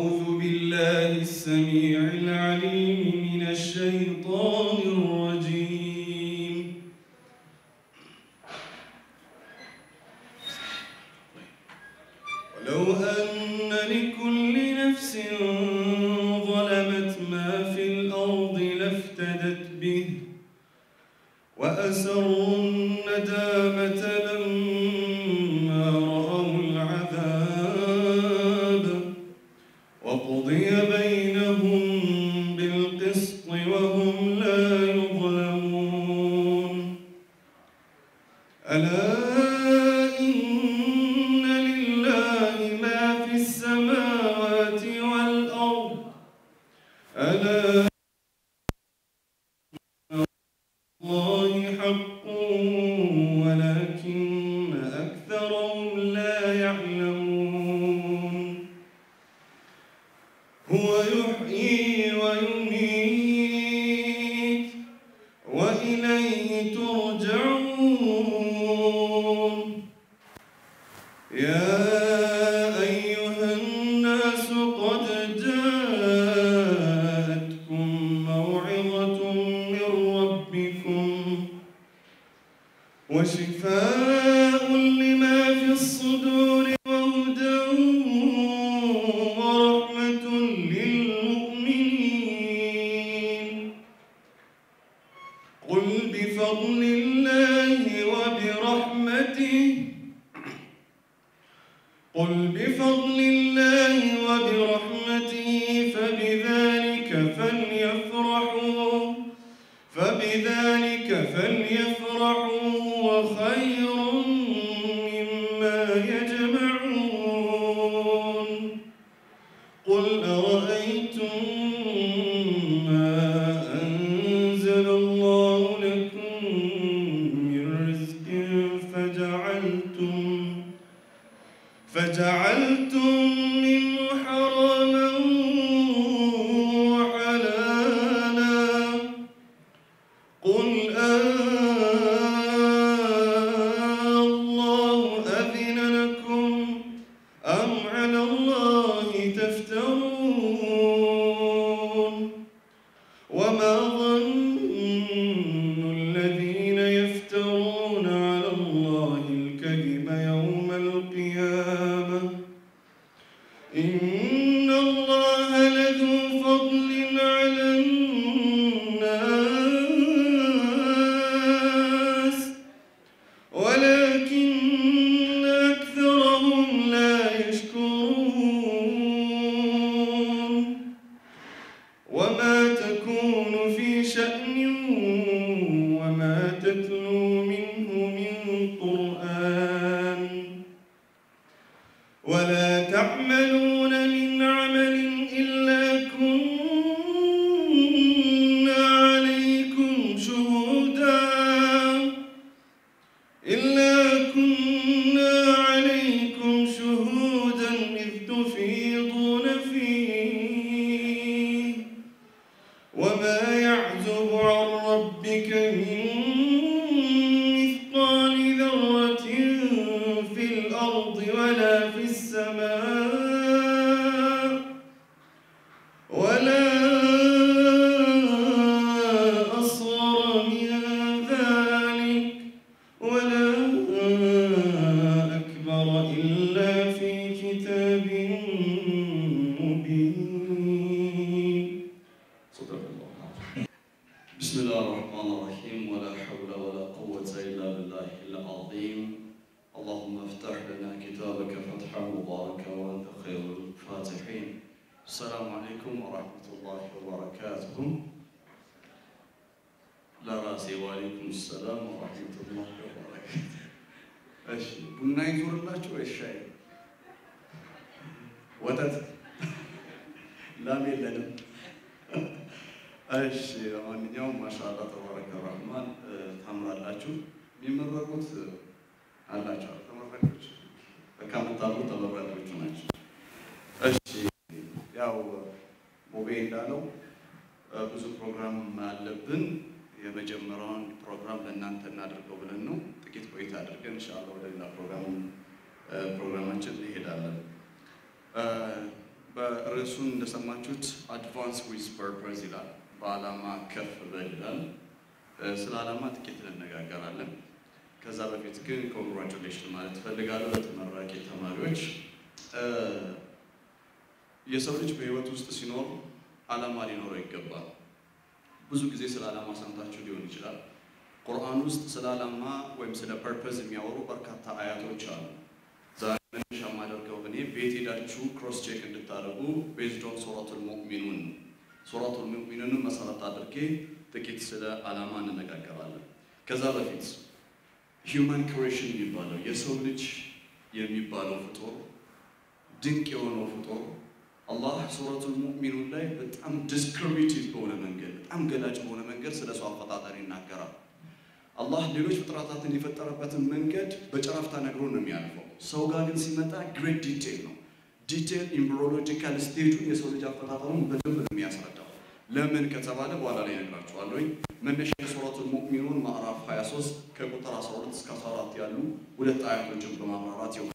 أعوذ بالله السميع العليم من الشيطان الرجيم ولو أن لكل نفس ظلمت ما في الأرض لافتدت به وأسروا الندامة لما رأوا العذاب وقضي بينهم بالقسط وهم لا يظلمون ألا إن لله ما في السماوات والأرض ألا الله حق ولكن أكثرهم لا يعلمون هو يحيي ويميت وإليه ترجعون يا أيها الناس قد جاءتكم موعظة من ربكم وشفاء لما في الصدور وهدى ورحمة للمؤمنين قل بفضل الله وبرحمته قل بفضل الله وبرحمته فبذلك فليفرحوا فبذلك فليفرحوا هو خير مما يجمعون قل أرأيتم ما أنزل الله لكم من رزق فجعلتم فجعلتم منه حراما وحلالا قل الله أذن لكم أم على الله تفترون وما ظن الذين يفترون على الله الكذب يوم القيامة إن الله لذو فضل على الناس ولكن أكثرهم لا يشكرون وما تكون في شأن وما تتلو منه من قرآن ولا تعملون من عمل إلا كنا عليكم شهودا إلا كنا عليكم شهودا إذ تفيضون فيه وما يعزب عن ربك من مثقال ذرة في الأرض ولا في السماء ولا أصغر من ذلك ولا أكبر إلا في كتاب مبين صدق الله العظيم بسم الله الرحمن الرحيم ولا حول ولا قوة إلا بالله العظيم اللهم افتح لنا كتابك فتحا مباركا وأنت خير الفاتحين السلام عليكم ورحمة الله وبركاته لا راسي وعليكم السلام ورحمة الله وبركاته እሺ ቡና ይዞርላችሁ ወይ ሻይ ወተት ላም የለንም እሺ ለማንኛውም ማሻአላ ተባረከ ረህማን ታምራላችሁ። የሚመረቁት አላቸው ተመራቂዎች በቃ የምታምሩ ተመራቂዎቹ ናቸው። እሺ ያው ቦቤ እንዳለው ብዙ ፕሮግራም አለብን። የመጀመሪያውን ፕሮግራም ለእናንተ እናድርገው ብለን ነው። ጥቂት ቆይታ አድርገን ኢንሻአላህ ወደ ሌላ ፕሮግራም ፕሮግራማችን እንሄዳለን። በ ርዕሱን እንደሰማችሁት አድቫንስ ዊዝ ፐርፐዝ ይላል። በዓላማ ከፍ በል ይላል። ስለ ዓላማ ጥቂት እንነጋገራለን። ከዛ በፊት ግን ኮንግራቹሌሽን ማለት እፈልጋለሁ ለተመራቂ ተማሪዎች። የሰው ልጅ በህይወት ውስጥ ሲኖር ዓላማ ሊኖረው ይገባል። ብዙ ጊዜ ስለ ዓላማ ሰምታችሁ ሊሆን ይችላል። ቁርአን ውስጥ ስለ ዓላማ ወይም ስለ ፐርፐዝ የሚያወሩ በርካታ አያቶች አሉ። ዛሬ መነሻ የማደርገው እኔ ቤት ሄዳችሁ ክሮስ ቼክ እንድታደርጉ ቤዝዶን ሱረቱል ሙእሚኑን ሱረቱል ሙእሚኑንን መሰረት አድርጌ ጥቂት ስለ ዓላማ እንነጋገራለን። ከዛ በፊት ሂውማን ክሬሽን የሚባለው የሰው ልጅ የሚባለው ፍጡር ድንቅ የሆነው ፍጡር አላህ ሱረቱል ሙእሚኑን ላይ በጣም ዲስክሪሚኔቲቭ በሆነ መንገድ በጣም ገላጭ በሆነ መንገድ ስለ ሰው አፈጣጠር ይናገራል። አላህ ሌሎች ፍጥረታትን የፈጠረበትን መንገድ በጨረፍታ ነግሮ ነው የሚያልፈው። ሰው ጋር ግን ሲመጣ ግሬት ዲቴል ነው። ዲቴል ኢምብሮሎጂካል ስቴጁን የሰው ልጅ አፈጣጠሩን በደንብ ነው የሚያስረዳው። ለምን ከተባለ በኋላ ላይ ነግራችኋለሁ። መነሻ ሱረቱል ሙእሚኑን ማዕራፍ 23 ከቁጥር 12 እስከ 14 ያሉ ሁለት አያቶችን በማብራራት ይሆናል።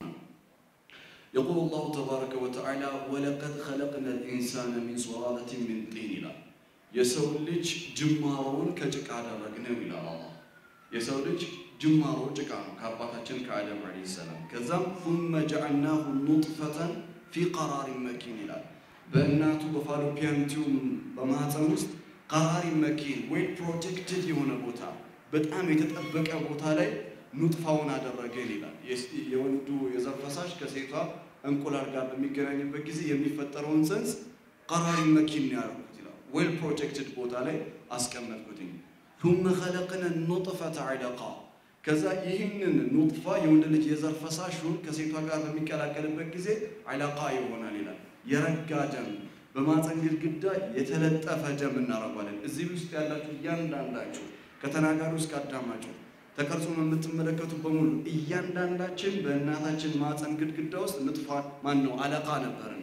የቁል ላሁ ተባረከ ወተዓላ ወለቀድ ኸለቅና ልኢንሳነ ሚን ሱላለትን ሚን ጢን ይላል። የሰው ልጅ ጅማሮውን ከጭቃ አደረግነው ይላል አላህ። የሰው ልጅ ጅማሮ ጭቃ ነው ከአባታችን ከአደም ዓለይሂ ሰላም። ከዛም ثመ ጀዐልናሁ ኑጥፈተን ፊ ቀራሪን መኪን ይላል። በእናቱ በፋሎፒያን ቲዩብ በማህፀን ውስጥ ቀራሪ መኪን ወይ ፕሮቴክትድ የሆነ ቦታ በጣም የተጠበቀ ቦታ ላይ ኑጥፋውን አደረገን ይላል። የወንዱ የዘር ፈሳሽ ከሴቷ እንቁላል ጋር በሚገናኝበት ጊዜ የሚፈጠረውን ጽንስ ቀራሪ መኪን ነው ያደረኩት ይላል። ዌል ፕሮቴክትድ ቦታ ላይ አስቀመጥኩትኝ። ثم خلقنا النطفة علقة ከዛ ይህንን ኑጥፋ የወንድ ልጅ የዘር ፈሳሹን ከሴቷ ጋር በሚቀላቀልበት ጊዜ አላቃ ይሆናል ይላል። የረጋ ደም በማፀን ግድግዳ የተለጠፈ ደም እናደርጓለን። እዚህ ውስጥ ያላችሁ እያንዳንዳችሁ ከተናጋሪ እስከ አዳማጩ ተቀርጾ የምትመለከቱ በሙሉ እያንዳንዳችን በእናታችን ማፀን ግድግዳ ውስጥ ንጥፋ ማን ነው አለቃ ነበርን።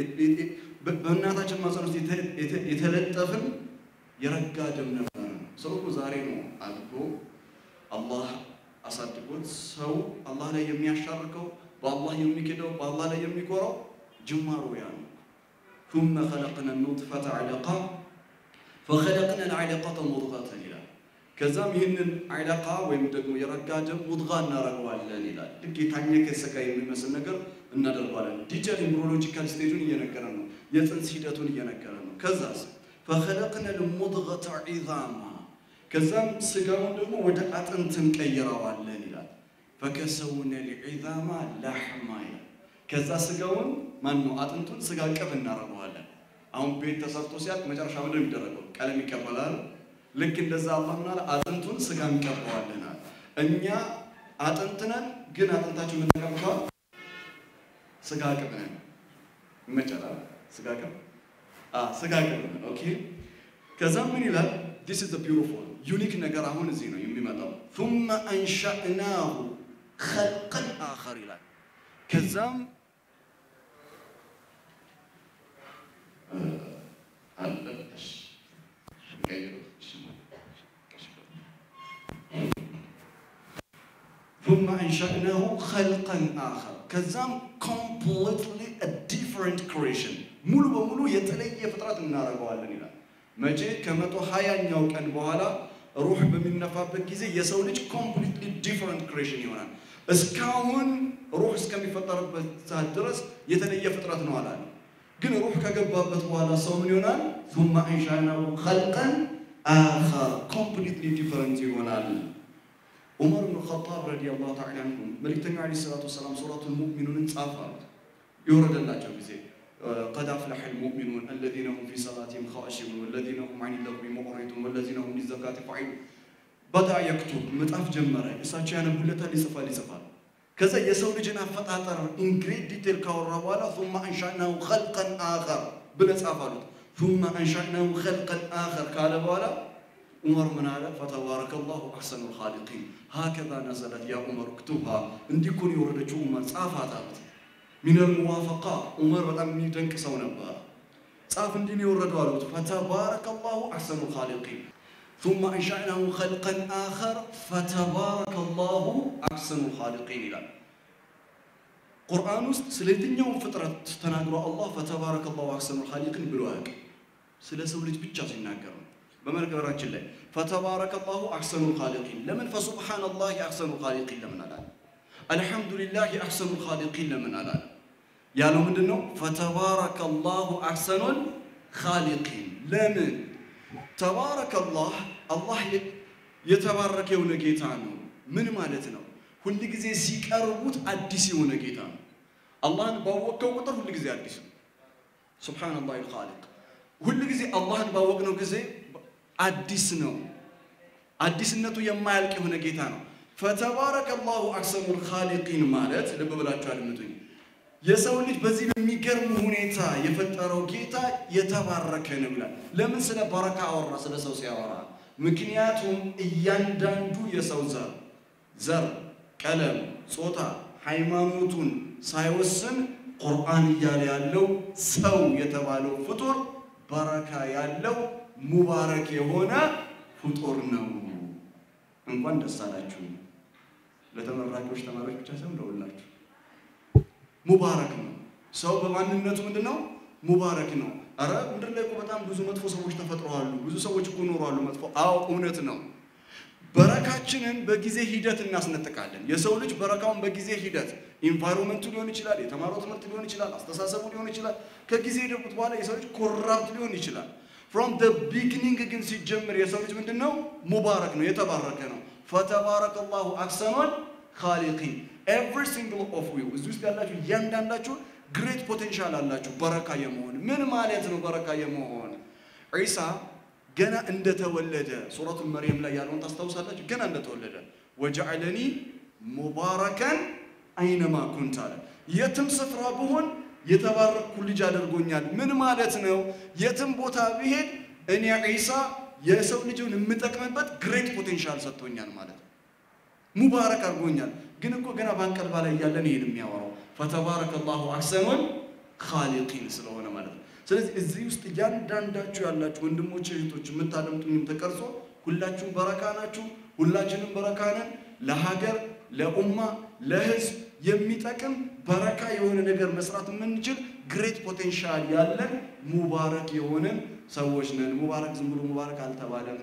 በእናታችን ማፀን ውስጥ የተለጠፍን የረጋ ደም ነበርን። ሰው እኮ ዛሬ ነው አድጎ አላህ አሳድጎት ሰው አላህ ላይ የሚያሻርከው በአላህ የሚክደው በአላህ ላይ የሚኮራው ጅማሮ ያ ነው። ثم خلقنا النطفة علقة فخلقنا العلقة مضغة ይላል። ከዛም ይህንን አይለቃ ወይም ደግሞ የረጋ ደም ሙድጋ እናደርገዋለን ይላል። ልክ የታኘከ ስጋ የሚመስል ነገር እናደርገዋለን። ዲጂታል ኢምብሮሎጂካል ስቴጁን እየነገረ ነው። የፅንስ ሂደቱን እየነገረ ነው። ከዛስ ፈኸለቅነ ልሙድገተ ዒዛማ ከዛም ስጋውን ደግሞ ወደ አጥንት እንቀይረዋለን ይላል። ፈከሰውነ ልዒዛማ ላሕማ ይላል። ከዛ ስጋውን ማን ነው አጥንቱን ስጋ ቅብ እናደርገዋለን። አሁን ቤት ተሰርቶ ሲያልቅ መጨረሻ ምንድን ነው የሚደረገው? ቀለም ይቀበላል። ልክ እንደዛ አላህ ምናለ አጥንቱን ስጋ እንቀባዋለናል። እኛ አጥንት ነን፣ ግን አጥንታችን የምንቀባው ስጋ ቅብ ነን። ይመቻላል። ስጋ ቅብ ስጋ ቅብ ነን። ኦኬ ከዛም ምን ይላል? ዲስ ኢዝ ቢዩቲፉል ዩኒክ ነገር አሁን እዚህ ነው የሚመጣው። ثم አንሸእናሁ ኸልቀን አኸር ይላል። ከዛም አለሽ ثم أنشأناه خلقا آخر ከዛም completely a different creation ሙሉ በሙሉ የተለየ ፍጥረት እናደርገዋለን ይላል። መቼ ከመቶ ሀያኛው ቀን በኋላ ሩህ በሚነፋበት ጊዜ የሰው ልጅ ኮምፕሊትሊ ዲፍረንት ክሬሽን ይሆናል። እስካሁን ሩህ እስከሚፈጠርበት ሰዓት ድረስ የተለየ ፍጥረት ነው አላለ። ግን ሩህ ከገባበት በኋላ ሰው ምን ይሆናል? ثم أنشأناه خلقا آخر ኮምፕሊትሊ ዲፍረንት ይሆናል። ዑመር ብን ኸጣብ ረዲየላሁ ተዓላ አንሁ መልእክተኛው ዓለይሂ ሰላቱ ወሰላም ሱረቱል ሙእሚኑንን ጻፍ አሉት የወረደላቸው ጊዜ قد أفلح المؤمنون الذين هم في صلاتهم خاشعون والذين هم عن اللغو معرضون والذين هم للزكاة فاعلون بدأ يكتب መጽሐፍ ጀመረ። እሳቸው ያነቡለታል፣ ይጽፋል ይጽፋል። ከዛ የሰው ልጅን አፈጣጠር ኢንግሬድ ዲቴል ካወራ በኋላ ثم أنشأناه خلقا آخر ብለህ ጻፍ አሉት። ثم أنشأناه خلقا آخر ካለ በኋላ ዑመር ምን አለ? ፈተባረከ ላሁ አሕሰኑ ልኻሊቂን ሀከዛ ነዘለት ያ ዑመር እክቱብሃ እንዲህ እኮ ነው የወረደችው ዑመር ጻፋት አሉት። ሚነል ሙዋፈቃ ዑመር በጣም የሚደንቅ ሰው ነበር። ጻፍ እንዲህ ነው የወረደው አሉት። ፈተባረከ ላሁ አሕሰኑ ልኻሊቂን ثم أنشأناه خلقا آخر فتبارك الله أحسن الخالقين ይላል። ቁርአን ውስጥ ስለ የትኛውም ፍጥረት ተናግሮ አላህ ፈተባረከ ላሁ አሕሰኑል ኻሊቂን ብሎ አያውቅም። ስለ ሰው ልጅ ብቻ ሲናገር ነው። በመነገራችን ላይ ፈተባረከ ላሁ አሕሰኑል ኻሊቂን ለምን ፈሱብሓነላሂ አሕሰኑል ኻሊቂን ለምን አላለ? አልሐምዱሊላሂ አሕሰኑል ኻሊቂን ለምን አላለ? ያለው ምንድን ነው? ፈተባረከ ላሁ አሕሰኑል ኻሊቂን ለምን? ተባረከላህ አላህ የተባረከ የሆነ ጌታ ነው። ምን ማለት ነው? ሁል ጊዜ ሲቀርቡት አዲስ የሆነ ጌታ ነው። አላህን ባወቅከው ቁጥር ሁል ጊዜ አዲስ ነው። ሱብሓነላህ ልኻሊቅ ሁል ጊዜ አላህን ባወቅነው ጊዜ አዲስ ነው። አዲስነቱ የማያልቅ የሆነ ጌታ ነው። ፈተባረከ ላሁ አሕሰኑል ኻሊቂን ማለት ልብ ብላችሁ አድምጡኝ። የሰው ልጅ በዚህ በሚገርም ሁኔታ የፈጠረው ጌታ የተባረከ ነው ይላል። ለምን ስለ በረካ አወራ? ስለ ሰው ሲያወራ ምክንያቱም እያንዳንዱ የሰው ዘር ዘር፣ ቀለም፣ ጾታ፣ ሃይማኖቱን ሳይወስን ቁርአን እያለ ያለው ሰው የተባለው ፍጡር በረካ ያለው ሙባረክ የሆነ ፍጡር ነው። እንኳን ደስ አላችሁ። ለተመራቂዎች ተማሪዎች ብቻ ሳይሆን ለሁላችሁ ሙባረክ ነው። ሰው በማንነቱ ምንድን ነው? ሙባረክ ነው። አረ ምድር ላይ እኮ በጣም ብዙ መጥፎ ሰዎች ተፈጥረዋሉ። ብዙ ሰዎች እኮ ኖረዋሉ መጥፎ። አዎ እውነት ነው። በረካችንን በጊዜ ሂደት እናስነጥቃለን። የሰው ልጅ በረካውን በጊዜ ሂደት ኢንቫይሮንመንቱ ሊሆን ይችላል፣ የተማረው ትምህርት ሊሆን ይችላል፣ አስተሳሰቡ ሊሆን ይችላል። ከጊዜ ሂደት በኋላ የሰው ልጅ ኮራፕት ሊሆን ይችላል። ፍሮም ደ ቢግኒንግ ግን ሲጀምር የሰው ልጅ ምንድን ነው? ሙባረክ ነው፣ የተባረከ ነው። ፈተባረከ ላሁ አሕሰኑል ኻሊቂን ኤቭሪ ሲንግል ኦፍ ዩ እዚህ ውስጥ ያላችሁ እያንዳንዳችሁ ግሬት ፖቴንሻል አላችሁ በረካ የመሆን ምን ማለት ነው? በረካ የመሆን ዒሳ ገና እንደተወለደ ሱረቱል መርየም ላይ ያለውን ታስታውሳላችሁ? ገና እንደተወለደ ወጀዐለኒ ሙባረከን አይነማ ኩንት አለ። የትም ስፍራ ብሆን የተባረኩ ልጅ አድርጎኛል። ምን ማለት ነው? የትም ቦታ ብሄድ እኔ ዒሳ የሰው ልጅን የምጠቅምበት ግሬት ፖቴንሻል ሰጥቶኛል ማለት ነው። ሙባረክ አድርጎኛል። ግን እኮ ገና ባንቀልባ ላይ እያለን ይሄን የሚያወራው ፈተባረከ ላሁ አሕሰኑል ኻሊቂን ስለሆነ ማለት ነው። ስለዚህ እዚህ ውስጥ እያንዳንዳችሁ ያላችሁ ወንድሞች እህቶች፣ የምታደምጡኝም ተቀርጾ ሁላችሁም በረካ ናችሁ። ሁላችንም በረካ ነን። ለሀገር፣ ለኡማ፣ ለህዝብ የሚጠቅም በረካ የሆነ ነገር መስራት የምንችል ግሬት ፖቴንሻል ያለን ሙባረክ የሆነን ሰዎች ነን። ሙባረክ ዝም ብሎ ሙባረክ አልተባለም።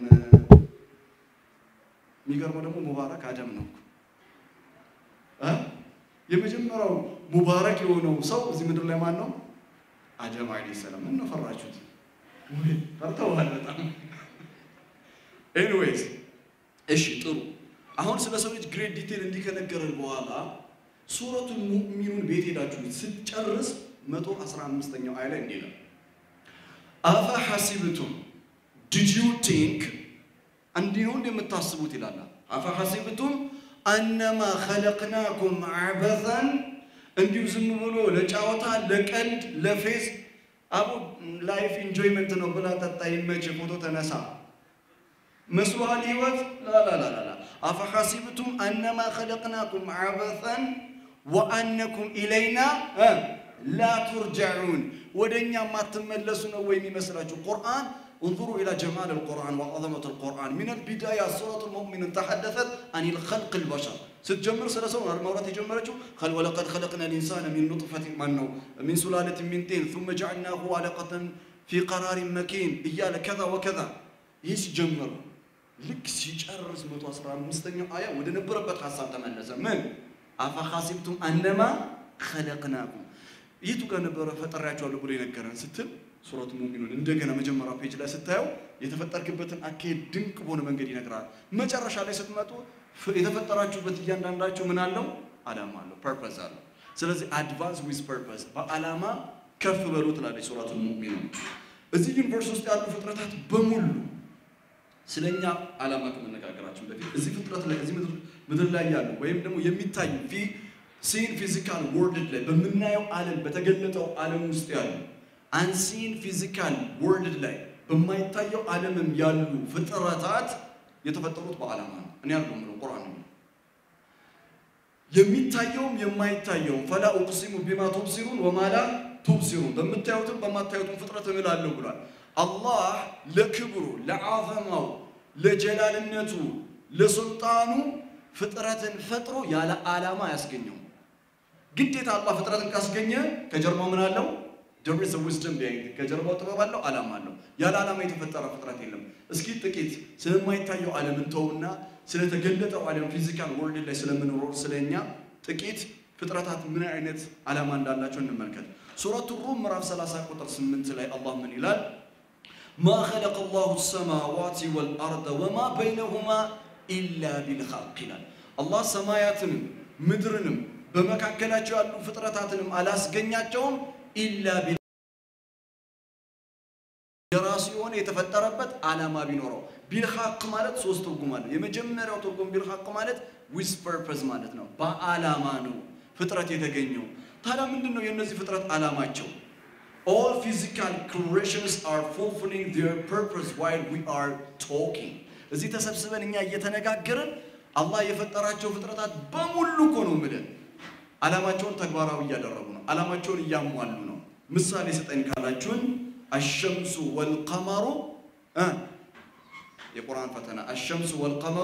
የሚገርመው ደግሞ ሙባረክ አደም ነው። የመጀመሪያው ሙባረክ የሆነው ሰው እዚህ ምድር ላይ ማን ነው? አደም አለይሂ ሰላም። ምን ነው ፈራችሁት? ፈርተዋል በጣም። ኤኒዌይስ እሺ ጥሩ። አሁን ስለ ሰው ልጅ ግሬት ዲቴል እንዲህ ከነገረን በኋላ ሱረቱን ሙእሚኑን ቤት ሄዳችሁ ስትጨርስ መቶ አስራ አምስተኛው አይ ላይ እንዲህ ነው አፈ ሐሲብቱም ዲድ ዩ ቲንክ እንዲህ ነው እንደምታስቡት ይላል። አፈ ሐሲብቱም አነማ ኸለቅናኩም አበሰን እንዲሁ ዝም ብሎ ለጫወታ ለቀልድ ለፌዝ አቡ ላይፍ ኢንጆይመንት ነው ብላ ጠጣ፣ ይመች፣ ፎቶ ተነሳ መስሎሃል ህይወት? ላላላላ አፈ ሐሲብቱም አነማ ኸለቅናኩም አበሰን ወአነኩም ኢለይና ላ ቱርጀዑን ወደ እኛ የማትመለሱ ነው ወይ የሚመስላችሁ? ቁርአን انظروا إلى جمال القرآن وعظمة القرآن من البداية سورة المؤمن تحدثت عن الخلق البشر ستجمر سلسون المورات يجمرته خل ولقد خلقنا الإنسان من نطفة منه من سلالة من طين ثم جعلناه علقة في قرار مكين إيال كذا وكذا يسجمر ልክ ሲጨርስ መቶ አስራ አምስተኛው አያ ወደ ነበረበት ሀሳብ ተመለሰ። ምን አፈሐሲብቱም አነማ ኸለቅናኩም የቱ ጋር ነበረ ፈጠሪያቸዋለሁ ብሎ የነገረን ስትል ሱረቱ ሙእሚኑን እንደገና መጀመሪያ ፔጅ ላይ ስታየው የተፈጠርክበትን አካሄድ ድንቅ በሆነ መንገድ ይነግራል። መጨረሻ ላይ ስትመጡ የተፈጠራችሁበት እያንዳንዳችሁ ምን አለው? አላማ አለው፣ ፐርፐስ አለው። ስለዚህ አድቫንስ ዊዝ ፐርፐስ በአላማ ከፍ በሉ ትላለች ሱረቱ ሙእሚኑን። እዚህ ዩኒቨርስ ውስጥ ያሉ ፍጥረታት በሙሉ ስለኛ አላማ ከመነጋገራችን በፊት እዚህ ፍጥረት ላይ እዚህ ምድር ላይ ያሉ ወይም ደግሞ የሚታዩ ሲን ፊዚካል ወርልድ ላይ በምናየው ዓለም በተገለጠው ዓለም ውስጥ ያሉ አንሲን ፊዚካል ወርልድ ላይ በማይታየው ዓለምም ያሉ ፍጥረታት የተፈጠሩት በዓላማ ነው። እኔ ያለው ምለው ቁርአን ነው። የሚታየውም የማይታየውም ፈላ ኡቅሲሙ ቢማ ቱብሲሩን ወማላ ቱብሲሩን በምታዩትም በማታዩትም ፍጥረት እምላለሁ ብሏል። አላህ ለክብሩ ለዓዘማው ለጀላልነቱ ለሱልጣኑ ፍጥረትን ፈጥሮ ያለ ዓላማ ያስገኘው ግዴታ አላህ ፍጥረትን ካስገኘ ከጀርባው ምን አለው? there is a wisdom behind it። ከጀርባው ጥበብ አለው፣ ዓላማ አለው። ያለ ዓላማ የተፈጠረ ፍጥረት የለም። እስኪ ጥቂት ስለማይታየው ዓለም እንተውና ስለተገለጠው ዓለም ፊዚካል ወርልድ ላይ ስለምንኖር ስለኛ ጥቂት ፍጥረታት ምን አይነት ዓላማ እንዳላቸው እንመልከት። ሱረቱ ሩም ምዕራፍ 30 ቁጥር 8 ላይ አላህ ምን ይላል? ማ ኸለቀ ላሁ ሰማዋት ወልአርደ ወማ በይነሁማ ኢላ ቢልሐቅ ይላል። አላህ ሰማያትንም ምድርንም በመካከላቸው ያሉ ፍጥረታትንም አላስገኛቸውም ኢላ ቢል የራሱ የሆነ የተፈጠረበት ዓላማ ቢኖረው ቢልሐቅ ማለት ሶስት ትርጉም አለው። የመጀመሪያው ትርጉም ቢልሐቅ ማለት ዊዝ ፐርፐዝ ማለት ነው። በዓላማ ነው ፍጥረት የተገኘው። ታዲያ ምንድን ነው የእነዚህ ፍጥረት ዓላማቸው? all physical creations are fulfilling their purpose while we are talking እዚህ ተሰብስበን እኛ እየተነጋገርን አላህ የፈጠራቸው ፍጥረታት በሙሉ እኮ ነው የምልህ ዓላማቸውን ተግባራዊ እያደረጉ ነው። ዓላማቸውን እያሟሉ ነው። ምሳሌ ስጠኝ ካላችሁን አሸምሱ ወልቀመሩ እ የቁርአን ፈተና አሸምሱ ወልቀመሩ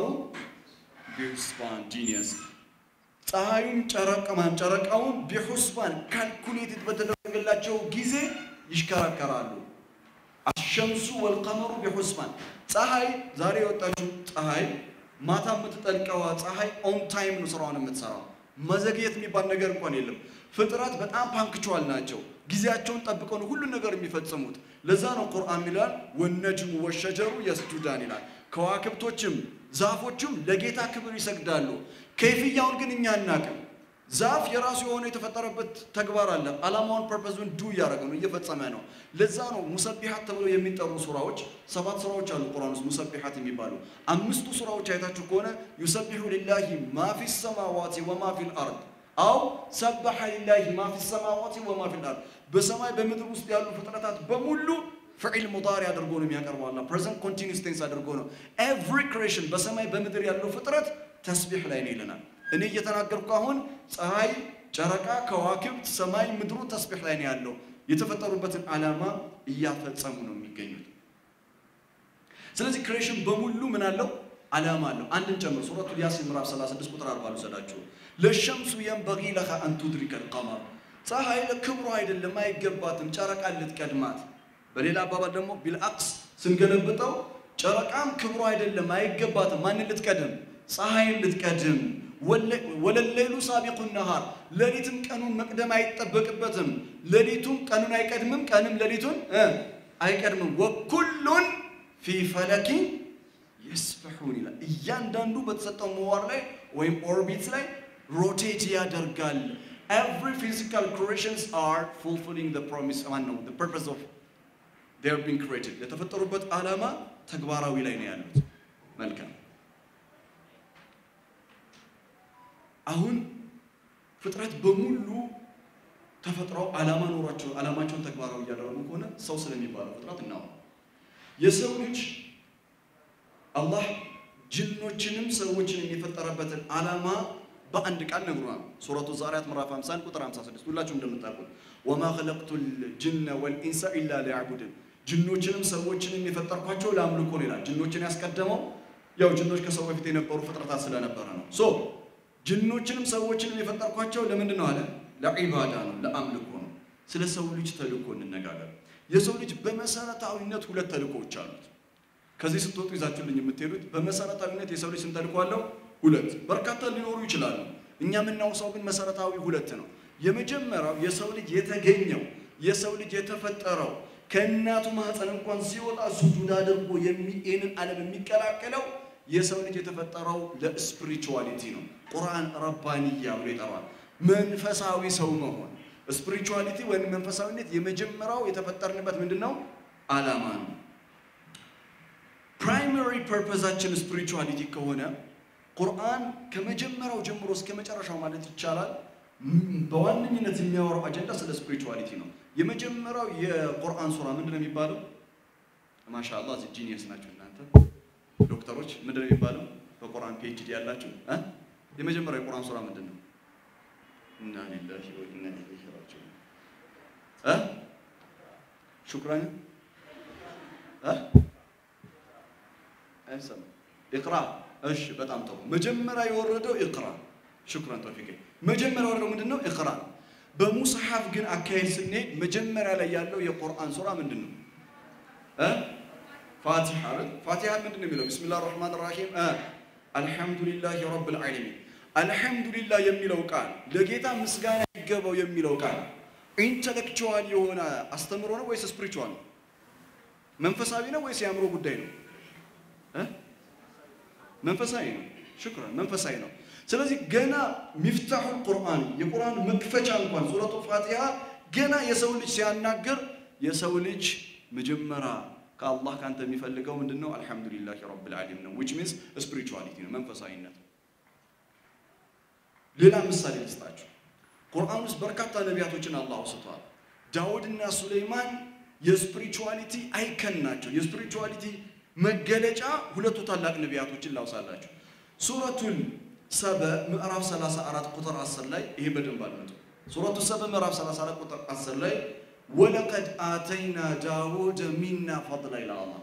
ቢሁስባን ጂኒየስ ፀሐዩን ጨረቀማን ጨረቃውን ቢሁስባን ካልኩሌትድ በተደረገላቸው ጊዜ ይሽከረከራሉ። አሸምሱ ወልቀመሩ ቢሁስባን ፀሐይ ዛሬ የወጣችው ፀሐይ ማታ የምትጠልቀዋ ፀሐይ ኦን ታይም ነው ስራዋን የምትሰራው። መዘግየት የሚባል ነገር እንኳን የለም። ፍጥረት በጣም ፓንክቹዋል ናቸው። ጊዜያቸውን ጠብቀው ነው ሁሉን ነገር የሚፈጽሙት። ለዛ ነው ቁርአን ይላል ወነጅሙ ወሸጀሩ የስጁዳን ይላል። ከዋክብቶችም ዛፎችም ለጌታ ክብር ይሰግዳሉ። ከይፍያውን ግን እኛ አናቅም። ዛፍ የራሱ የሆነ የተፈጠረበት ተግባር አለ። ዓላማውን ፐርፐዙን ዱ እያደረገ ነው፣ እየፈጸመ ነው። ለዛ ነው ሙሰቢሓት ተብለው የሚጠሩ ሱራዎች ሰባት ሱራዎች አሉ ቁርአን ውስጥ ሙሰቢሓት የሚባሉ አምስቱ ሱራዎች አይታችሁ ከሆነ ዩሰቢሑ ሊላሂ ማ ፊ ሰማዋቲ ወማ ፊል አርድ አው ሰበሐ ሊላሂ ማ ፊ ሰማዋቲ ወማ ፊል አርድ በሰማይ በምድር ውስጥ ያሉ ፍጥረታት በሙሉ ፍዒል ሙዳሪ አድርጎ ነው የሚያቀርበው አላህ ፕሬዘንት ኮንቲኒስ ቴንስ አድርጎ ነው ኤቭሪ ክሬሽን በሰማይ በምድር ያለው ፍጥረት ተስቢሕ ላይ ነው ይለናል እኔ እየተናገርኩ አሁን ፀሐይ ጨረቃ ከዋክብት ሰማይ ምድሩ ተስቢሕ ላይ ነው ያለው የተፈጠሩበትን ዓላማ እያፈጸሙ ነው የሚገኙት ስለዚህ ክሬሽን በሙሉ ምን አለው ዓላማ አለው አንድን ጨምር ሱረቱል ያሲን ምዕራፍ 36 ቁጥር 40 ልውሰዳችሁ ለሸምሱ የንበጊ ለሃ አን ቱድሪከ ልቀመር ፀሐይ ለክብሩ አይደለም አይገባትም ጨረቃን ልትቀድማት በሌላ አባባል ደግሞ ቢልአክስ ስንገለብጠው ጨረቃም ክብሩ አይደለም አይገባትም ማንን ልትቀድም ፀሐይን ልትቀድም ወለሌሉ ሳቢቁ ነሃር ሌሊትም ቀኑን መቅደም አይጠበቅበትም ሌሊቱም ቀኑን አይቀድምም ቀንም ሌሊቱን አይቀድምም ወኩሉን ፊ ፈለኪ የስበሑን ይላል እያንዳንዱ በተሰጠው ምህዋር ላይ ወይም ኦርቢት ላይ ሮቴት ያደርጋል every physical creations are fulfilling the promise ማን ነው the purpose of they are being created የተፈጠሩበት ዓላማ ተግባራዊ ላይ ነው ያሉት መልካም አሁን ፍጥረት በሙሉ ተፈጥረው ዓላማ ኖሯቸው ዓላማቸውን ተግባራዊ እያደረጉ ከሆነ ሰው ስለሚባለው ፍጥረት እናወራ የሰው ልጅ አላህ ጅኖችንም ሰዎችንም የፈጠረበትን ዓላማ በአንድ ቃል ነግሮናል። ሱረቱ ዛሪያት ምዕራፍ 51 ቁጥር 56 ሁላችሁም እንደምታውቁት ወማ ኸለቅቱ ልጅነ ወልኢንሳ ኢላ ሊያዕቡድን ጅኖችንም ሰዎችንም የፈጠርኳቸው ለአምልኮ ነው ይላል። ጅኖችን ያስቀደመው ያው ጅኖች ከሰው በፊት የነበሩ ፍጥረታት ስለነበረ ነው። ሶ ጅኖችንም ሰዎችንም የፈጠርኳቸው ለምንድን ነው አለ? ለዒባዳ ነው፣ ለአምልኮ ነው። ስለ ሰው ልጅ ተልእኮ እንነጋገር። የሰው ልጅ በመሰረታዊነት ሁለት ተልእኮዎች አሉት። ከዚህ ስትወጡ ይዛችሁልኝ የምትሄዱት በመሰረታዊነት የሰው ልጅ ስንት ተልእኮ አለው? ሁለት። በርካታ ሊኖሩ ይችላሉ። እኛ የምናውሳው ግን መሰረታዊ ሁለት ነው። የመጀመሪያው የሰው ልጅ የተገኘው የሰው ልጅ የተፈጠረው ከእናቱ ማህፀን እንኳን ሲወጣ ሱጁድ አድርጎ ይህንን ዓለም የሚቀላቀለው የሰው ልጅ የተፈጠረው ለስፒሪቹዋሊቲ ነው። ቁርአን ረባንያ ብሎ ይጠራል። መንፈሳዊ ሰው መሆን ስፒሪቹዋሊቲ ወይም መንፈሳዊነት የመጀመሪያው የተፈጠርንበት ምንድን ነው? ዓላማ ነው። ፕራይመሪ ፐርፐዛችን ስፒሪቹዋሊቲ ከሆነ ቁርአን ከመጀመሪያው ጀምሮ እስከ መጨረሻው ማለት ይቻላል በዋነኝነት የሚያወራው አጀንዳ ስለ ስፒሪቹዋሊቲ ነው። የመጀመሪያው የቁርአን ሱራ ምንድን ነው የሚባለው? ማሻአላህ እዚህ ጂኒየስ ናቸው እናንተ ዶክተሮች። ምንድን ነው የሚባለው? በቁርአን ፒኤችዲ ያላችሁ እ የመጀመሪያው የቁርአን ሱራ ምንድን ነው? ኢና ሊላሂ ወኢና ኢለይሂ ራጂዑን እ ሹክራን እ አይሰማም ኢቅራ እሺ፣ በጣም ጥሩ። መጀመሪያ የወረደው ኢቅራ ሽኩራን ተውፊቅ። መጀመሪያው ደግሞ ምንድን ነው? ኢቅራ። በሙስሐፍ ግን አካሄድ ስንሄድ መጀመሪያ ላይ ያለው የቁርአን ሱራ ምንድን ነው? እ ፋቲሃ አይደል? ፋቲሃ ምንድን ነው የሚለው? ቢስሚላህ ራህማን ራሂም አልሐምዱሊላህ ረብል ዓለሚን። አልሐምዱሊላህ የሚለው ቃል ለጌታ ምስጋና ይገባው የሚለው ቃል ኢንተሌክቹዋል የሆነ አስተምሮ ነው ወይስ ስፒሪቹዋል ነው? መንፈሳዊ ነው ወይስ የአእምሮ ጉዳይ ነው? እ መንፈሳዊ ነው። ሽክራን መንፈሳዊ ነው። ስለዚህ ገና ሚፍታሑል ቁርአን የቁርአን መክፈቻ እንኳን ሱረቱ ፋቲሃ ገና የሰው ልጅ ሲያናግር የሰው ልጅ መጀመሪያ ከአላህ ካንተ የሚፈልገው ምንድን ነው? አልሐምዱሊላህ ረብል ዓለሚን ነው። ዊች ሚንስ ስፒሪቹዋሊቲ ነው፣ መንፈሳዊነት። ሌላ ምሳሌ ልስጣችሁ። ቁርአን ውስጥ በርካታ ነቢያቶችን አላህ አውስቷል። ዳውድና ሱሌይማን የስፒሪቹዋሊቲ አይከን ናቸው። የስፒሪቹዋሊቲ መገለጫ ሁለቱ ታላቅ ነቢያቶችን ላውሳላችሁ። ሱረቱል ሰበ ምዕራፍ 34 ቁጥር 10 ላይ ይሄ በደንብ አድምጡ። ሱረቱ ሰበ ምዕራፍ 34 ቁጥር 10 ላይ ወለቀድ አተይና ዳውድ ሚና ፈድላ ይላል አላህ።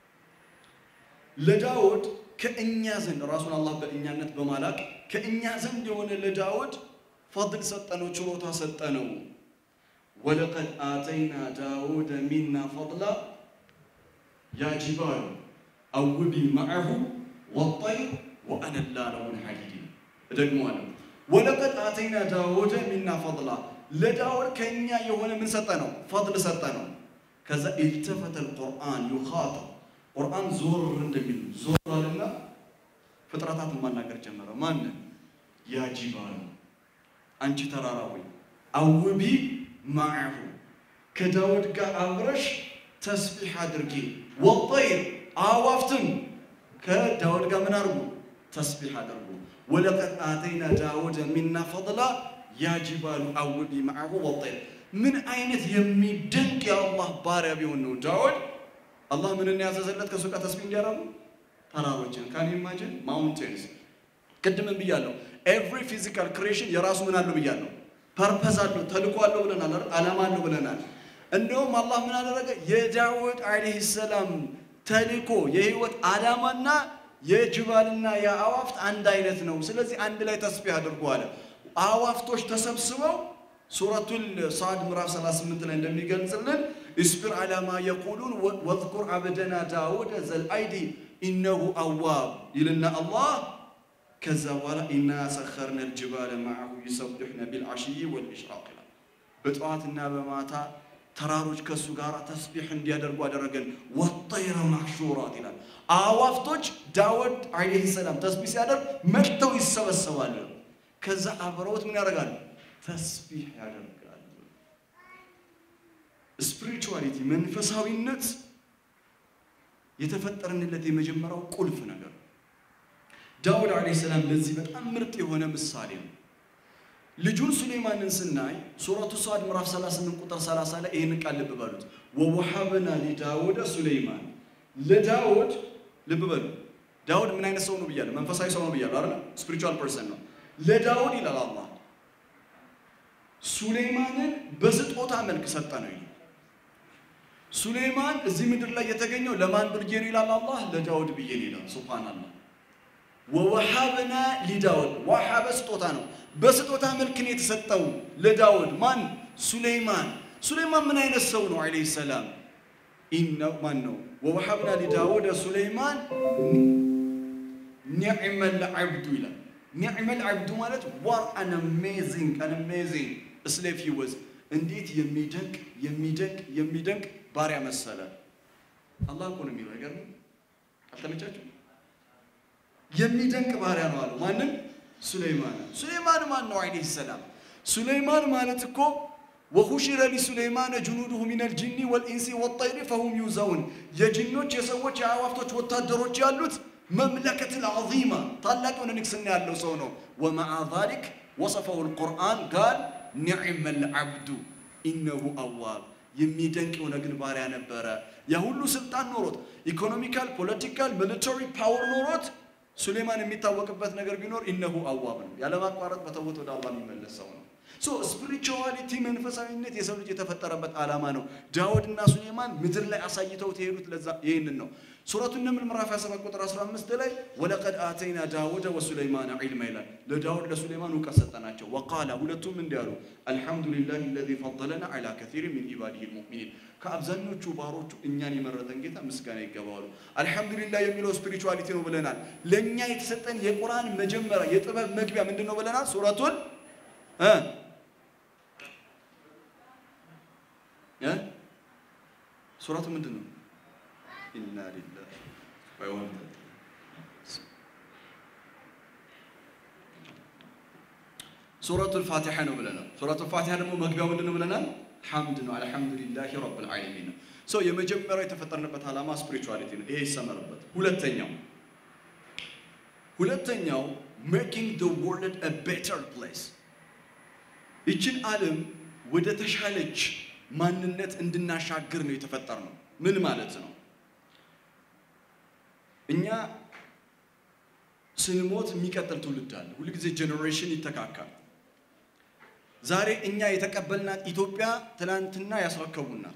ለዳውድ ከእኛ ዘንድ ራሱን አላህ በእኛነት በማላቅ ከእኛ ዘንድ የሆነ ለዳውድ ፈድል ሰጠነው፣ ችሎታ ሰጠነው። ወለቀድ አተይና ዳውድ ሚና ፈድላ ያ ጂባሉ አውቢ መዐሁ ወጠይር ወአነላ ለሁን ሐዲድ እደግመዋለሁ። ወለቀድ አተይና ዳውደ ሚና ፈድላ ለዳውድ ከእኛ የሆነ ምን ሰጠ ነው? ፈድል ሰጠ ነው። ከዛ ኢልተፈተ ልቁርአን ዩኻጠብ ቁርአን ዞር እንደሚል ዞር አለና ፍጥረታትን ማናገር ጀመረ። ማንን? ያ ጂባሉ አንቺ ተራራ ሆይ አውቢ መዐሁ ከዳውድ ጋር አብረሽ ተስቢሕ አድርጊ። ወጠይር አዋፍትም ከዳውድ ጋር ምን አድርጉ? ተስቢሕ አድርጉ። ወለቀድ አተይና ዳውደ ሚና ፈድላ ያ ጂባሉ አውቢ መዐሁ ወጠይር። ምን አይነት የሚደንቅ የአላህ ባሪያ ቢሆን ነው ዳውድ አላህ ምንን ያዘዘለት ከሱ ጋር ተስቢሕ እንዲያደርጉ ተራሮችን ካን ኢማጂን ማውንቴንስ። ቅድምን ብያለሁ። ኤቭሪ ፊዚካል ክሬሽን የራሱ ምን አለው ብያለሁ፣ ፐርፐዝ አለው፣ ተልኮ አለው ብለናል አይደል? ዓላማ አለው ብለናል። እንደውም አላህ ምን አደረገ? የዳውድ ዓለይሂ ሰላም ተልኮ የህይወት ዓላማና የጅባልና የአዋፍት አንድ አይነት ነው። ስለዚህ አንድ ላይ ተስቢህ አድርጉ አለ። አዋፍቶች ተሰብስበው ሱረቱል ሳድ ምዕራፍ 38 ላይ እንደሚገልጽልን እስቢር ዓላ ማ የቁሉን ወዝኩር አብደና ዳውድ ዘልአይዲ ኢነሁ አዋብ ይልና አላህ ከዛ በኋላ ኢና ሰኸርነ ልጅባለ መዐሁ ይሰብሕነ ቢልዓሽይ ወልኢሽራቅ ይላል። በጠዋትና በማታ ተራሮች ከእሱ ጋር ተስቢሕ እንዲያደርጉ አደረገን። ወጠይረ ማሕሹራት ይላል። አዋፍቶች ዳውድ ዓለይሂ ሰላም ተስቢሕ ሲያደርግ መጥተው ይሰበሰባሉ። ከዛ አብረውት ምን ያደርጋሉ? ተስቢሕ ያደርጋሉ። ስፒሪቹዋሊቲ መንፈሳዊነት የተፈጠርንለት የመጀመሪያው ቁልፍ ነገር ዳውድ ዓለይሂ ሰላም ለዚህ በጣም ምርጥ የሆነ ምሳሌ ነው። ልጁን ሱሌማንን ስናይ ሱረቱ ሳድ ምዕራፍ 38 ቁጥር 30 ላይ ይህን ቃል ልብ በሉት። ወወሃብና ሊዳውደ ሱሌይማን ለዳውድ ልብ በሉ። ዳውድ ምን አይነት ሰው ነው ብያለሁ? መንፈሳዊ ሰው ነው ብያለሁ አይደል? ስፒሪቹዋል ፐርሰን ነው። ለዳውድ ይላል አላህ ሱሌይማንን በስጦታ መልክ ሰጠ ነው ይላል። ሱሌይማን እዚህ ምድር ላይ የተገኘው ለማን ብዬ ነው ይላል አላህ? ለዳውድ ብዬ ነው ይላል። ሱብሃንአላህ ወወሃብና ሊዳውድ ወሃበ ስጦታ ነው። በስጦታ መልክ ነው የተሰጠው ለዳውድ ማን? ሱሌይማን። ሱሌይማን ምን አይነት ሰው ነው? ዓለይሂ ሰላም ኢነው ማን ነው? ወወሃብና ሊዳውድ ሱሌይማን ኒዕመል ዓብዱ ይላል። ኒዕመል ዓብዱ ማለት ዋር አን አሜዚንግ አን አሜዚንግ ስሌቭ ሂ ወዝ እንዴት የሚደንቅ የሚደንቅ የሚደንቅ ባሪያ መሰለ። አላህ እኮ ነው የሚለው አይገርምም? አልተመቻችሁም? የሚደንቅ ባሪያ ነው አለው። ማንም ሱሌይማን። ሱሌይማን ማን ነው? ዓለይሂ ሰላም። ሱሌይማን ማለት እኮ ወሁሽረ ሊሱሌይማነ ጅኑዱሁ ሚነል ጂኒ ወልኢንሲ ወጠይሪ ፈሁም ዩዘውን የጅኖች የሰዎች የአዕዋፍቶች ወታደሮች ያሉት መምለከትን ዐዚማ ታላቅ የሆነ ንግስና ያለው ሰው ነው። ወመዓ ዛሊክ ወሰፈሁ ልቁርአን ጋል ኒዕመል ዓብዱ ኢነሁ አዋብ የሚደንቅ የሆነ ግን ባሪያ ነበረ። ያ ሁሉ ስልጣን ኖሮት ኢኮኖሚካል፣ ፖለቲካል፣ ሚሊታሪ ፓወር ኖሮት ሱሌማን የሚታወቅበት ነገር ቢኖር ኢነሁ አዋብ ነው። ያለማቋረጥ በተውት ወደ አላህ የሚመለስ ሰው ነው። ሶ ስፒሪቹዋሊቲ መንፈሳዊነት የሰው ልጅ የተፈጠረበት ዓላማ ነው። ዳውድ እና ሱሌማን ምድር ላይ አሳይተው የሄዱት ለዛ ይህንን ነው። ሱረቱ ነምል ምዕራፍ 27 ቁጥር 15 ላይ ወለቀድ አተይና ዳውደ ወሱለይማን ዒልማ ይላል። ለዳውድ ለሱሌማን እውቀት ሰጠናቸው። ወቃላ ሁለቱም እንዲህ አሉ፣ አልሐምዱሊላህ አለዚ ፈضለና ዐላ ከሲር ሚን ኢባዲሂ ልሙእሚኒን ከአብዛኞቹ ባሮቹ እኛን የመረጠን ጌታ ምስጋና ይገባዋሉ። አልሐምዱሊላህ የሚለው ስፒሪቹዋሊቲ ነው ብለናል። ለእኛ የተሰጠን የቁርአን መጀመሪያ የጥበብ መግቢያ ምንድን ነው ብለናል? ሱረቱን እ እ ሱረቱ ምንድን ነው? ኢና ሊላህ ባይሆን ሱረቱል ፋቲሓ ነው ብለናል። ሱረቱል ፋቲሓ ደግሞ መግቢያው ምንድን ነው ብለናል? ሐምድ ነው። አልሐምዱሊላህ ረብል ዓለሚን ነው። ሰው የመጀመሪያው የተፈጠርንበት ዓላማ ስፒሪቹዋሊቲ ነው። ይሄ ይሰመርበት። ሁለተኛው ሁለተኛው ሜኪንግ ዘ ወርልድ አ ቤተር ፕሌስ ይችን ዓለም ወደ ተሻለች ማንነት እንድናሻግር ነው የተፈጠር ነው። ምን ማለት ነው? እኛ ስንሞት የሚቀጥል ትውልድ አለ። ሁልጊዜ ጄኔሬሽን ይተካካል። ዛሬ እኛ የተቀበልናት ኢትዮጵያ ትላንትና ያስረከቡናት።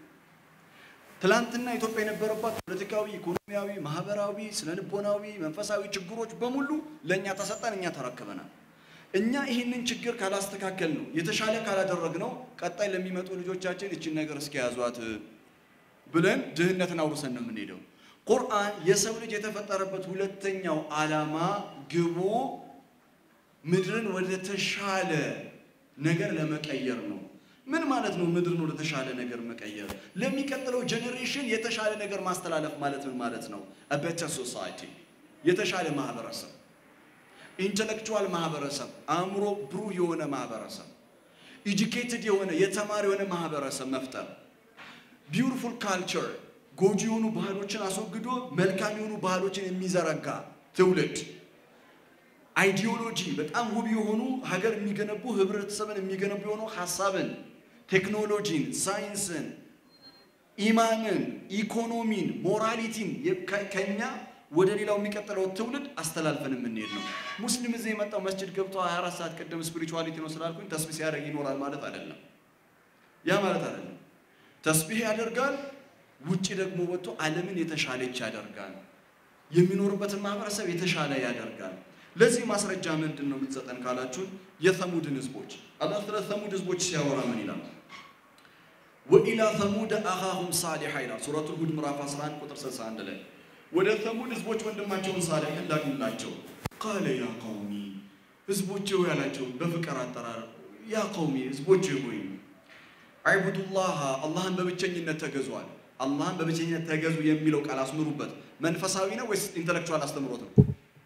ትላንትና ኢትዮጵያ የነበረባት ፖለቲካዊ፣ ኢኮኖሚያዊ፣ ማህበራዊ፣ ስነልቦናዊ፣ መንፈሳዊ ችግሮች በሙሉ ለእኛ ተሰጠን፣ እኛ ተረክበናል። እኛ ይህንን ችግር ካላስተካከል ነው የተሻለ ካላደረግ ነው ቀጣይ ለሚመጡ ልጆቻችን እችን ነገር እስኪያዟት ብለን ድህነትን አውርሰን ነው የምንሄደው። ቁርአን የሰው ልጅ የተፈጠረበት ሁለተኛው ዓላማ ግቡ ምድርን ወደ ተሻለ ነገር ለመቀየር ነው። ምን ማለት ነው? ምድርን ወደ ተሻለ ነገር መቀየር፣ ለሚቀጥለው ጄኔሬሽን የተሻለ ነገር ማስተላለፍ ማለት ምን ማለት ነው? ቤተር ሶሳይቲ፣ የተሻለ ማህበረሰብ፣ ኢንተሌክቹዋል ማህበረሰብ፣ አእምሮ ብሩህ የሆነ ማህበረሰብ፣ ኢዱኬትድ የሆነ የተማሪ የሆነ ማህበረሰብ መፍጠር፣ ቢውቲፉል ካልቸር ጎጂ የሆኑ ባህሎችን አስወግዶ መልካም የሆኑ ባህሎችን የሚዘረጋ ትውልድ፣ አይዲዮሎጂ በጣም ውብ የሆኑ ሀገር የሚገነቡ ህብረተሰብን የሚገነቡ የሆኑ ሀሳብን፣ ቴክኖሎጂን፣ ሳይንስን፣ ኢማንን፣ ኢኮኖሚን፣ ሞራሊቲን ከኛ ወደ ሌላው የሚቀጥለው ትውልድ አስተላልፈን የምንሄድ ነው። ሙስሊም እዚህ የመጣው መስጅድ ገብቶ 24 ሰዓት ቅድም ስፒሪቹዋሊቲ ነው ስላልኩኝ ተስቢህ ሲያደርግ ይኖራል ማለት አይደለም። ያ ማለት አይደለም። ተስቢህ ያደርጋል ውጭ ደግሞ ወጥቶ ዓለምን የተሻለች ያደርጋል። የሚኖርበትን ማህበረሰብ የተሻለ ያደርጋል። ለዚህ ማስረጃ ምንድን ነው የምትሰጠን ካላችሁን፣ የተሙድን ህዝቦች አላህ ስለ ተሙድ ህዝቦች ሲያወራ ምን ይላል? ወኢላ ተሙድ አኻሁም ሳሊሐ ይላል ሱረቱል ሁድ ምዕራፍ 11 ቁጥር 61 ላይ ወደ ተሙድ ህዝቦች ወንድማቸውን ሳሊሕን ላክላቸው። ቃለ ያ ቀውሚ ህዝቦቼ ሆይ ያላቸው በፍቅር አጠራር ያ ቀውሚ ህዝቦቼ ሆይ አዕቡዱላህ አላህን በብቸኝነት ተገዟል። አላህን በብቸኝነት ተገዙ የሚለው ቃል አስምሩበት። መንፈሳዊ ነው ወይስ ኢንተሌክቹዋል አስተምሮት ነው?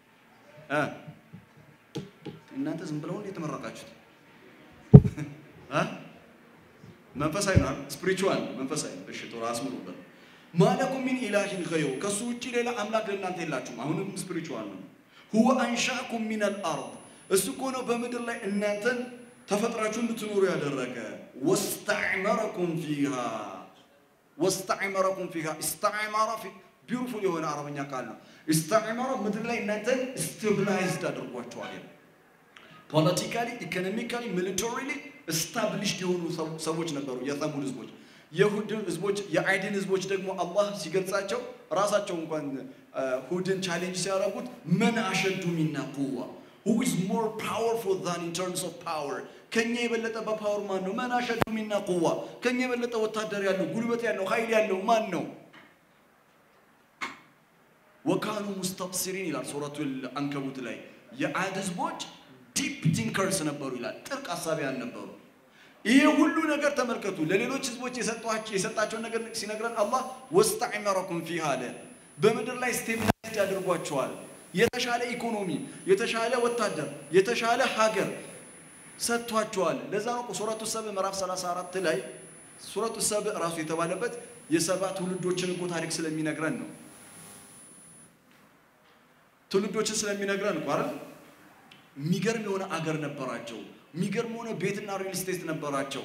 እናንተ ዝም ብለው እንዴት ተመረቃችሁት? መንፈሳዊ ነው፣ ስፒሪቹዋል መንፈሳዊ። እሺ ቶሎ አስምሩበት። ማለኩም ሚን ኢላሂን ገይሩ ከሱ ውጭ ሌላ አምላክ ለእናንተ የላችሁም። አሁንም ስፒሪቹዋል ነው። ሁወ አንሻኩም ሚነል አርድ እሱ እኮ ነው በምድር ላይ እናንተን ተፈጥራችሁ እንድትኖሩ ያደረገ ወስተዕመረኩም ፊሃ ወስተዕመረኩም ፊሃ ኢስተዕመረ ቢዩቲፉል የሆነ አረበኛ ቃል ነው። ኢስተዕመረ ምድር ላይ እናንተን ስቴብላይዝድ አድርጓቸዋል። ፖለቲካሊ፣ ኢኮኖሚካሊ፣ ሚሊታሪሊ ስታብሊሽድ የሆኑ ሰዎች ነበሩ የተሙድ ህዝቦች። የሁድ ህዝቦች የአይድን ህዝቦች ደግሞ አላህ ሲገልጻቸው ራሳቸው እንኳን ሁድን ቻሌንጅ ሲያደርጉት መን አሸዱ ሚና ቁዋ who is more powerful than in terms of power ከኛ የበለጠ በፓወር ማን ነው? መን አሸዱ ሚና ቁዋ ከኛ የበለጠ ወታደር ያለው ጉልበት ያለው ኃይል ያለው ማን ነው? ወካኑ ሙስተብሲሪን ይላል ሱረቱል አንከቡት ላይ የአድ ህዝቦች ዲፕ ቲንከርስ ነበሩ ይላል። ጥልቅ አሳቢያን ነበሩ። ይሄ ሁሉ ነገር ተመልከቱ። ለሌሎች ህዝቦች የሰጣቸውን ነገር ሲነግረን አላህ ወስተዕመረኩም ፊሃ አለ። በምድር ላይ ስቴብላይዝድ ያደርጓቸዋል። የተሻለ ኢኮኖሚ፣ የተሻለ ወታደር፣ የተሻለ ሀገር ሰጥቷቸዋል። ለዛ ነው ሱረቱ ሰብእ ምዕራፍ 34 ላይ ሱረቱ ሰብእ ራሱ የተባለበት የሰባ ትውልዶችን እኮ ታሪክ ስለሚነግረን ነው። ትውልዶችን ስለሚነግረን እኮ አይደል? የሚገርም የሆነ አገር ነበራቸው። የሚገርም የሆነ ቤትና ሪል ስቴት ነበራቸው።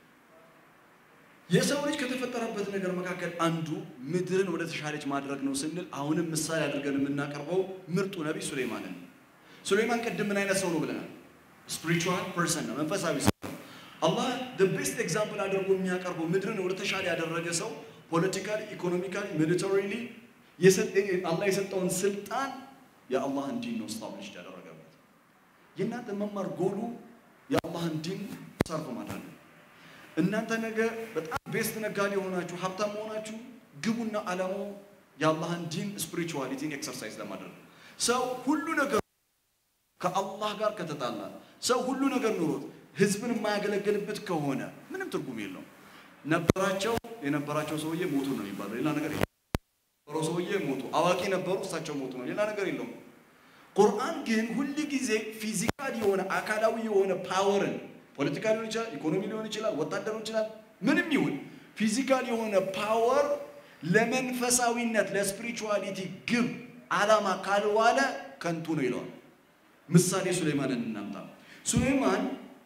የሰው ልጅ ከተፈጠረበት ነገር መካከል አንዱ ምድርን ወደ ተሻለች ማድረግ ነው ስንል አሁንም ምሳሌ አድርገን የምናቀርበው ምርጡ ነቢይ ሱሌይማንን ነው። ሱሌይማን ቅድም ምን አይነት ሰው ነው ብለናል? ስፒሪቹዋል ፐርሰን ነው፣ መንፈሳዊ ሰው ነው። አላህ the best ኤግዛምፕል አድርጎ የሚያቀርበው ምድርን ወደ ተሻለ ያደረገ ሰው ፖለቲካሊ፣ ኢኮኖሚካሊ፣ ሚሊታሪሊ አላህ የሰጠውን ስልጣን የአላህን ዲን ነው ስታብሊሽ ያደረገበት። የእናንተ መማር ጎሉ የአላህን ዲን ሰርፍ ማድረግ ነው። እናንተ ነገ በጣም ቤስት ነጋዴ የሆናችሁ ሀብታም መሆናችሁ ግቡና ዓላማው የአላህን ዲን ስፒሪቹዋሊቲን ኤክሰርሳይዝ ለማድረግ ነው። ሰው ሁሉ ነገር ከአላህ ጋር ከተጣላ ሰው ሁሉ ነገር ኑሮት ህዝብን የማያገለግልበት ከሆነ ምንም ትርጉም የለውም። ነበራቸው የነበራቸው ሰውዬ ሞቱ ነው የሚባለው። ሌላ ነገር የለም። ነበረው ሰውዬ ሞቱ፣ አዋቂ ነበሩ፣ እሳቸው ሞቱ ነው። ሌላ ነገር የለውም። ቁርአን ግን ሁል ጊዜ ፊዚካል የሆነ አካላዊ የሆነ ፓወርን ፖለቲካ ሊሆን ይችላል፣ ኢኮኖሚ ሊሆን ይችላል፣ ወታደር ሊሆን ይችላል፣ ምንም ይሁን ፊዚካል የሆነ ፓወር ለመንፈሳዊነት ለስፒሪቹዋሊቲ ግብ ዓላማ ካልዋለ ከንቱ ነው ይለዋል። ምሳሌ ሱሌማንን እናምጣ። ሱሌማን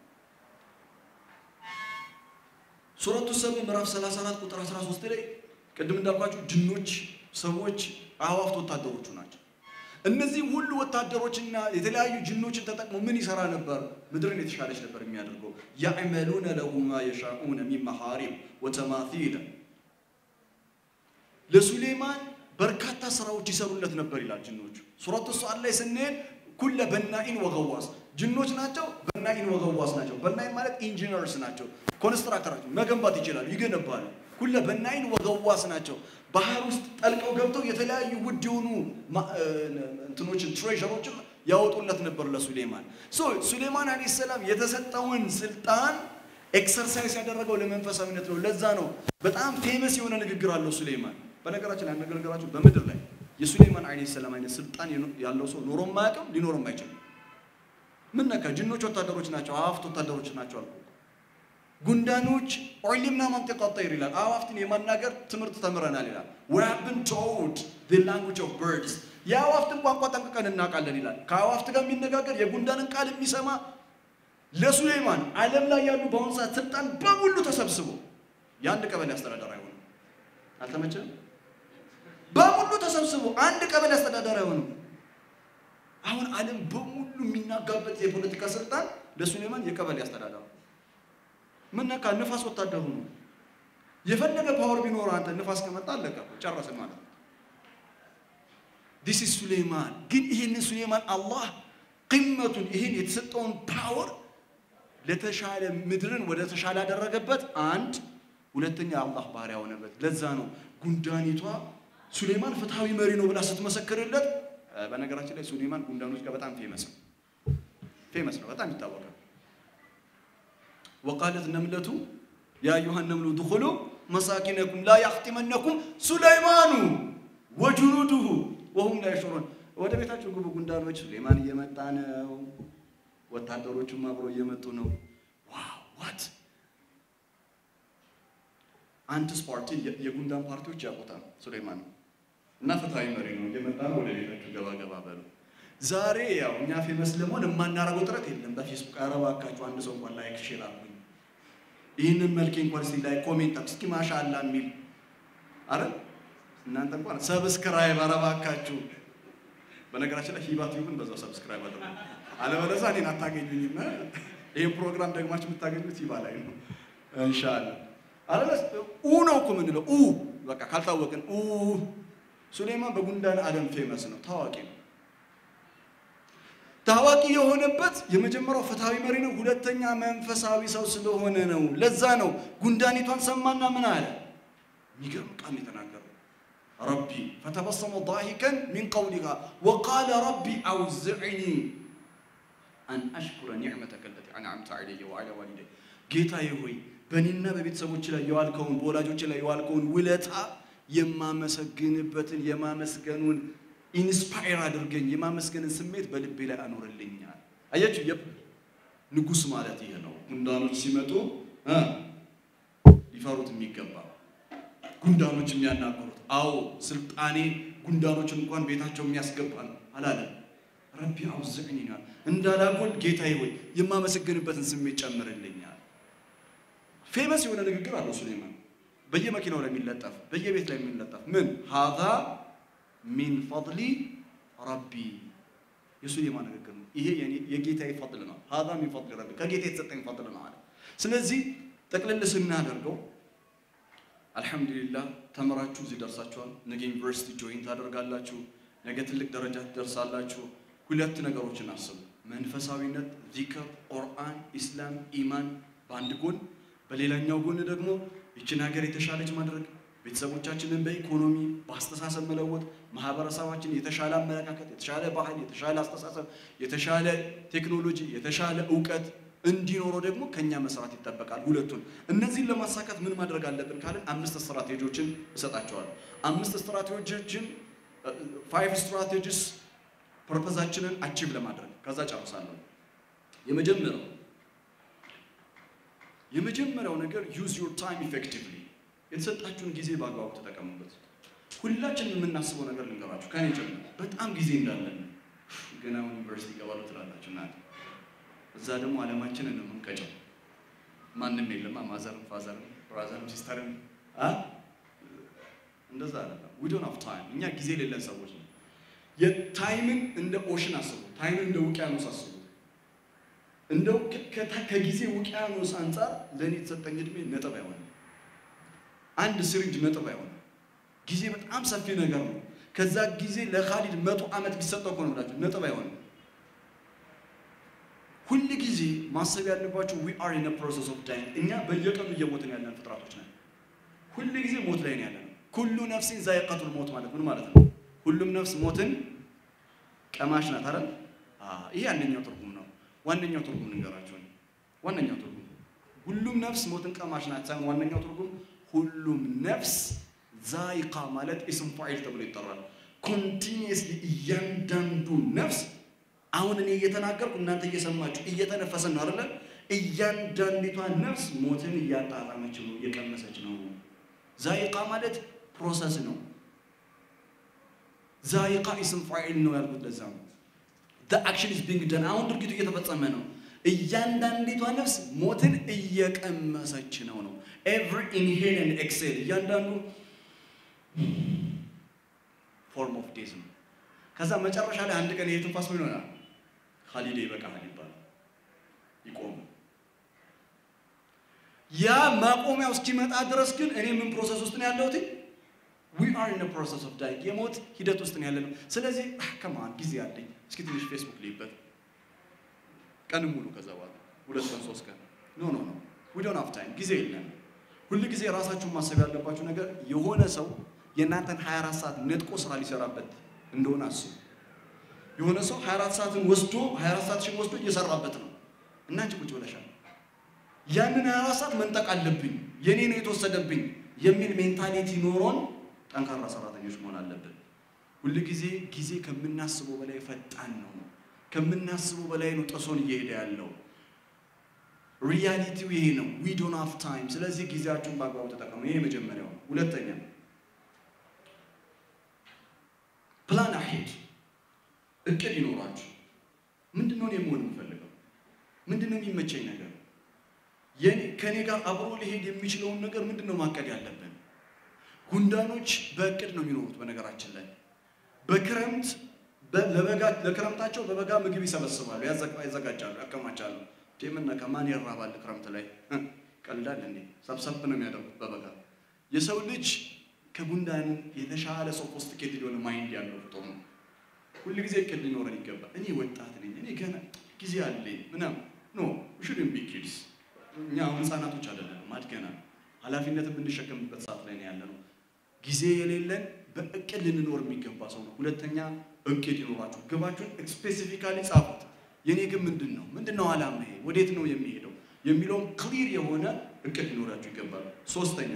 ሱረቱ ሰብ ምዕራፍ 34 ቁጥር 13 ላይ ቅድም እንዳልኳችሁ ጅኖች፣ ሰዎች፣ አዕዋፍት ወታደሮቹ ናቸው። እነዚህ ሁሉ ወታደሮችና የተለያዩ ጅኖችን ተጠቅሞ ምን ይሰራ ነበር? ምድርን የተሻለች ነበር የሚያደርገው። ያዕመሉነ ለሁ ማ የሻኡነ ሚን መሐሪብ ወተማቲል ለሱሌማን በርካታ ስራዎች ይሰሩለት ነበር ይላል ጅኖቹ። ሱረቱ ሰዓድ ላይ ስንሄድ ኩለ በናኢን ወገዋስ ጅኖች ናቸው። በናኢን ወገዋስ ናቸው። በናኢን ማለት ኢንጂነርስ ናቸው። ኮንስትራክተራቸው መገንባት ይችላሉ፣ ይገነባሉ። ኩለ በናኢን ወገዋስ ናቸው። ባህር ውስጥ ጠልቀው ገብተው የተለያዩ ውድ የሆኑ እንትኖችን ትሬዠሮችን ያወጡለት ነበር ለሱሌማን። ሶ ሱሌማን አለይሂ ሰላም የተሰጠውን ስልጣን ኤክሰርሳይዝ ያደረገው ለመንፈሳዊነት ነው። ለዛ ነው በጣም ፌመስ የሆነ ንግግር አለው ሱሌማን። በነገራችን ላይ አነጋገራችሁ በምድር ላይ የሱሌማን አለይሂ ሰላም አይነት ስልጣን ያለው ሰው ኖሮም አያውቅም፣ ሊኖርም አይችልም። ምን ነካ? ጅኖች ወታደሮች ናቸው፣ አዋፍት ወታደሮች ናቸው አልኩ። ጉንዳኖች ዑሊምና መንጢቀ ጠይር ይላል። አዋፍትን የማናገር ትምህርት ተምረናል ይላል። we have been told the language of birds የአዋፍትን ቋንቋ ጠንቅቀን እናውቃለን ይላል። ከአዋፍት ጋር የሚነጋገር የጉንዳንን ቃል የሚሰማ ለሱሌማን ዓለም ላይ ያሉ በአሁኑ ሰዓት ስልጣን በሙሉ ተሰብስቦ የአንድ ቀበሌ አስተዳደር አይሆንም። አልተመቸም? በሙሉ ተሰብስቦ አንድ ቀበሌ አስተዳደር አይሆንም። አሁን ዓለም በሙሉ የሚናጋበት የፖለቲካ ስልጣን ለሱሌማን የቀበሌ አስተዳደር ምን ነካ? ንፋስ ወታደሩ ነው። የፈለገ ፓወር ቢኖር አንተ ንፋስ ከመጣ አለቀ፣ ጨረስን ማለት ነው። ዲስ ኢዝ ሱሌማን። ግን ይህንን ሱሌማን አላህ ቅመቱን ይህን የተሰጠውን ፓወር ለተሻለ ምድርን ወደ ተሻለ ያደረገበት አንድ ሁለተኛ አላህ ባሪያ ሆነበት። ለዛ ነው ጉንዳኒቷ ሱሌማን ፍትሃዊ መሪ ነው ብላ ስትመሰክርለት። በነገራችን ላይ ሱሌማን ጉንዳኖች ጋር በጣም ፌመስ ነው፣ ፌመስ ነው፣ በጣም ይታወቃል። ወቃለት ነምለቱ ያ አዩሃ ነምሉ ድኹሉ መሳኪነኩም ላ ያኽቲመነኩም ሱለይማኑ ወጁኑዱሁ ወሁም ላ የሽዑሩን። ወደ ቤታቸው ግቡ ጉንዳኖች፣ ሱሌማን እየመጣ ነው፣ ወታደሮቹም አብረው እየመጡ ነው። ዋው ዋት አንትስ ፓርቲ የጉንዳን ፓርቲዎች ያውቁታል ሱሌማን እና ፍትሃዊ መሪ ነው እየመጣ ነው። ወደ ቤታችሁ ገባ ገባ በሉ። ዛሬ ያው እኛ ፌመስ ለመሆን የማናረገው ጥረት የለም። በፌስቡክ ኧረ እባካችሁ አንድ ሰው እንኳን ላይክ ሼር አድርጉኝ፣ ይህንን መልኬ እንኳን እስኪ ላይ ኮሜንት እስኪ ማሻአላ የሚል አረ እናንተ እንኳን ሰብስክራይብ ኧረ እባካችሁ። በነገራችን ላይ ሂባት ይሁን በዛው ሰብስክራይብ አድርጉ፣ አለበለዚያ እኔን አታገኙኝም። ይህን ፕሮግራም ደግማችሁ የምታገኙት ሂባ ላይ ነው ኢንሻአላ። አለበለዚያ ኡ ነው እኮ የምንለው ኡ በቃ ካልታወቅን ኡ ሱሌማን በጉንዳን ዓለም ፌመስ ነው፣ ታዋቂ ነው። ታዋቂ የሆነበት የመጀመሪያው ፍትሃዊ መሪ ነው። ሁለተኛ መንፈሳዊ ሰው ስለሆነ ነው። ለዛ ነው ጉንዳኒቷን ሰማና ምን አለ? የሚገርም ቃል የተናገረው ረቢ ፈተበሰመ ዳሂከን ሚን ቀውሊሃ ወቃለ ረቢ አውዝዕኒ አን አሽኩረ ኒዕመተከ ለቲ አንዓምተ ዐለየ ወዐላ ዋሊደይ ጌታዬ ሆይ በእኔና በቤተሰቦች ላይ የዋልከውን በወላጆች ላይ የዋልከውን ውለታ የማመሰግንበትን የማመስገኑን ኢንስፓየር አድርገኝ የማመስገንን ስሜት በልቤ ላይ አኖርልኛል። አያችሁ፣ ንጉሥ ማለት ይሄ ነው። ጉንዳኖች ሲመጡ ሊፈሩት የሚገባ ጉንዳኖች የሚያናገሩት አዎ፣ ስልጣኔ ጉንዳኖችን እንኳን ቤታቸው የሚያስገባ ነው አላለም። ረቢ አውዝዕኒ ይላል እንዳላጎል ጌታዬ ሆይ የማመሰግንበትን ስሜት ጨምርልኛል። ፌመስ የሆነ ንግግር አለው ሱሌማን በየመኪናው ላይ የሚለጠፍ በየቤት ላይ የሚለጠፍ ምን ሀዛ ሚን ፈድሊ ረቢ የእሱ የማነጋገር ነው። ይሄ የጌታዬ ፈድል ነው። ሀዛ ሚን ፈድል ረቢ ከጌታ የተሰጠኝ ፈድል ነው አለ። ስለዚህ ጠቅልል ስናደርገው አልሐምዱሊላህ ተምራችሁ እዚህ ደርሳችኋል። ነገ ዩኒቨርሲቲ ጆይን ታደርጋላችሁ። ነገ ትልቅ ደረጃ ትደርሳላችሁ። ሁለት ነገሮችን አስቡ። መንፈሳዊነት፣ ዚክር፣ ቁርአን፣ ኢስላም፣ ኢማን በአንድ ጎን፣ በሌላኛው ጎን ደግሞ ይችን ሀገር የተሻለች ማድረግ፣ ቤተሰቦቻችንን በኢኮኖሚ በአስተሳሰብ መለወጥ፣ ማህበረሰባችን የተሻለ አመለካከት፣ የተሻለ ባህል፣ የተሻለ አስተሳሰብ፣ የተሻለ ቴክኖሎጂ፣ የተሻለ እውቀት እንዲኖረው ደግሞ ከኛ መስራት ይጠበቃል። ሁለቱን እነዚህን ለማሳካት ምን ማድረግ አለብን ካልን አምስት ስትራቴጂዎችን እሰጣቸዋለሁ። አምስት ስትራቴጂዎችን ፋይቭ ስትራቴጂስ ፐርፐዛችንን አቺቭ ለማድረግ ከዛ ጨርሳለሁ። የመጀመሪያው የመጀመሪያው ነገር ዩዝ ዩር ታይም ኢፌክቲቭሊ የተሰጣችሁን ጊዜ በአግባቡ ተጠቀሙበት። ሁላችንም የምናስበው ነገር ልንገራችሁ፣ ከኔ ጀምሮ በጣም ጊዜ እንዳለን ገና ዩኒቨርሲቲ ይገባሉ ትላላችሁ እናንተ እዛ ደግሞ አለማችንን ነው የምንቀጨው። ማንም የለም ማዘርም ፋዘርም ብራዘርም ሲስተርም እንደዛ አይደለም። ዊ ዶንት ሃቭ ታይም። እኛ ጊዜ የሌለን ሰዎች ነው። የታይምን እንደ ኦሽን አስቡ። ታይምን እንደ ውቅያኖስ አስቡ። እንደው ከጊዜ ውቅያኖስ አንጻር ለእኔ የተሰጠኝ እድሜ ነጥብ አይሆንም። አንድ ስሪንጅ ነጥብ አይሆንም። ጊዜ በጣም ሰፊ ነገር ነው። ከዛ ጊዜ ለካሊድ መቶ ዓመት ቢሰጠው እኮ ነው ብላችሁ ነጥብ አይሆንም። ሁል ጊዜ ማሰብ ያለባቸው ዊ አር ኢን ፕሮሰስ ኦፍ ዳይንግ። እኛ በየቀኑ እየሞትን ያለን ፍጥረቶች ነን። ሁል ጊዜ ሞት ላይ ነው ያለነው። ኩሉ ነፍሲን ዛይቀቱል ሞት ማለት ምን ማለት ነው? ሁሉም ነፍስ ሞትን ቀማሽ ናት አይደል? ይሄ አንደኛው ትርጉም ነው። ዋነኛው ትርጉም ልንገራችሁ። ዋነኛው ትርጉም ሁሉም ነፍስ ሞትን ቀማሽ ናት ሳይሆን ዋነኛው ትርጉም ሁሉም ነፍስ ዛይቃ ማለት ኢስም ፋኢል ተብሎ ይጠራል። ኮንቲኒየስሊ እያንዳንዱ ነፍስ አሁን እኔ እየተናገርኩ እናንተ እየሰማችሁ እየተነፈሰን ነው አይደለ? እያንዳንዲቷ ነፍስ ሞትን እያጣጣመች ነው፣ እየቀመሰች ነው። ዛይቃ ማለት ፕሮሰስ ነው። ዛይቃ ኢስም ፋኢል ነው ያልኩት ለዛ ነው። the action is being done አሁን ድርጊቱ እየተፈጸመ ነው። እያንዳንዲቷ ነፍስ ሞትን እየቀመሰች ነው ነው every inhale and exhale እያንዳንዱ ፎርም ኦፍ ዴዝ ነው። ከዛ መጨረሻ ላይ አንድ ቀን ይሄ ትንፋስ ምን ይሆናል? ኻሊዴ ይበቃሃል ይባላል። ይቆም። ያ ማቆሚያው እስኪመጣ ድረስ ግን እኔ ምን ፕሮሰስ ውስጥ ነው ያለሁት? ዊ አር ኢን ፕሮሰስ ኦፍ ዳይንግ የሞት ሂደት ውስጥ ነው ያለነው። ስለዚህ ከማን ጊዜ አለኝ እስኪ ትንሽ ፌስቡክ ልይበት ቀን ሙሉ ከዛ በኋላ ሁለት ቀን ሶስት ቀን ኖ ኖ ኖ ዊ ዶንት ሃቭ ታይም ጊዜ የለም። ሁል ጊዜ ራሳችሁን ማሰብ ያለባችሁ ነገር የሆነ ሰው የእናንተን 24 ሰዓት ነጥቆ ስራ ሊሰራበት እንደሆነ አስቡ። የሆነ ሰው 24 ሰዓትን ወስዶ 24 ሰዓትሽን ወስዶ እየሰራበት ነው እና አንቺ ቁጭ ብለሻል። ያንን 24 ሰዓት መንጠቅ አለብኝ የኔ ነው የተወሰደብኝ የሚል ሜንታሊቲ ኖሮን ጠንካራ ሰራተኞች መሆን አለብን። ሁል ጊዜ ጊዜ ከምናስበው በላይ ፈጣን ነው። ከምናስበው በላይ ነው ጥሶን እየሄደ ያለው። ሪያሊቲው ይሄ ነው። ዊ ዶንት ሃቭ ታይም። ስለዚህ ጊዜያችሁን በአግባቡ ተጠቀሙ። ይሄ የመጀመሪያው። ሁለተኛ ፕላን አሄድ እቅድ ይኖራችሁ። ምንድን ነው እኔ መሆን የምፈልገው? ምንድን ነው የሚመቸኝ ነገር? ከእኔ ጋር አብሮ ሊሄድ የሚችለውን ነገር ምንድን ነው ማቀድ ያለብን? ጉንዳኖች በእቅድ ነው የሚኖሩት። በነገራችን ላይ በክረምት ለበጋ ለክረምታቸው በበጋ ምግብ ይሰበስባሉ፣ ያዘጋጃሉ፣ ያከማቻሉ። ምን ከማን ይራባል ክረምት ላይ ቀልዳል እንዴ? ሰብሰብ ነው የሚያደርጉት በበጋ የሰው ልጅ ከጉንዳን የተሻለ ሶፎስቲኬት የሆነ ማይንድ ያለው ፍጡር ነው። ሁል ጊዜ እቅድ ሊኖረን ይገባል። እኔ ወጣት ነኝ፣ እኔ ገና ጊዜ አለኝ ምናምን ኖ ሹድን ቢ ኪድስ። እኛ አሁን ህፃናቶች አይደለንም፣ አድገናል። ኃላፊነት የምንሸከምበት ሰዓት ላይ ነው ያለ ነው። ጊዜ የሌለን በእቅድ ልንኖር የሚገባ ሰው ነው። ሁለተኛ እቅድ ይኖራችሁ፣ ግባችሁን ስፔሲፊካሊ ጻፉት። የኔ ግን ምንድን ነው ምንድን ነው አላማ፣ ይሄ ወዴት ነው የሚሄደው የሚለውን ክሊር የሆነ እቅድ ሊኖራችሁ ይገባል። ሶስተኛ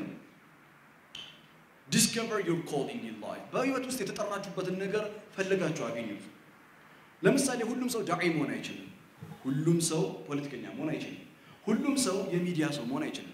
ዲስከቨር ዩር ኮሊንግ ኢን ላይፍ በህይወት ውስጥ የተጠራችሁበትን ነገር ፈልጋችሁ አገኙት። ለምሳሌ ሁሉም ሰው ዳዒ መሆን አይችልም። ሁሉም ሰው ፖለቲከኛ መሆን አይችልም። ሁሉም ሰው የሚዲያ ሰው መሆን አይችልም።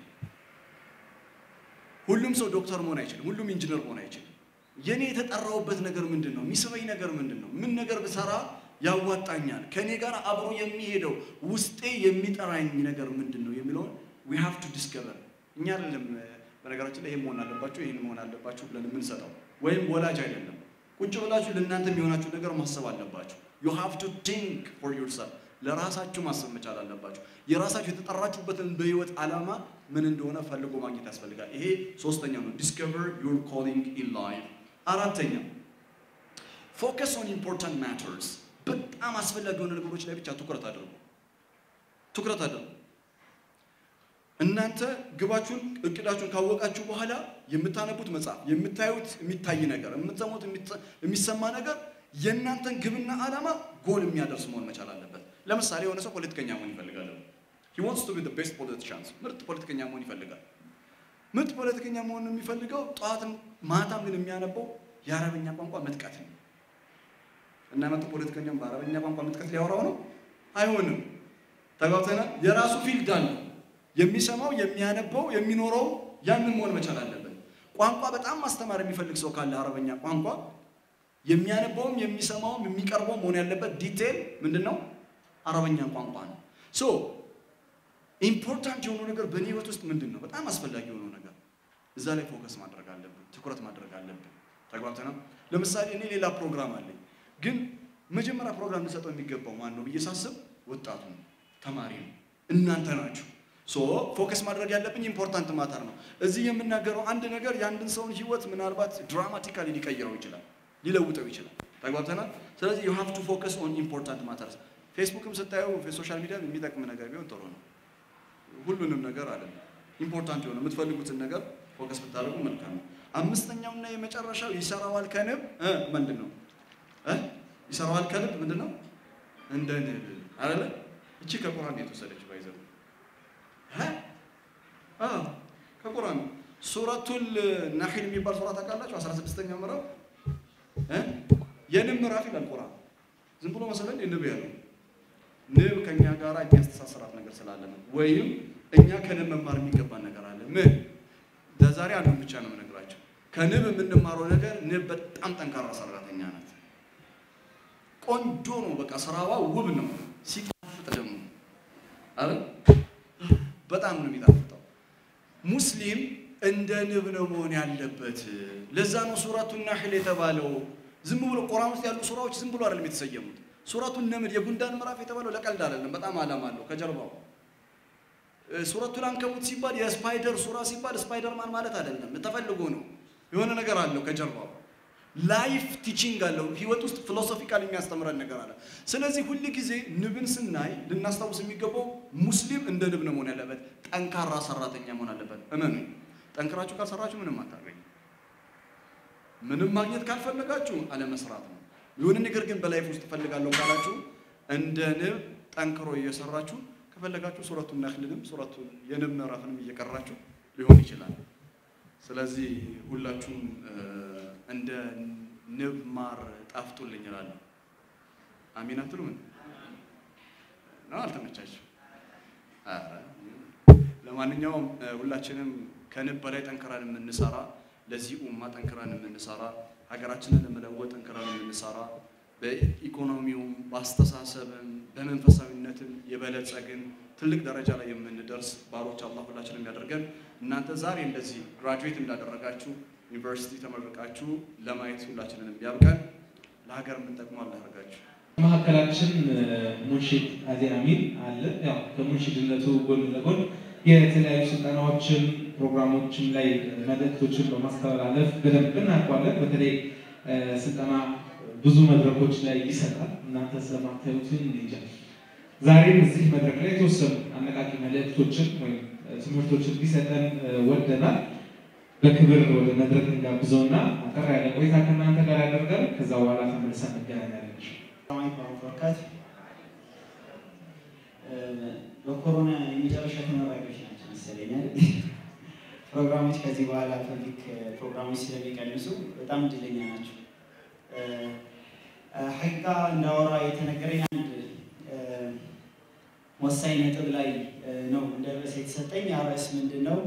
ሁሉም ሰው ዶክተር መሆን አይችልም። ሁሉም ኢንጂነር መሆን አይችልም። የኔ የተጠራውበት ነገር ምንድን ነው? የሚስበኝ ነገር ምንድን ነው? ምን ነገር ብሰራ ያዋጣኛል? ከኔ ጋር አብሮ የሚሄደው ውስጤ የሚጠራኝ ነገር ምንድን ነው የሚለውን ዊ ሃቭ ቱ ዲስከቨር። እኛ አይደለም በነገራችን ላይ ይሄን መሆን አለባችሁ ይሄን መሆን አለባችሁ ብለን የምንሰጠው ወይም ወላጅ አይደለም። ቁጭ ብላችሁ ለእናንተ የሚሆናችሁ ነገር ማሰብ አለባችሁ። ዩ ሃቭ ቱ ቲንክ ፎር ዩርሰልፍ ለራሳችሁ ማሰብ መቻል አለባችሁ። የራሳችሁ የተጠራችሁበትን በህይወት ዓላማ ምን እንደሆነ ፈልጎ ማግኘት ያስፈልጋል። ይሄ ሶስተኛው ነው፣ ዲስከቨር ዩር ኮሊንግ ኢን ላይፍ። አራተኛ ፎከስ ኦን ኢምፖርታንት ማተርስ። በጣም አስፈላጊ የሆነ ነገሮች ላይ ብቻ ትኩረት አድርጉ፣ ትኩረት አድርጉ። እናንተ ግባችሁን እቅዳችሁን ካወቃችሁ በኋላ የምታነቡት መጽሐፍ፣ የምታዩት የሚታይ ነገር፣ የምትሰሙት የሚሰማ ነገር የእናንተን ግብና ዓላማ ጎል የሚያደርስ መሆን መቻል አለበት። ለምሳሌ የሆነ ሰው ፖለቲከኛ መሆን ይፈልጋል። he wants to be the best politician ምርጥ ፖለቲከኛ መሆን ይፈልጋል። ምርጥ ፖለቲከኛ መሆን የሚፈልገው ጠዋትም ማታም ግን የሚያነበው የአረበኛ ቋንቋ መጥቀት ነው። እና መጥቶ ፖለቲከኛም በአረበኛ ቋንቋ መጥቀት ሊያወራው ነው? አይሆንም። ተጋብተናል። የራሱ ፊልድ አለው። የሚሰማው የሚያነበው የሚኖረው ያንን መሆን መቻል አለበት። ቋንቋ በጣም ማስተማር የሚፈልግ ሰው ካለ አረበኛ ቋንቋ የሚያነበውም የሚሰማውም የሚቀርበው መሆን ያለበት ዲቴል ምንድን ነው? አረበኛ ቋንቋ ነው። ሶ ኢምፖርታንት የሆነው ነገር በእኔ ህይወት ውስጥ ምንድን ነው? በጣም አስፈላጊ የሆነው ነገር እዛ ላይ ፎከስ ማድረግ አለብን፣ ትኩረት ማድረግ አለብን። ተግባብተናል። ለምሳሌ እኔ ሌላ ፕሮግራም አለኝ፣ ግን መጀመሪያ ፕሮግራም ልሰጠው የሚገባው ማን ነው ብዬ ሳስብ ወጣቱ ነው፣ ተማሪ ነው፣ እናንተ ናችሁ። ሶ ፎከስ ማድረግ ያለብኝ ኢምፖርታንት ማተር ነው። እዚህ የምናገረው አንድ ነገር የአንድን ሰውን ህይወት ምናልባት ድራማቲካሊ ሊቀይረው ይችላል፣ ሊለውጠው ይችላል። ተግባብተናል። ስለዚህ ዩ ሃቭ ቱ ፎከስ ኦን ኢምፖርታንት ማተርስ። ፌስቡክም ስታዩ ሶሻል ሚዲያ የሚጠቅም ነገር ቢሆን ጥሩ ነው። ሁሉንም ነገር አለ ኢምፖርታንት የሆነ የምትፈልጉትን ነገር ፎከስ ብታደርጉ መልካም ነው። አምስተኛውና የመጨረሻው ይሰራዋል ከንብ እ ምንድን ነው እ ይሰራዋል ከንብ ምንድን ነው እንደ ንብ አይደለ? እቺ ከቁርአን የተወሰደች ባይዘው እ ከቁርአን ሱረቱል ናሂል የሚባል ሱራ ታውቃላችሁ? 16ኛው ምዕራፍ እ የንብ ምዕራፍ ይላል ቁርአን። ዝም ብሎ መሰለን ንብ ያለው ንብ ከኛ ጋር የሚያስተሳስራት ነገር ስላለ ነው። ወይም እኛ ከንብ መማር የሚገባን ነገር አለ። ምን ለዛሬ አንዱን ብቻ ነው የምነግራቸው። ከንብ የምንማረው ነገር ንብ በጣም ጠንካራ ሰራተኛ ናት። ቆንጆ ነው፣ በቃ ስራዋ ውብ ነው። ሲጣፍጥ ደግሞ አረ በጣም ነው የሚጣፍጠው። ሙስሊም እንደ ንብ ነው መሆን ያለበት። ለዛ ነው ሱረቱ ናህል የተባለው። ዝም ብሎ ቁርአን ውስጥ ያሉ ሱራዎች ዝም ብሎ አይደለም የተሰየሙት። ሱረቱን ነምል የጉንዳን ምዕራፍ የተባለው ለቀልድ አይደለም፣ በጣም ዓላማ አለው ከጀርባው። ሱረቱል አንከቡት ሲባል የስፓይደር ሱራ ሲባል ስፓይደርማን ማለት አይደለም፣ ተፈልጎ ነው። የሆነ ነገር አለው ከጀርባው። ላይፍ ቲቺንግ አለው። ህይወት ውስጥ ፊሎሶፊካል የሚያስተምረን ነገር አለ። ስለዚህ ሁል ጊዜ ንብን ስናይ ልናስታውስ የሚገባው ሙስሊም እንደ ንብ ነው መሆን ያለበት። ጠንካራ ሰራተኛ መሆን አለበት። እመኑ፣ ጠንክራችሁ ካልሰራችሁ ምንም አታገኙ። ምንም ማግኘት ካልፈለጋችሁ አለመስራት ነው። የሆነ ነገር ግን በላይፍ ውስጥ እፈልጋለሁ ካላችሁ እንደ ንብ ጠንክሮ እየሰራችሁ ከፈለጋችሁ ሱረቱን ነህልንም ሱረቱ የንብ ምዕራፍንም እየቀራችሁ ሊሆን ይችላል። ስለዚህ ሁላችሁም እንደ ንብ ማር ጣፍጡልኝ እላለሁ። አሚን አትሉም? ነው አልተመቻችሁ? ለማንኛውም ሁላችንም ከንብ በላይ ጠንክረን የምንሰራ ለዚህ ኡማ ጠንክረን የምንሰራ ሀገራችንን ለመለወጥ ጠንክረን የምንሰራ በኢኮኖሚውም በአስተሳሰብም በመንፈሳዊነትም የበለጸግን ትልቅ ደረጃ ላይ የምንደርስ ባሮች አላህ ሁላችንም ያደርገን። እናንተ ዛሬ እንደዚህ ግራጁዌት እንዳደረጋችሁ ዩኒቨርሲቲ ተመርቃችሁ ለማየት ሁላችንን ያብቃን። ለሀገር የምንጠቅሙ አላህ ያደርጋችሁ። መካከላችን ሙንሺድ አዜን አሚን አለ። ያው ከሙንሺድነቱ ጎን ለጎን የተለያዩ ስልጠናዎችን ፕሮግራሞችን ላይ መልእክቶችን በማስተላለፍ በደንብ እናውቀዋለን። በተለይ ስልጠና ብዙ መድረኮች ላይ ይሰጣል። እናንተ ስለማታዩትን እንጃ። ዛሬም እዚህ መድረክ ላይ የተወሰኑ አነቃቂ መልእክቶችን ወይም ትምህርቶችን ሊሰጠን ወደናል። በክብር ወደ መድረክ እንጋብዘውና አጠር ያለ ቆይታ ከእናንተ ጋር ያደርጋል። ከዛ በኋላ ተመልሰን እንገናኛለን። በረካት በኮሮና የመጨረሻ ተመራቂዎች ናቸው መሰለኛል። ፕሮግራሞች ከዚህ በኋላ ፐብሊክ ፕሮግራሞች ስለሚቀንሱ በጣም እድለኛ ናቸው። ሐቂቃ እንዳወራ የተነገረኝ አንድ ወሳኝ ነጥብ ላይ ነው እንደ ርዕስ የተሰጠኝ። ያ ርዕስ ምንድን ነው?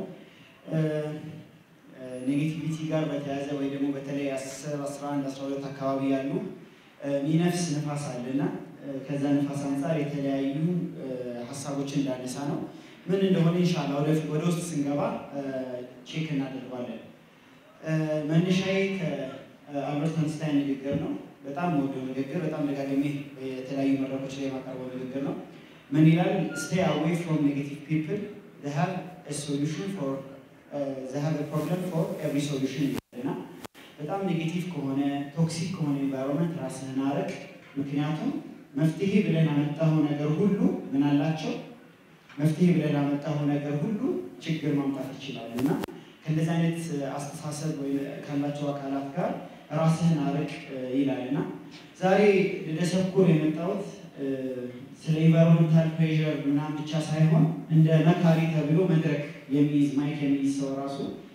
ኔጌቲቪቲ ጋር በተያያዘ ወይ ደግሞ በተለይ አስር አስራ አንድ አስራ ሁለት አካባቢ ያሉ ሚነፍስ ንፋስ አለና ከዛ ንፋስ አንጻር የተለያዩ ሀሳቦችን እንዳነሳ ነው። ምን እንደሆነ ኢንሻላህ ወደፊት ወደ ውስጥ ስንገባ ቼክ እናደርጓለን። መነሻዬ የአልበርት አንስታይን ንግግር ነው። በጣም ወደው ንግግር፣ በጣም ደጋግሜ የተለያዩ መድረኮች ላይ የማቀርበው ንግግር ነው። ምን ይላል? ስቴይ አዌይ ፍሮም ኔጌቲቭ ፒፕል they have a solution for uh, they have a problem for every solution ይላልና በጣም ኔጌቲቭ ከሆነ ቶክሲክ ከሆነ ኤንቫይሮንመንት ራስህን አርቅ። ምክንያቱም መፍትሄ ብለን ያመጣኸው ነገር ሁሉ ምን አላቸው? መፍትሄ ብለን ያመጣኸው ነገር ሁሉ ችግር ማምጣት ይችላል እና ከእንደዚህ አይነት አስተሳሰብ ወይ ካላቸው አካላት ጋር ራስህን አርቅ ይላል እና ዛሬ ልደሰኩር የመጣሁት ስለ ኢንቫይሮንመንታል ፕሬዠር ምናምን ብቻ ሳይሆን እንደ መካሪ ተብሎ መድረክ የሚይዝ ማይክ የሚይዝ ሰው ራሱ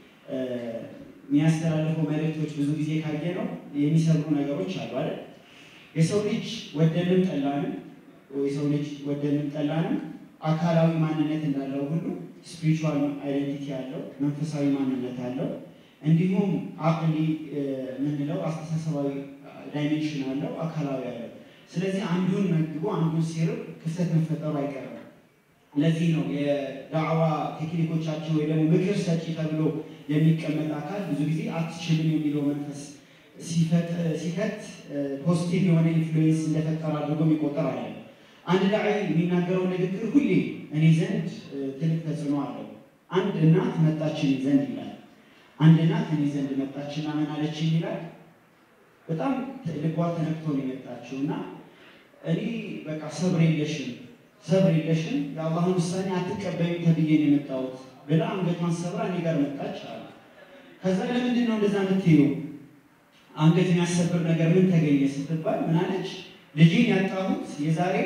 የሚያስተላልፈው መልእክቶች ብዙ ጊዜ ካየ ነው የሚሰሩ ነገሮች አሉ አይደል? የሰው ልጅ ወደንም ጠላንም የሰው ልጅ ወደንም ጠላንም አካላዊ ማንነት እንዳለው ሁሉ ስፒሪቹዋል አይደንቲቲ አለው፣ መንፈሳዊ ማንነት አለው። እንዲሁም አቅሊ የምንለው አስተሳሰባዊ ዳይሜንሽን አለው፣ አካላዊ አለው። ስለዚህ አንዱን መግቦ አንዱን ሲርብ ክፍተት መፈጠሩ አይቀርም። ለዚህ ነው የዳዕዋ ቴክኒኮቻችን ወይ ደግሞ ምክር ሰጪ ተብሎ የሚቀመጥ አካል ብዙ ጊዜ አትችልም የሚለው መንፈስ ሲከት ፖዚቲቭ የሆነ ኢንፍሉዌንስ እንደፈጠረ አድርጎ የሚቆጠር አለ። አንድ ዳዒ የሚናገረው ንግግር ሁሌ እኔ ዘንድ ትልቅ ተጽዕኖ አለው። አንድ እናት መጣችን ዘንድ ይላል። አንድ እናት እኔ ዘንድ መጣችና ምን አለችኝ ይላል። በጣም ልቧ ተነክቶ ነው የመጣችው እና እኔ በቃ ሰብር የለሽም ሰብር የለሽም የአላህን ውሳኔ አትቀበይም ተብዬ ነው የመጣሁት ብላ አንገቷን ሰብራ እኔ ጋር መጣች አለ። ከዛ ለምንድን ነው እንደዛ የምትይው? አንገት የሚያሰብር ነገር ምን ተገኘ ስትባል ምን አለች? ልጄን ያጣሁት የዛሬ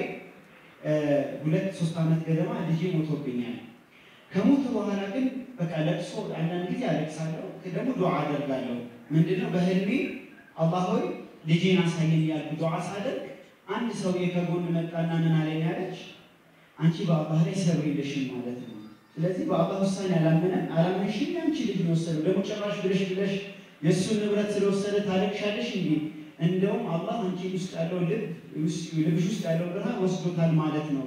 ሁለት ሶስት ዓመት ገደማ ልጄ ሞቶብኛል። ከሞቱ በኋላ ግን በቃ ለቅሶ አንዳንድ ጊዜ አለቅሳለሁ፣ ደግሞ ዱዓ አደርጋለሁ። ምንድነው በህልሜ አላህ ሆይ ልጄን አሳየኝ ያልኩ ዱዓ ሳደርግ አንድ ሰውዬ ከጎን መጣና ምን አለኝ አለች፣ አንቺ በአላህ ላይ ሰብር የለሽም ማለት ነው። ስለዚህ በአላህ ውሳኔ አላመነ አላመንሽም፣ ያንቺ ልጅ ነው ወሰደው። ደግሞ ጭራሽ ብለሽ ብለሽ የእሱን ንብረት ስለወሰደ ታለቅሻለሽ እንዴ? እንደውም አላህ አንቺ ውስጥ ያለው ልብ ልብሽ ውስጥ ያለው ብርሃን ወስዶታል ማለት ነው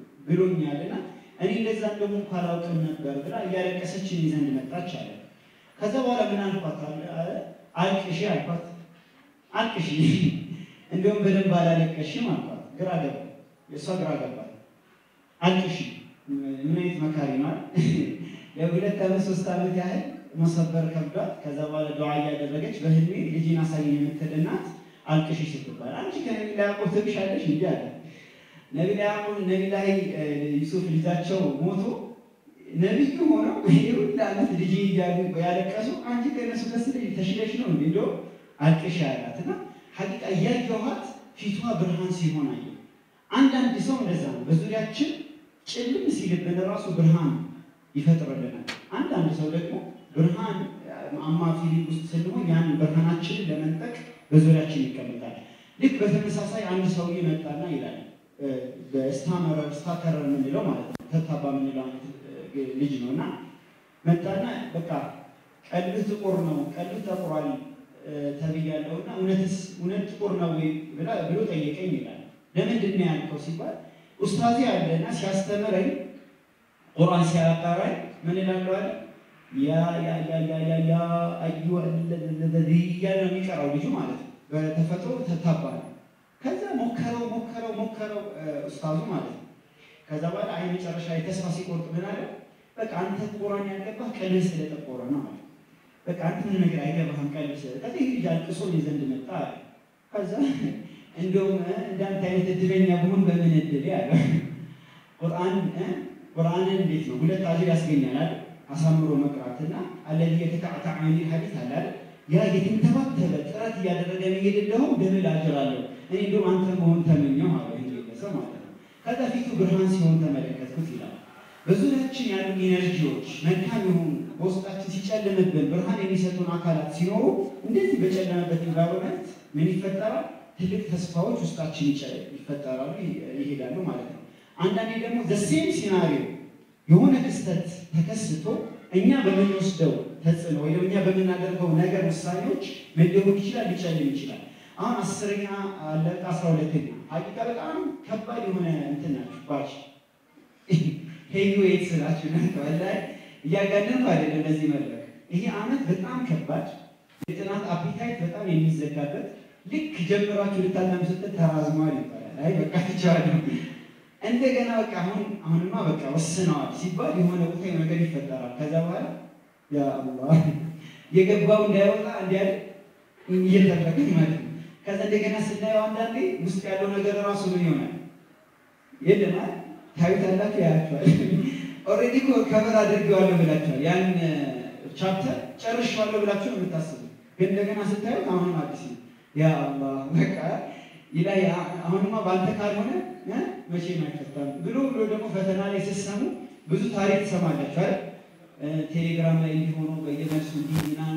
ብሎኛልና እኔ እንደዛ እንደሞ እንኳ አላውቅም ነበር ብላ እያለቀሰች እኔ ዘንድ መጣች አለ። ከዛ በኋላ ምን አልኳት አለ አልቅሺ አልኳት አልቅሺ እንደውም በደንብ አላለቀሽም አልኳት። ግራ ገባ የእሷ ግራ ገባት። አልቅሺ ምን አይነት መካሪ ማለት ለሁለት ዓመት ሶስት ዓመት ያህል መሰበር ከብዷት ከዛ በኋላ ዱዓ እያደረገች በህልሜ ልጅን አሳየኝ የምትል እናት አልቅሺ ስትባል አንቺ ከነቢ ላይ ያዕቆብ ትብሻለሽ እንዲ አለ። ነቢ ላይ ያዕቆብ ነቢ ላይ ዩሱፍ ልጃቸው ሞቶ ነቢዩ ሆነው የሁሉ ዓመት ልጅ እያሉ ያለቀሱ አንቺ ከነሱ ከስለ ተሽለሽ ነው እንዲ እንደው አልቅሺ አላት እና ሀቂቃ እያየኋት ፊቷ ብርሃን ሲሆን አየ። አንዳንድ ሰው እንደዛ ነው። በዙሪያችን ጭልም ሲልብን ራሱ ብርሃን ይፈጥርልናል። አንዳንድ ሰው ደግሞ ብርሃን አማ ፊሊንግ ውስጥ ስንሆን ያን ብርሃናችንን ለመንጠቅ በዙሪያችን ይቀመጣል። ልክ በተመሳሳይ አንድ ሰውዬ መጣና ይላል በስታመረር ስታከረር የምንለው ማለት ነው ተታባ የምንለው ልጅ ነው እና መጣና በቃ ቀልብህ ጥቁር ነው፣ ቀልብህ ጠቁሯል ተብያለሁ እና እውነትስ እውነት ጥቁር ነው ወይ ብሎ ጠየቀኝ ይላል። ለምንድን ነው ያልከው ሲባል ኡስታዚ አለና ሲያስተምረኝ ቁርአን ሲያቀራኝ ምን እላለሁ አለ ያ ያ ያ ያ ያ ያ አዩ ለዚ እያለ ነው የሚቀራው ልጁ ማለት ነው። በተፈጥሮ ተታባ ነው። ከዛ ሞከረው ሞከረው ሞከረው ኡስታዙ ማለት ነው። ከዛ በኋላ አይ መጨረሻ ላይ ተስፋ ሲቆርጥ ምን አለ በቃ አንተ ቁርአን ያልገባህ ቀልብህ ስለጠቆረ ነው ማለት በቃ አንተ ምን ነገር አይገባህም ቀልብ ስለ ከዛ ይህ ልጅ አልቅሶ እኔ ዘንድ መጣ አለ። ከዛ እንደውም እንዳንተ አይነት እድለኛ ብሆን በምን እድል ያለ ቁርአን ቁርአንን እንዴት ነው ሁለት አጅር ያስገኛል አይደል? አሳምሮ መቅራትና አለዚ የተካዕታዕ የሚል ሐዲስ አለ አይደል? ያ የተንተባተበ ጥረት እያደረገ መሄድ እንደውም ደብል አጅር አለው። እኔ እንደውም አንተ መሆን ተመኘው አለ ይሄ ሰው ማለት ነው። ከዛ ፊቱ ብርሃን ሲሆን ተመለከትኩት ይላል። በዙሪያችን ያሉ ኢነርጂዎች መልካም የሆኑ በውስጣችን ሲጨልምብን ብርሃን የሚሰጡን አካላት ሲኖሩ እንደዚህ በጨለመበት ኢንቫይሮመንት ምን ይፈጠራል? ትልቅ ተስፋዎች ውስጣችን ይፈጠራሉ፣ ይሄዳሉ ማለት ነው። አንዳንዴ ደግሞ ዘሴም ሲናሪዮ የሆነ ክስተት ተከስቶ እኛ በምንወስደው ተጽዕኖ ወይ እኛ በምናደርገው ነገር ውሳኔዎች ምን ሊሆን ይችላል? ሊጨልም ይችላል። አሁን አስረኛ አለቀ፣ አስራ ሁለተኛ ሀቂቃ በጣም ከባድ የሆነ እንትን ናችሁ ባች ሄዩ የት ስላችሁ ላይ እያጋደንኩ አይደለም። ለዚህ መድረክ ይሄ አመት በጣም ከባድ የጥናት አፒታይት በጣም የሚዘጋበት ልክ ጀምራችሁ ልታለም ስትል ተራዝሟል ይባላል። አይ በቃ ትችላለሁ እንደገና በቃ አሁን አሁንማ በቃ ወስነዋል ሲባል የሆነ ቦታ ነገር ይፈጠራል። ከዛ በኋላ ያ አላህ የገባው እንዳይወጣ እንዲያል እየተደረገ ማለት ነው። ከዛ እንደገና ስናየው አንዳንዴ ውስጥ ያለው ነገር ራሱ ምን ይሆናል የለም አይደል? ታዩታላችሁ፣ ያያችኋል። ኦልሬዲ እኮ ከበር አድርገዋለሁ ብላችኋል። ያን ቻፕተር ጨርሻለሁ ብላችሁ ነው የምታስቡት። ግን እንደገና ስታዩት አሁንም አዲስ ነው። ያ አላህ በቃ ይላ አሁንማ ባንተ ካልሆነ እ መቼም አይፈታም ብሎ ብሎ ደግሞ ፈተና ላይ ስትሰሙ ብዙ ታሪክ ትሰማላችሁ አይደል? ቴሌግራም ላይ እንዲሆኑ በየመልሱ እንዲህ ምናምን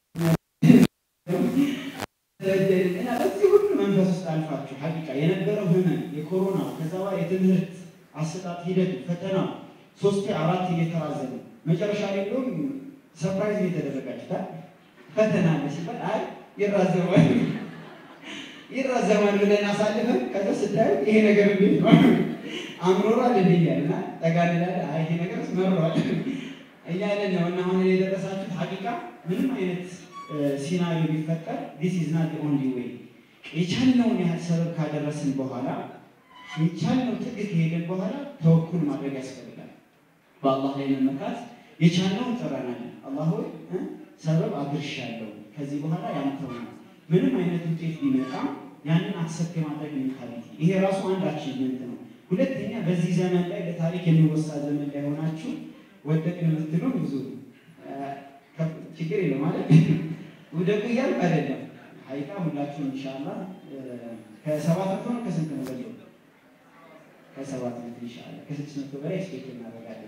እና በዚህ ሁሉ መንፈስ ውስጥ አልፋችሁ ሀቂቃ የነበረው ህመም የኮሮና ከዛ በኋላ የትምህርት አሰጣጥ ሂደቱ ፈተናው ሶስቴ አራት እየተራዘመ መጨረሻ ላይ እንደውም ሰርፕራይዝ እየተደረጋችሁታል። ፈተና አለ ሲባል አይ ይራዘማል ይራዘማል ብለን አሳልፈን ከዛ ስታዩ ይሄ ነገር እንዴት ነው አምሮሯል እንዴ እያልና ጠጋ እንላለን። አይ ይሄ ነገር መሯል እያለን ነው እና አሁን የደረሳችሁት ሀቂቃ ምንም አይነት ሲናሪዮ ቢፈጠር ዲስ ኢዝ ናት ኦንሊ ዌይ የቻልነውን ያህል ሰበብ ካደረስን በኋላ የቻልነው ጥግ ከሄድን በኋላ ተወኩል ማድረግ ያስፈልጋል። በአላህ ላይ መመካት የቻልነውን ጥረናል። አላህ ሆይ ሰበብ አድርሻለሁ፣ ከዚህ በኋላ ያንተው ነው። ምንም አይነት ውጤት ቢመጣ ያንን አክሰፕት የማድረግ ሜንታሊቲ፣ ይሄ ራሱ አንድ አቺቭመንት ነው። ሁለተኛ በዚህ ዘመን ላይ ለታሪክ የሚወሳ ዘመን ላይ ሆናችሁ ወደቅን የምትሉ ብዙ ችግር የለም ማለት ውደቁ እያልኩ አይደለም። ሀይቃ ሁላችሁም ኢንሻላህ ከሰባት መቶ ነው ከስንት ነው በለው ከሰባት መቶ ኢንሻላህ ከስድስት መቶ በላይ ስፔክት እናደርጋለን።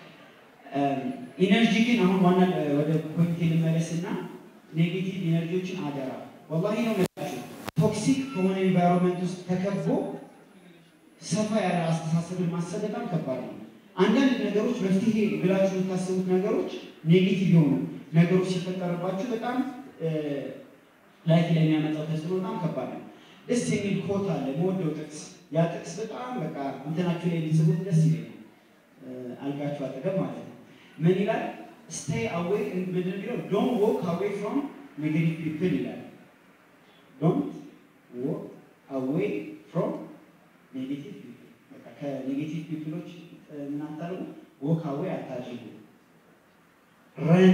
ኢነርጂ ግን አሁን ዋና ወደ ፖይንት ልመለስና ኔጌቲቭ ኢነርጂዎችን አደራ ወላሂ ነው መላችሁ ቶክሲክ ከሆነ ኤንቫይሮንመንት ውስጥ ተከቦ ሰፋ ያለ አስተሳሰብን ማሰብ በጣም ከባድ ነው። አንዳንድ ነገሮች መፍትሄ ብላችሁ የምታስቡት ነገሮች ኔጌቲቭ የሆኑ ነገሮች ሲፈጠርባችሁ በጣም ላይፍ ላይ የሚያመጣው ተጽዕኖ በጣም ከባድ ነው። ደስ የሚል ኮት አለ መወደው ጥቅስ። ያ ጥቅስ በጣም በቃ እንትናችሁ ላይ ሊጽፉት ደስ ይለኛል። አልጋችሁ አጠገብ ማለት ነው። ምን ይላል? ስቴይ አዌይ ምንድን የሚለው ዶንት ዎክ አዌይ ፍሮም ኔጌቲቭ ፒፕል ይላል። ዶንት ዎክ አዌይ ፍሮም ኔጌቲቭ ፒፕል በቃ ከኔጌቲቭ ፒፕሎች እናታርጉ ዎክ አዌይ አታድርጉ። ረን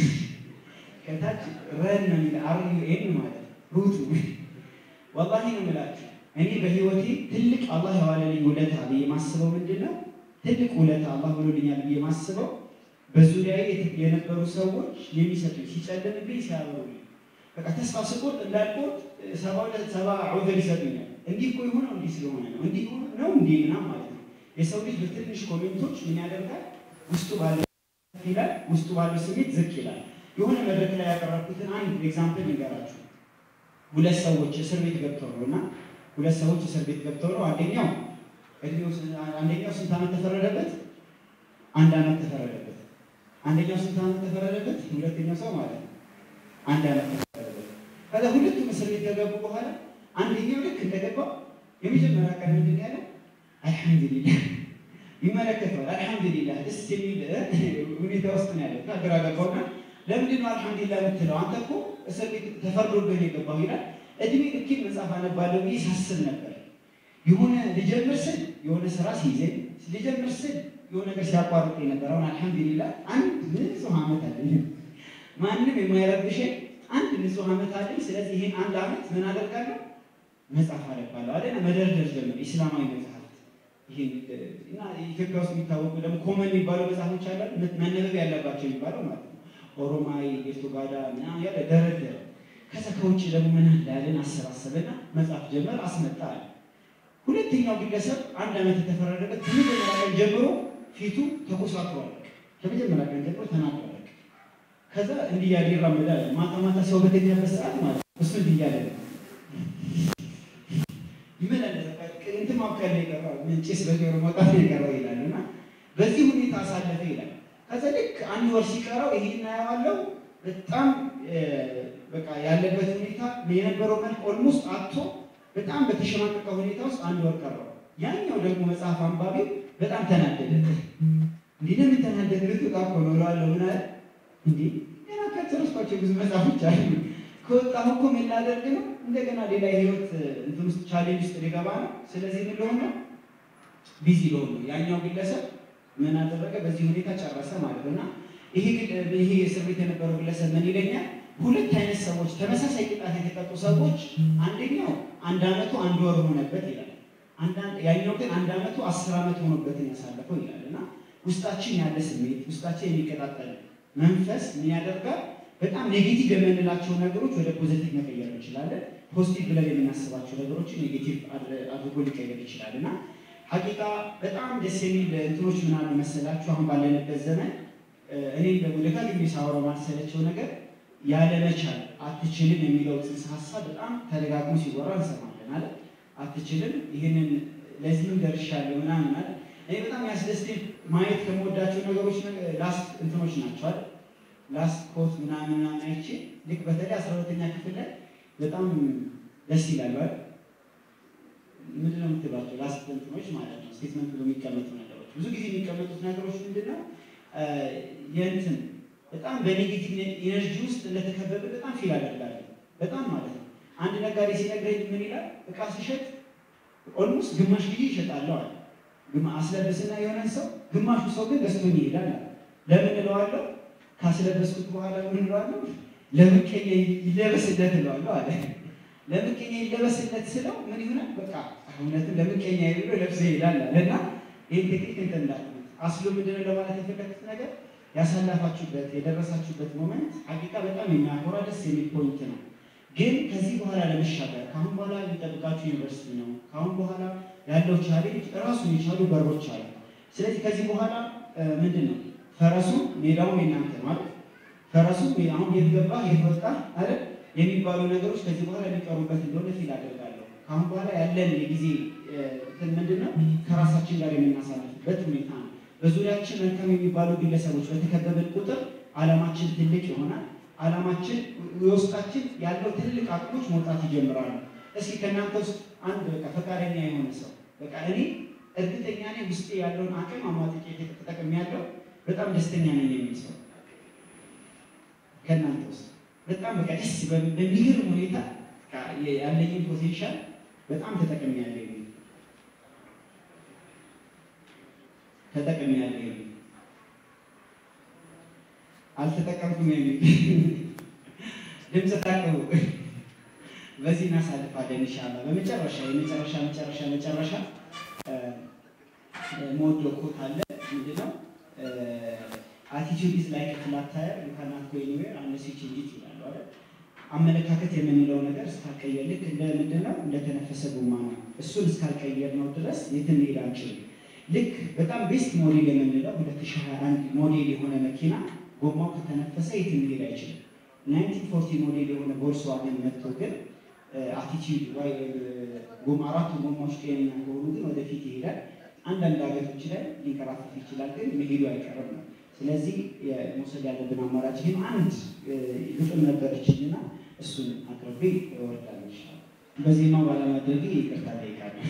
ከታች ረን ነው የሚለው አር ዩ ኤን ማለት ሩቱ ወላሂ ነው የምላችሁ እኔ በህይወቴ ትልቅ አላህ የዋለልኝ ውለታ ብዬ ማስበው ምንድን ነው? ትልቅ ውለታ አላህ ብሎልኛል ብዬ ማስበው በዙሪያዬ የነበሩ ሰዎች የሚሰጡኝ ሲጨልምብኝ ሲያበሩልኝ፣ በቃ ተስፋ ስቆርጥ እንዳልቆርጥ ሰባ ሁለት ሰባ ዑዘር ይሰጡኛል። እንዲህ እኮ የሆነው እንዲህ ስለሆነ ነው እንዲህ ነው እንዲህ ምናምን ማለት ነው። የሰው ልጅ በትንሽ ኮሜንቶች ምን ያደርጋል? ውስጡ ባለ ይላል ውስጡ ባለው ስሜት ዝቅ ይላል። የሆነ መድረክ ላይ ያቀረብኩትን አንድ ኤግዛምፕል ልንገራችሁ። ሁለት ሰዎች እስር ቤት ገብተው ነው እና ሁለት ሰዎች እስር ቤት ገብተው ነው። አንደኛው እድሜው አንደኛው ስንት ዓመት ተፈረደበት? አንድ ዓመት ተፈረደበት። አንደኛው ስንት ዓመት ተፈረደበት? ሁለተኛው ሰው ማለት ነው አንድ ዓመት ተፈረደበት። ከዛ ሁለቱም እስር ቤት ከገቡ በኋላ አንደኛው ልክ እንደገባው የመጀመሪያ ቀን ምንድን ያለው አልሐምዱሊላህ ይመለከተዋል። አልሐምዱሊላህ ደስ የሚል ሁኔታ ውስጥ ነው ያለው። ግራ ገባውና ለምንድን ነው አልሐምዱሊላህ የምትለው? አንተ እኮ እስር ቤት ተፈርዶብህ የገባው ይላል። እድሜ ልኬን መጽሐፍ አነባለሁ ብዬ ሳስብ ነበር። የሆነ ልጀምር ስል የሆነ ስራ ሲይዘኝ ልጀምር ስል የሆነ ነገር ሲያቋርጥ ነበር። አሁን አልሐምዱሊላህ አንድ ንጹህ ዓመት አለኝ፣ ማንም የማይረብሸኝ አንድ ንጹህ ዓመት አለኝ። ስለዚህ ይህን አንድ ዓመት ምን አደርጋለሁ? መጽሐፍ አነባለሁ አለ። መደርደር ጀምር ኢስላማዊ መጽሐፍ እና ኢትዮጵያ ውስጥ የሚታወቁ ደግሞ ኮመን የሚባሉ መጽሐፎች አለ መነበብ ያለባቸው የሚባለው ማለት ነው። ኦሮማይ፣ ጌርቶጋዳ ምናምን ያለ ደረደረ። ከዛ ከውጭ ደግሞ ምን አለ ያለን አሰባሰበና መጽሐፍ ጀመር አስመጣ አለ። ሁለተኛው ግለሰብ አንድ ዓመት የተፈረደበት ከመጀመሪያ ቀን ጀምሮ ፊቱ ተኮሳትሯል። ከመጀመሪያ ቀን ጀምሮ ተናግሯል። ከዛ እንዲህ እያለ ይራመዳል። ማታ ማታ ሰው በተኛበት ሰዓት ማለት እሱ እንዲህ እያለ ነው ይመላለስ እንትን ማብቀል ነው የቀረው ጭስ በጆሮ መውጣት ነው የቀረው ይላል። እና በዚህ ሁኔታ አሳለፈ ይላል። ከዛ ልክ አንድ ወር ሲቀረው ይሄ እናየዋለው በጣም በቃ ያለበት ሁኔታ የነበረው መልክ ኦልሞስት አቶ በጣም በተሸማቀቀ ሁኔታ ውስጥ አንድ ወር ቀረው። ያኛው ደግሞ መጽሐፍ አንባቢ በጣም ተናደደ። እንዲህ ለምን ተናደደ? ልትወጣ እኮ ነው እለዋለሁ። ምን አለ እንዴ ገና ከጨረስኳቸው ብዙ መጽሐፎች አሉ ከወጣሁ እኮ ምን ላደርግ ነው? እንደገና ሌላ የህይወት እንትን ውስጥ ቻሌንጅ ውስጥ ሊገባ ነው። ስለዚህ ምን ልሆን ነው? ቢዚ ልሆን ነው። ያኛው ግለሰብ ምን አደረገ? በዚህ ሁኔታ ጨረሰ ማለት ነው። እና ይሄ ግል- ይሄ እስር ቤት የነበረው ግለሰብ ምን ይለኛል? ሁለት አይነት ሰዎች ተመሳሳይ ቅጣት የተቀጡ ሰዎች አንደኛው አንድ አመቱ አንድ ወር ሆነበት ይላል። አንዳንድ ያኛው ግን አንድ አመቱ አስር አመት ሆኖበትን ያሳለፈው ይላል እና ውስጣችን ያለ ስሜት ውስጣችን የሚቀጣጠል መንፈስ ምን ያደርጋል? በጣም ኔጌቲቭ የምንላቸው ነገሮች ወደ ፖዚቲቭ መቀየር እንችላለን። ፖዚቲቭ ብለን የምናስባቸው ነገሮችን ኔጌቲቭ አድርጎ ሊቀየር ይችላል እና ሀቂቃ በጣም ደስ የሚል እንትኖች ምን አሉ መሰላችሁ? አሁን ባለንበት ዘመን እኔ በደጋግሜ ሳወራው ማልሰለቸው ነገር ያለመቻል አትችልም የሚለው ጽንሰ ሀሳብ በጣም ተደጋግሞ ሲወራ እንሰማለን አለ አትችልም፣ ይህንን ለዚህም ደርሻለሁ ምናምን አለ። እኔ በጣም ያስደስተኝ ማየት ከምወዳቸው ነገሮች ላስት እንትኖች ናቸው አይደል ላስት ኮት ምናምን ምናምን አይቼ ልክ በተለይ አስራ ሁለተኛ ክፍል ላይ በጣም ደስ ይላሉ አይደል ምንድን ነው የምትሏቸው ላስት እንትኖች ማለት ነው ስቴትመንት ብሎ የሚቀመጡ ነገሮች ብዙ ጊዜ የሚቀመጡት ነገሮች ምንድን ነው የእንትን በጣም በኔጌቲቭ ኢነርጂ ውስጥ እንደተከበበ በጣም ፊል አደርጋለሁ በጣም ማለት ነው አንድ ነጋዴ ሲነግረኝ ምን ይላል እቃ ሲሸጥ ኦልሞስት ግማሽ ጊዜ ይሸጣለሁ አለ አስለብስና የሆነን ሰው ግማሹ ሰው ግን ገዝቶኝ ይሄዳል አለ ለምን እለዋለሁ ካስለበስኩት በኋላ ምን እለዋለሁ ለምቀኛ ይለበስለት እለዋለሁ አለ ለምቀኛ ይለበስለት ስለው ምን ይሆናል በቃ እውነትም ለምቀኛ ብሎ ለብሶ ይሄዳል አለ እና ይህን ቴክኒክ እንትን እንዳልኩት አስሎ ምንድን ነው ለማለት የፈለግኩት ነገር ያሳለፋችሁበት የደረሳችሁበት ሞመንት ሀቂቃ በጣም የሚያኮራ ደስ የሚል ፖይንት ነው ግን ከዚህ በኋላ ለመሻገር ከአሁን በኋላ የሚጠብቃችሁ ዩኒቨርሲቲ ነው ከአሁን በኋላ ያለው ቻሌንጅ ራሱን የቻሉ በሮች አሉ ስለዚህ ከዚህ በኋላ ምንድን ነው ፈረሱ ሜዳውም የናንተ ማለት ፈረሱ አሁን የት ገባ የት ወጣ አይደል የሚባሉ ነገሮች ከዚህ በኋላ የሚቀሩበት እንደሆነ ፊል አደርጋለሁ። ከአሁን በኋላ ያለን የጊዜ እንትን ምንድን ነው ከራሳችን ጋር የምናሳልፍበት ሁኔታ ነው። በዙሪያችን መልካም የሚባሉ ግለሰቦች በተከበብን ቁጥር አላማችን ትልቅ ይሆናል። አላማችን የውስጣችን ያለው ትልቅ አቅሞች መውጣት ይጀምራሉ። እስኪ ከእናንተ ውስጥ አንድ በቃ ፈቃደኛ የሆነ ሰው በቃ እኔ እርግጠኛ ነኝ ውስጤ ያለውን አቅም አሟጥጬ ተጠቅሜ ያለው በጣም ደስተኛ ነኝ የሚል ሰው ከእናንተ ውስጥ በጣም በቃ ደስ በሚገርም ሁኔታ ያለኝን ፖቴንሻል በጣም ተጠቅሜ ያለ የሚል ተጠቅሜ ያለ የሚል አልተጠቀምኩም የሚል ድምፅ ታቅቡ። በዚህ እናሳልፋለን ኢንሻላህ። በመጨረሻ የመጨረሻ መጨረሻ መጨረሻ ሞዶ ኮት አለ ምንድነው አቲቲዩድ ኢዝ ላይክ ፍላት ታየር ዩ ካናት ጎ ኤኒዌር አንለስ ዩ ቼንጅ ኢት ይላሉ አይደል? አመለካከት የምንለው ነገር እስካልቀየር ልክ እንደ ምንድነው እንደተነፈሰ ጎማ ነው። እሱን እስካልቀየር ነው ድረስ የትም መሄድ አንችልም። ልክ በጣም ቤስት ሞዴል የምንለው 2021 ሞዴል የሆነ መኪና ጎማው ከተነፈሰ የትም መሄድ አይችልም። 1940 ሞዴል የሆነ ቮልስዋገን መጥቶ ግን አቲቲዩድ ወይ ጎማ አራቱ ጎማዎች ጤነኛ ከሆኑ ግን ወደፊት ይሄዳል። አንዳንድ ሀገሮች ላይ ሊንከራተት ይችላል፣ ግን መሄዱ አይቀርም ነው። ስለዚህ መውሰድ ያለብን አማራጭ ይህም አንድ ግጥም ነበረችኝና እሱን አቅርቤ እወርዳለሁ። ይሻላል በዜማው ባለማድረግ ይቅርታ ጠይቃለሁ።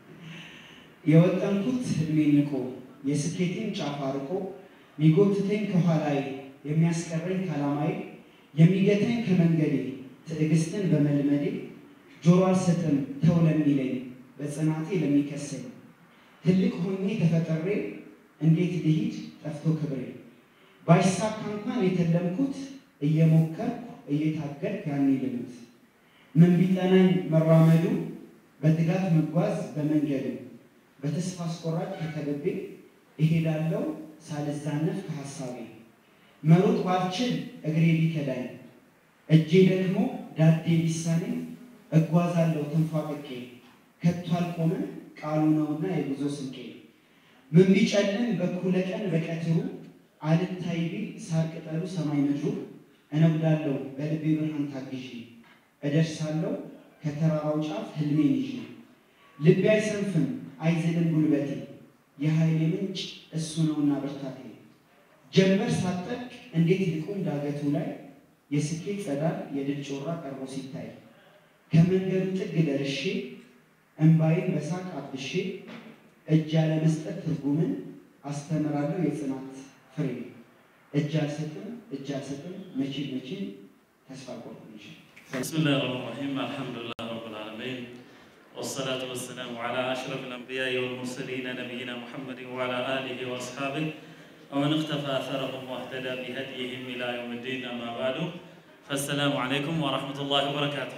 የወጠንኩት እድሜ ንቆ የስኬቴን ጫፍ አርቆ ሚጎትተኝ ከኋላዬ የሚያስቀረኝ ከዓላማዬ የሚገታኝ ከመንገዴ ትዕግስትን በመልመዴ ጆሮ አልሰጥም ተው ለሚለኝ በጽናቴ ለሚከሰኝ ትልቅ ሆኜ ተፈጥሬ እንዴት ልሂድ ጠፍቶ ክብሬ ባይሳካ እንኳን የተለምኩት እየሞከርኩ እየታገልኩ ያኔ ልሙት ምን ቢጠናኝ መራመዱ በትጋት መጓዝ በመንገዱ በተስፋ አስቆራጭ ተከብቤ እሄዳለሁ ሳልዛነፍ ከሐሳቤ መሮጥ ባልችል እግሬ ቢከዳኝ እጄ ደግሞ ዳዴ ቢሳኔ እጓዛለሁ ተንፏቅቄ ከቶ አልቆምም ቃሉ ነውና የጉዞ ስንቄ ምን ቢጨልም በኩለ ቀን በቀትሩ አልታይ ቢል ሳር ቅጠሉ ሰማይ ምድሩ እነጉዳለሁ በልቤ ብርሃን ታግዤ እደርሳለሁ ከተራራው ጫፍ ህልሜን ይዤ ልቤ አይሰንፍም አይዝልም ጉልበቴ የኃይሌ ምንጭ እሱ ነውና ብርታቴ ጀንበር ሳጠቅ እንዴት ልቁም ዳገቱ ላይ የስኬት ጸዳል የድል ጮራ ቀርቦ ሲታይ ከመንገዱ ጥግ ደርሼ እንባዬን በሳቅ አብሼ እጅ ያለመስጠት ትርጉምን አስተምራለሁ የጽናት ፍሬ እጅ አልሰጥም እጅ አልሰጥም መቼም መቼም ተስፋ ቆርጥ بسم الله الرحمن الرحيم الحمد لله رب العالمين والصلاة والسلام على أشرف الأنبياء والمرسلين نبينا محمد وعلى آله وأصحابه ومن اختفى أثرهم واهتدى بهديهم إلى يوم الدين أما بعد فالسلام عليكم ورحمة الله وبركاته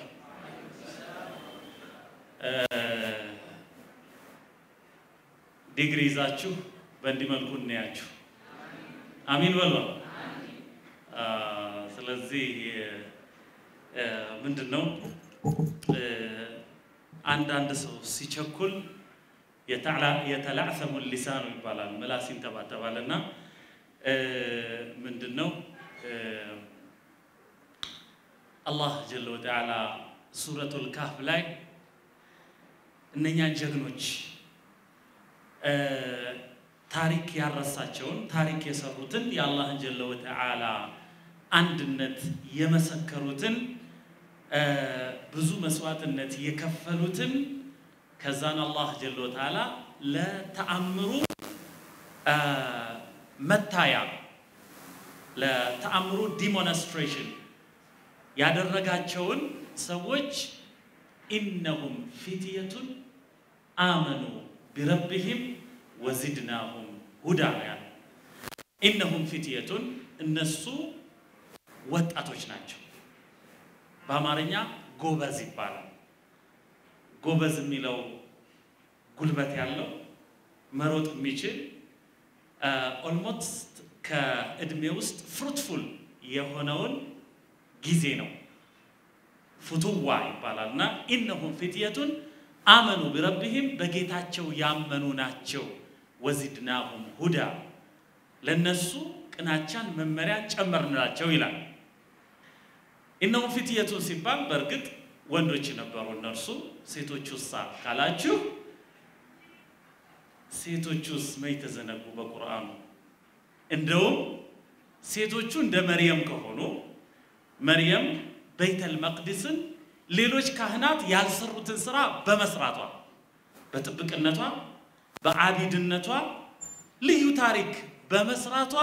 ዲግሪ ይዛችሁ በእንዲህ መልኩ እናያችሁ። አሚን በሏ። ስለዚህ ምንድን ነው አንዳንድ ሰው ሲቸኩል የተላዕሰሙ ሊሳኑ ይባላል፣ ምላስ ይንተባተባል። እና ምንድን ነው አላህ ጀለ ወተዓላ ሱረቱል ካህፍ ላይ እነኛን ጀግኖች ታሪክ ያረሳቸውን ታሪክ የሰሩትን የአላህን ጀለ ወተዓላ አንድነት የመሰከሩትን ብዙ መስዋዕትነት የከፈሉትን ከዛን አላህ ጀለ ወተዓላ ለተአምሩ መታያ ለተአምሩ ዲሞንስትሬሽን ያደረጋቸውን ሰዎች ኢነሁም ፊትየቱን አመኑ ቢረቢህም ወዚድናሁም ሁዳ ያለ ኢነሁም ፊትየቱን እነሱ ወጣቶች ናቸው። በአማርኛ ጎበዝ ይባላል። ጎበዝ የሚለው ጉልበት ያለው መሮጥ የሚችል ኦልሞስት ከእድሜ ውስጥ ፍሩትፉል የሆነውን ጊዜ ነው። ፍቱዋ ይባላል እና ኢነሁም ፊትየቱን አመኑ ቢረቢህም በጌታቸው ያመኑ ናቸው። ወዚድናሁም ሁዳ ለነሱ ቅናቻን መመሪያ ጨመርንላቸው ይላል። ኢነሁም ፊትየቱን ሲባል በእርግጥ ወንዶች ነበሩ እነርሱ። ሴቶቹሳ ካላችሁ ሴቶቹስ መች ተዘነጉ በቁርአኑ? እንደውም ሴቶቹ እንደ መርየም ከሆኑ መርየም በይተል መቅዲስን ሌሎች ካህናት ያልሰሩትን ስራ በመስራቷ በጥብቅነቷ በአቢድነቷ ልዩ ታሪክ በመስራቷ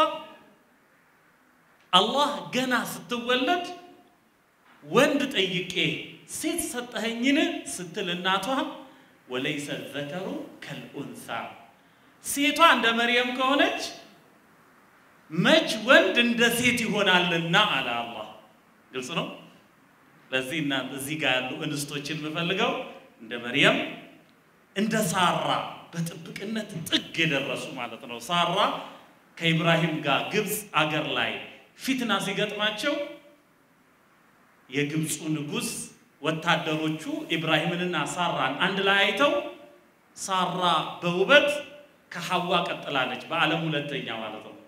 አላህ ገና ስትወለድ ወንድ ጠይቄ ሴት ሰጠኸኝን ስትል እናቷ ወለይሰ ዘከሩ ከልኡንሳ ሴቷ እንደ መርየም ከሆነች መች ወንድ እንደ ሴት ይሆናልና አለ አላህ። ግልጽ ነው። ለዚህ እና እዚህ ጋር ያሉ እንስቶችን የምፈልገው እንደ መርየም እንደ ሳራ በጥብቅነት ጥግ የደረሱ ማለት ነው። ሳራ ከኢብራሂም ጋር ግብፅ አገር ላይ ፊትና ሲገጥማቸው የግብፁ ንጉሥ ወታደሮቹ ኢብራሂምንና ሳራን አንድ ላይ አይተው ሳራ በውበት ከሐዋ ቀጥላለች፣ በዓለም ሁለተኛ ማለት ነው።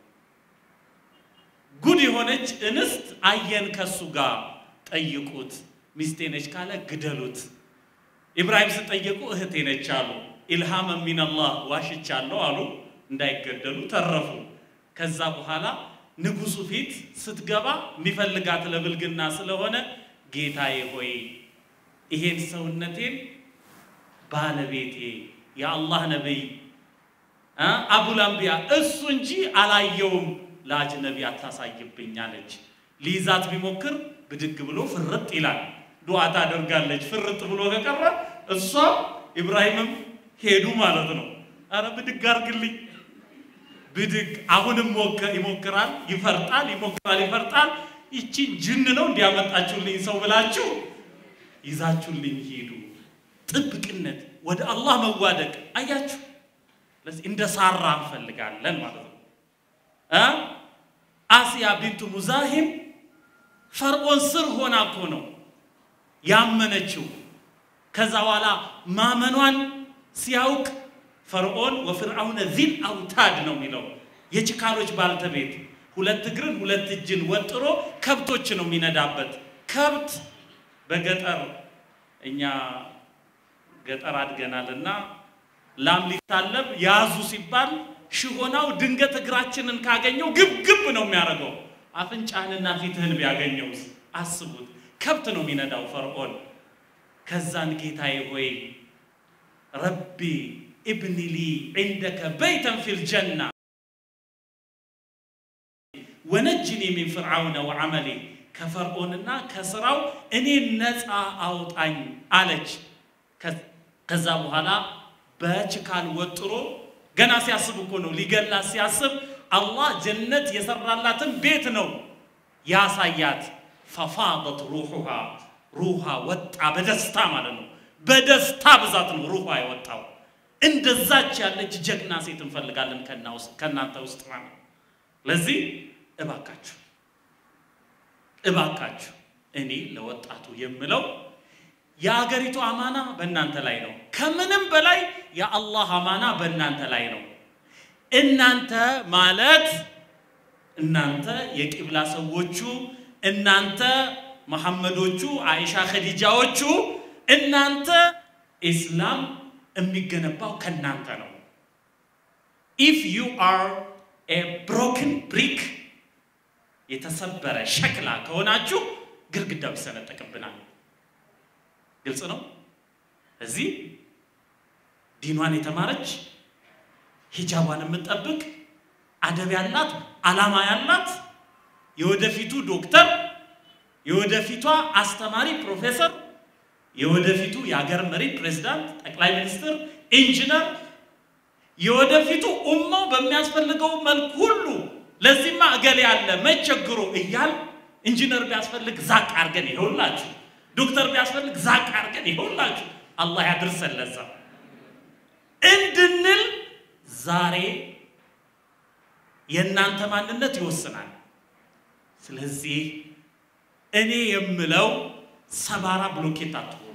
ጉድ የሆነች እንስት አየን ከሱ ጋር ጠይቁት፣ ሚስቴ ነች ካለ ግደሉት። ኢብራሂም ስጠየቁ እህቴ ነች አሉ። ኢልሃም ሚነላህ ዋሽቻለሁ አሉ። እንዳይገደሉ ተረፉ። ከዛ በኋላ ንጉሱ ፊት ስትገባ የሚፈልጋት ለብልግና ስለሆነ ጌታዬ ሆይ ይሄን ሰውነቴን ባለቤቴ የአላህ ነቢይ አቡል አንቢያ እሱ እንጂ አላየውም፣ ለአጅነቢ አታሳይብኝ አለች። ሊይዛት ቢሞክር ብድግ ብሎ ፍርጥ ይላል። ዱዓ ታደርጋለች። ፍርጥ ብሎ ከቀረ እሷ ኢብራሂምም ሄዱ ማለት ነው። አረ ብድግ አርግልኝ ብድግ አሁንም ይሞክራል፣ ይፈርጣል፣ ይሞክራል፣ ይፈርጣል። ይቺን ጅን ነው እንዲያመጣችሁልኝ ሰው ብላችሁ ይዛችሁልኝ ሂዱ። ጥብቅነት፣ ወደ አላህ መዋደቅ አያችሁ። ስለዚህ እንደ ሳራ እንፈልጋለን ማለት ነው። አስያ ቢንቱ ሙዛሂም ፈርዖን ስር ሆና እኮ ነው ያመነችው። ከዛ በኋላ ማመኗን ሲያውቅ ፈርዖን ወፍርዓውነ ዚል አውታድ ነው የሚለው የችካሎች ባልተቤት ሁለት እግርን ሁለት እጅን ወጥሮ ከብቶች ነው የሚነዳበት። ከብት በገጠር እኛ ገጠር አድገናል እና ላም ሊታለብ ያዙ ሲባል ሽሆናው ድንገት እግራችንን ካገኘው ግብግብ ነው የሚያደርገው። አፍንጫህንና ፊትህን ቢያገኘውስ አስቡት። ከብት ነው የሚነዳው ፈርዖን። ከዛን ጌታዬ ሆይ ረቢ ኢብኒ ሊ ዒንደከ በይተን ፊል ጀና ወነጅኒ ሚን ፍርዓውነ ወዐመሊ ከፈርዖንና ከስራው እኔን ነፃ አውጣኝ አለች። ከ- ከዛ በኋላ በችካል ወጥሮ ገና ሲያስብ እኮ ነው ሊገላት ሲያስብ አላህ ጀነት የሰራላትን ቤት ነው ያሳያት። ፈፋደት ሩሑሃ ሩሃ ወጣ በደስታ ማለት ነው። በደስታ ብዛት ነው ሩሃ የወጣው። እንደዛች ያለች ጀግና ሴት እንፈልጋለን ከና ውስጥ- ከእናንተ ውስጥ ማለት ነው። ለዚህ እባካችሁ እባካችሁ እኔ ለወጣቱ የምለው የአገሪቱ አማና በእናንተ ላይ ነው። ከምንም በላይ የአላህ አማና በእናንተ ላይ ነው። እናንተ ማለት እናንተ የቂብላ ሰዎቹ፣ እናንተ መሐመዶቹ፣ አይሻ ኸዲጃዎቹ፣ እናንተ ኢስላም የሚገነባው ከእናንተ ነው። ኢፍ ዩ አር ኤ ብሮክን ብሪክ የተሰበረ ሸክላ ከሆናችሁ ግድግዳው ይሰነጠቅብናል። ግልጽ ነው። እዚህ ዲኗን የተማረች ሂጃቧን የምትጠብቅ አደብ ያላት ዓላማ ያላት የወደፊቱ ዶክተር፣ የወደፊቷ አስተማሪ ፕሮፌሰር፣ የወደፊቱ የሀገር መሪ ፕሬዝዳንት፣ ጠቅላይ ሚኒስትር፣ ኢንጂነር የወደፊቱ ኡማው በሚያስፈልገው መልክ ሁሉ ለዚህማ እገሌ ያለ መቸግሮ እያል ኢንጂነር ቢያስፈልግ ዛቅ አድርገን ይኸውላችሁ፣ ዶክተር ቢያስፈልግ ዛቅ አድርገን ይኸውላችሁ። አላህ ያድርሰን ለዛ እንድንል ዛሬ የእናንተ ማንነት ይወስናል። ስለዚህ እኔ የምለው ሰባራ ብሎኬት አትሆኑ።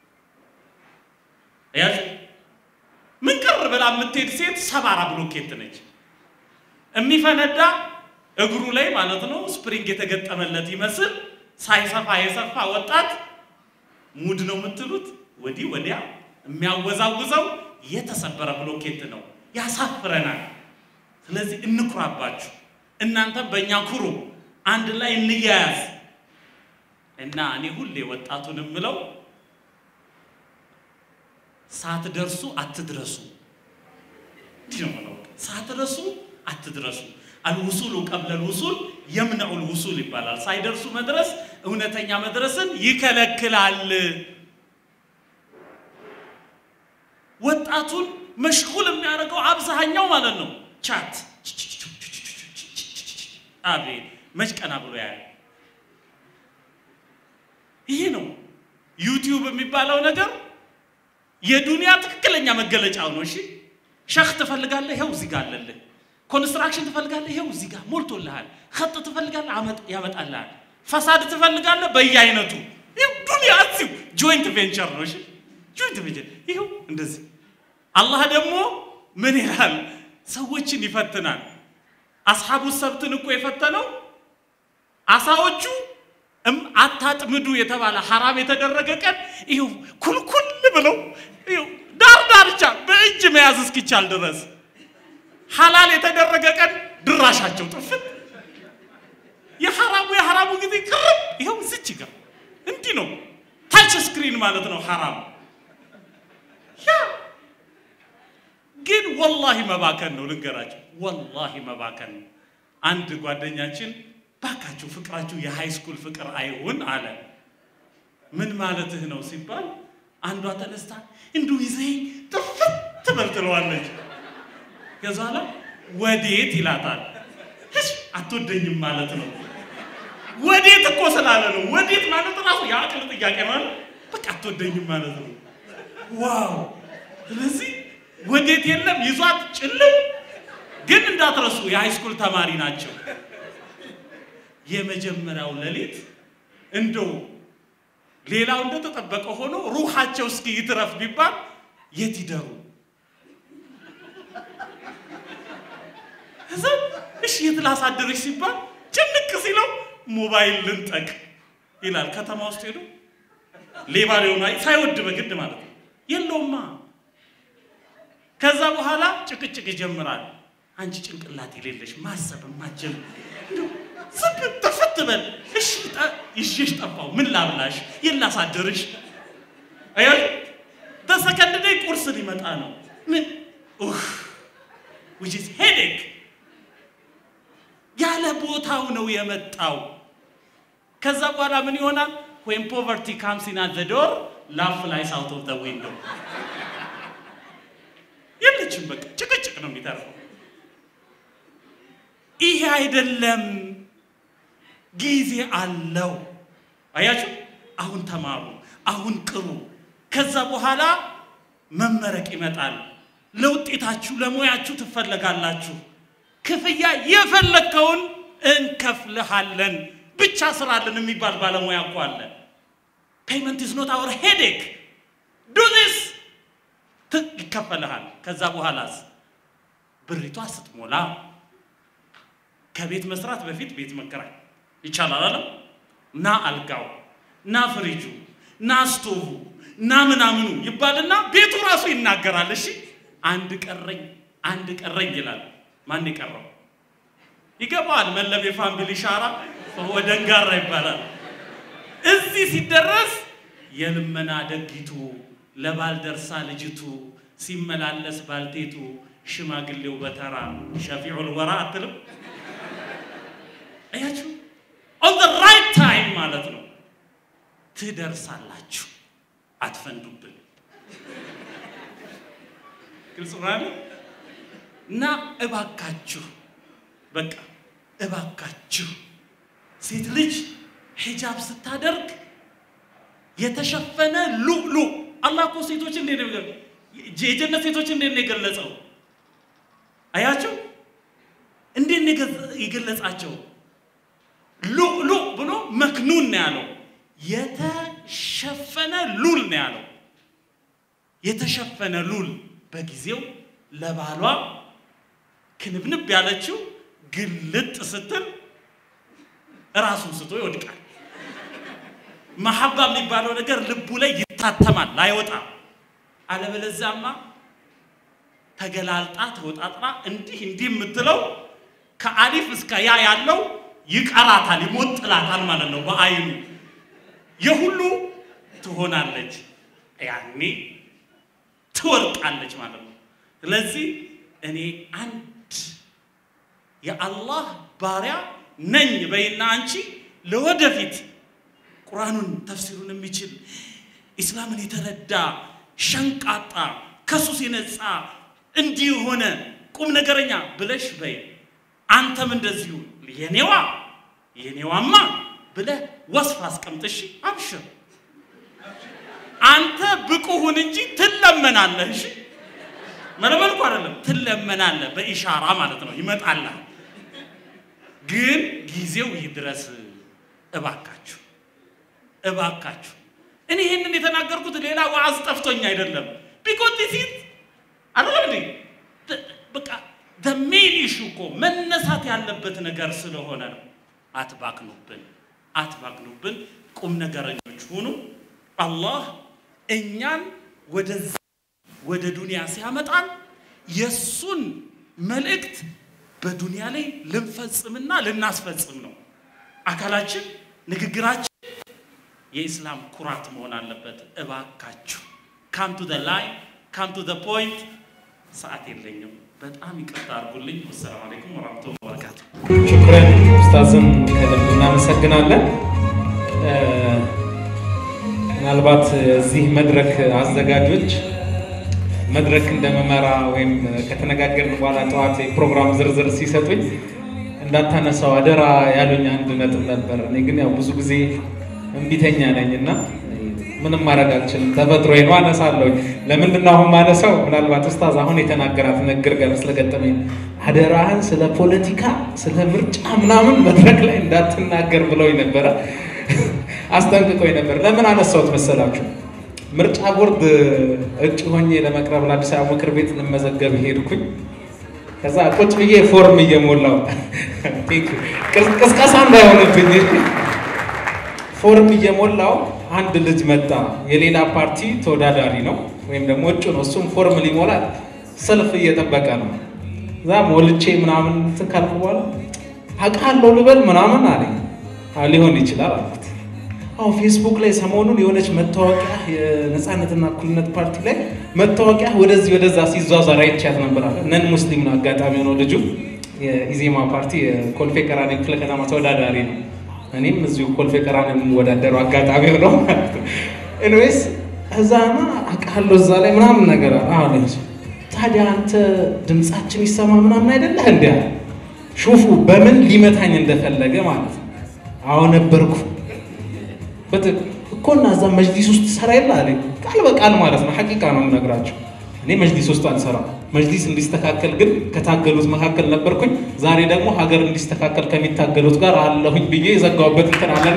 ያዝ ምን ቅር ብላ የምትሄድ ሴት ሰባራ ብሎኬት ነች። የሚፈነዳ እግሩ ላይ ማለት ነው ስፕሪንግ የተገጠመለት ይመስል ሳይሰፋ የሰፋ ወጣት ሙድ ነው የምትሉት፣ ወዲህ ወዲያ የሚያወዛውዘው የተሰበረ ብሎኬት ነው። ያሳፍረናል። ስለዚህ እንኩራባችሁ፣ እናንተም በእኛ ኩሩ፣ አንድ ላይ እንያያዝ እና እኔ ሁሌ ወጣቱን የምለው ሳትደርሱ አትድረሱ። እንዲህ ነው የምለው። ሳትደርሱ አትድረሱ። አልውሱሉ ቀብለል ውሱል የምነዑል ውሱል ይባላል። ሳይደርሱ መድረስ እውነተኛ መድረስን ይከለክላል። ወጣቱን መሽጉል የሚያደርገው አብዛኛው ማለት ነው ቻት። አቤት መች ቀና ብሎ ያለ ይሄ ነው ዩቲዩብ የሚባለው ነገር የዱንያ ትክክለኛ መገለጫው ነው። እሺ ሸኽ ትፈልጋለህ፣ ይኸው እዚህ ጋር አለልህ። ኮንስትራክሽን ትፈልጋለህ፣ ይኸው እዚህ ጋር ሞልቶልሃል። ኸጥ ትፈልጋለህ፣ አመጥ- ያመጣልሃል። ፈሳድ ትፈልጋለህ፣ በየአይነቱ ይኸው ዱንያ እዚሁ ጆይንት ቬንቸር ነው። እሺ ጆይንት ቬንቸር ይኸው እንደዚህ። አላህ ደግሞ ምን ይላል? ሰዎችን ይፈትናል። አስሓቡ ሰብትን እኮ የፈተነው አሳዎቹ እም አታጥምዱ የተባለ ሐራም የተደረገ ቀን ይኸው ኩልኩል ብለው ይኸው ዳር ዳርቻ በእጅ መያዝ እስኪቻል ድረስ ሐላል የተደረገ ቀን ድራሻቸው ጥፍት የሐራሙ የሐራሙ ጊዜ ቅርብ ይኸው ዝች ጋር እንዲህ ነው። ታች ስክሪን ማለት ነው ሐራም ያ ግን ወላሂ መባከን ነው። ልንገራቸው፣ ወላሂ መባከን ነው። አንድ ጓደኛችን ባካችሁ ፍቅራችሁ የሃይ ስኩል ፍቅር አይሁን አለ። ምን ማለትህ ነው ሲባል አንዷ ተነስታ እንዲሁ ይዘኝ ጥፍት ትበል ትለዋለች። ከዛ በኋላ ወዴት ይላታል። እሺ አትወደኝም ማለት ነው። ወዴት እኮ ስላለ ነው። ወዴት ማለት ራሱ የአቅል ጥያቄ ማለት በቃ አትወደኝም ማለት ነው። ዋው! ስለዚህ ወዴት የለም ይዟት ጭልም። ግን እንዳትረሱ የሃይስኩል ተማሪ ናቸው። የመጀመሪያው ሌሊት እንደው ሌላው እንደተጠበቀ ሆኖ ሩሃቸው እስኪ ይትረፍ ቢባል የት ይደሩ? እዛ እሺ የት ላሳድርሽ ሲባል ጭንቅ ሲለው ሞባይል ልንጠቅ ይላል። ከተማ ውስጥ ሄዶ ሌባ ሊሆን አይ ሳይወድ በግድ ማለት ነው የለውማ። ከዛ በኋላ ጭቅጭቅ ይጀምራል። አንቺ ጭንቅላት የሌለሽ ማሰብ ማጀም ዝም ተፈት በል እሺ፣ ጠ- ይዤሽ ጠፋው ምን ላብላሽ የት ላሳድርሽ? አያ በሰከንድ ላይ ቁርስ ሊመጣ ነው። ምን ኡህ which is headache ያለ ቦታው ነው የመጣው። ከዛ በኋላ ምን ይሆናል? ዌን ፖቨርቲ ካምስ ኢን አት ዘ ዶር ላፍ ላይስ አውት ኦፍ ዘ ዊንዶ የለችም። በቃ ጭቅጭቅ ነው የሚተርፈው። ይሄ አይደለም፣ ጊዜ አለው። አያችሁ፣ አሁን ተማሩ፣ አሁን ቅሩ። ከዛ በኋላ መመረቅ ይመጣል። ለውጤታችሁ ለሙያችሁ ትፈለጋላችሁ። ክፍያ የፈለግከውን እንከፍልሃለን፣ ብቻ ስራልን የሚባል ባለሙያ እኮ አለ። ፔይመንት ኢዝ ኖት አወር ሄዴክ ዱ ዚስ ይከፈልሃል። ከዛ በኋላስ ብሪቷ ስትሞላ ከቤት መስራት በፊት ቤት መከራይ ይቻላል አለም ና አልጋው ና ፍሪጁ ና ስቶቭ ና ምናምኑ ይባልና ቤቱ ራሱ ይናገራል። እሺ አንድ ቀረኝ አንድ ቀረኝ ይላል። ማን የቀረው ይገባዋል። መለብ የፋሚሊ ሻራ ወደንጋራ ይባላል። እዚህ ሲደረስ የልመና ደጊቱ ለባልደርሳ ልጅቱ ሲመላለስ ባልቴቱ ሽማግሌው በተራ ሸፊዑል ወራ አትልም። አያችሁ ኦን ዘ ራይት ታይም ማለት ነው። ትደርሳላችሁ፣ አትፈንዱብን። ግልጽ ማለት እና እባካችሁ በቃ እባካችሁ ሴት ልጅ ሂጃብ ስታደርግ የተሸፈነ ሉሉ አላህ እኮ ሴቶች እንዴት ነው የጀነት ሴቶች እንዴት ነው የገለጸው? አያቸው እንዴት ነው የገለጻቸው? ሉሉ ብሎ መክኑን ነው ያለው። የተሸፈነ ሉል ነው ያለው። የተሸፈነ ሉል በጊዜው ለባሏ ክንብንብ ያለችው ግልጥ ስትል እራሱን ስቶ ይወድቃል። መሐባ የሚባለው ነገር ልቡ ላይ ይታተማል፣ አይወጣም። አለበለዚያማ ተገላልጣ ተወጣጥራ እንዲህ እንዲህ የምትለው ከአሊፍ እስከ ያ ያለው ይቀራታል፣ ይሞጥላታል ማለት ነው። በአይኑ የሁሉ ትሆናለች፣ ያኔ ትወርቃለች ማለት ነው። ስለዚህ እኔ አንድ የአላህ ባሪያ ነኝ በይና አንቺ ለወደፊት ቁርአኑን ተፍሲሩን የሚችል ኢስላምን የተረዳ ሸንቃጣ ከሱስ የነጻ እንዲህ የሆነ ቁም ነገረኛ ብለሽ በይ። አንተም እንደዚሁ የኔዋ የኔዋማ ብለህ ወስፍ አስቀምጥሽ፣ አብሽር። አንተ ብቁ ሁን እንጂ ትለመናለህ። እሺ መለመልኩ አይደለም ትለመናለህ፣ በኢሻራ ማለት ነው። ይመጣልህ። ግን ጊዜው ይድረስ። እባካችሁ እባካችሁ እኔ ይህንን የተናገርኩት ሌላ ዋዝ ጠፍቶኝ አይደለም። ቢኮዝ ዲስ ኢዝ አይደለም እንዴ በቃ ዘ ሜን ኢሹ እኮ መነሳት ያለበት ነገር ስለሆነ ነው። አትባክኑብን፣ አትባክኑብን። ቁም ነገረኞች ሁኑ። አላህ እኛን ወደዚህ ወደ ዱንያ ሲያመጣን የእሱን መልእክት በዱንያ ላይ ልንፈጽምና ልናስፈጽም ነው። አካላችን፣ ንግግራችን የኢስላም ኩራት መሆን አለበት። እባካችሁ ካም ቱ ዘ ላይ ካም ቱ ዘ ፖይንት። ሰዓት የለኝም፣ በጣም ይቅርታ አድርጉልኝ። ወሰላሙ አለይኩም ወራህመቱላሂ ወበረካቱ። ሽክረን ኡስታዝን ከልብ እናመሰግናለን። ምናልባት እዚህ መድረክ አዘጋጆች መድረክ እንደመመራ ወይም ከተነጋገርን በኋላ ጠዋት የፕሮግራም ዝርዝር ሲሰጡኝ እንዳታነሳው አደራ ያሉኝ አንድ ነጥብ ነበር። እኔ ግን ያው ብዙ ጊዜ እምቢተኛ ነኝ እና ምንም ማድረግ አልችልም። ተፈጥሮ ነው አነሳለሁ። ለምንድን ነው አሁን ማነሳው? ምናልባት ኡስታዝ አሁን የተናገራት ንግግር ጋር ስለገጠመኝ አደራህን ስለ ፖለቲካ ስለ ምርጫ ምናምን መድረክ ላይ እንዳትናገር ብለውኝ ነበረ፣ አስጠንቅቀውኝ ነበር። ለምን አነሳሁት መሰላችሁ? ምርጫ ቦርድ እጩ ሆኜ ለመቅረብ ለአዲስ አበባ ምክር ቤት ልመዘገብ ሄድኩኝ። ከዛ ቁጭ ብዬ ፎርም እየሞላው ቅስቀሳ እንዳይሆንብኝ ፎርም እየሞላው አንድ ልጅ መጣ። የሌላ ፓርቲ ተወዳዳሪ ነው ወይም ደግሞ እጩ ነው። እሱም ፎርም ሊሞላ ሰልፍ እየጠበቀ ነው። እዛ ሞልቼ ምናምን እንትን ካልኩ በኋላ አውቃለሁ ልበል ምናምን አለኝ። አዎ ሊሆን ይችላል አልኩት። አዎ ፌስቡክ ላይ ሰሞኑን የሆነች መታወቂያ የነፃነትና እኩልነት ፓርቲ ላይ መታወቂያ ወደዚህ ወደዛ ሲዟዟር አይቻት ነበር አለ። ነን ሙስሊም ነው አጋጣሚ ሆነው ልጁ የኢዜማ ፓርቲ የኮልፌ ቀራኒዮ ክፍለ ከተማ ተወዳዳሪ ነው። እኔም እዚሁ ኮልፌ ቀራኒዮ የምወዳደረው አጋጣሚ ሆነው ማለት ነው። ኤኒዌይስ እዛማ አውቃለሁ እዛ ላይ ምናምን ነገር አለ። ታዲያ አንተ ድምፃችን ይሰማ ምናምን አይደለህ እንዲ ሹፉ በምን ሊመታኝ እንደፈለገ ማለት ነው። አዎ ነበርኩ እኮ እና እዛ መጅሊስ ውስጥ ሰራ የለ አለኝ። ቃል በቃል ማለት ነው። ሐቂቃ ነው የምነግራቸው። እኔ መጅሊስ ውስጥ አልሰራም። መጅሊስ እንዲስተካከል ግን ከታገሉት መካከል ነበርኩኝ። ዛሬ ደግሞ ሀገር እንዲስተካከል ከሚታገሉት ጋር አለሁኝ ብዬ የዘጋሁበት እንትን አለና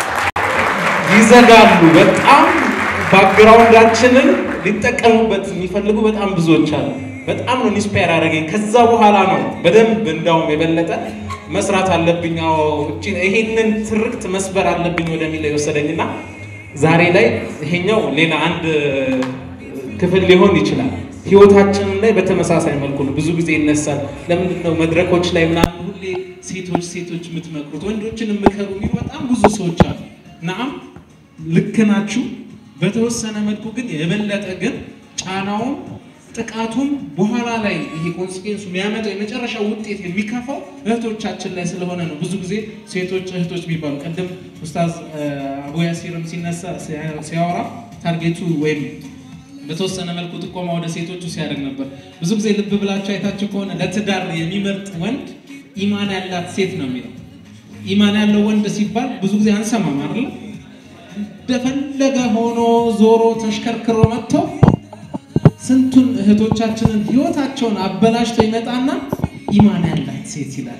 ይዘጋሉ። በጣም ባክግራውንዳችንን ሊጠቀሙበት የሚፈልጉ በጣም ብዙዎች አሉ። በጣም ነው ኢንስፓየር ያደረገኝ። ከዛ በኋላ ነው በደንብ እንዳውም የበለጠ መስራት አለብኝ፣ ይሄንን ትርክት መስበር አለብኝ ወደሚለው የወሰደኝና ዛሬ ላይ ይሄኛው ሌላ አንድ ክፍል ሊሆን ይችላል። ህይወታችንን ላይ በተመሳሳይ መልኩ ነው ብዙ ጊዜ ይነሳል። ለምንድን ነው መድረኮች ላይ ምናምን ሁሌ ሴቶች ሴቶች የምትመክሩት ወንዶችን የምከሩ የሚሉ በጣም ብዙ ሰዎች አሉ። ናም ልክ ናችሁ። በተወሰነ መልኩ ግን የበለጠ ግን ጫናውም ጥቃቱም በኋላ ላይ ይሄ ኮንሲኩዌንሱ የሚያመጣው የመጨረሻው ውጤት የሚከፋው እህቶቻችን ላይ ስለሆነ ነው። ብዙ ጊዜ ሴቶች እህቶች የሚባሉ ቅድም ኡስታዝ አቡ ያሲርም ሲነሳ ሲያወራ ታርጌቱ ወይም በተወሰነ መልኩ ጥቆማ ወደ ሴቶቹ ሲያደርግ ነበር። ብዙ ጊዜ ልብ ብላችሁ አይታችሁ ከሆነ ለትዳር የሚመርጥ ወንድ ኢማን ያላት ሴት ነው የሚለው። ኢማን ያለው ወንድ ሲባል ብዙ ጊዜ አንሰማም አይደል? እንደፈለገ ሆኖ ዞሮ ተሽከርክሮ መጥቶ ስንቱን እህቶቻችንን ህይወታቸውን አበላሽቶ ይመጣና ኢማን ያላት ሴት ይላል።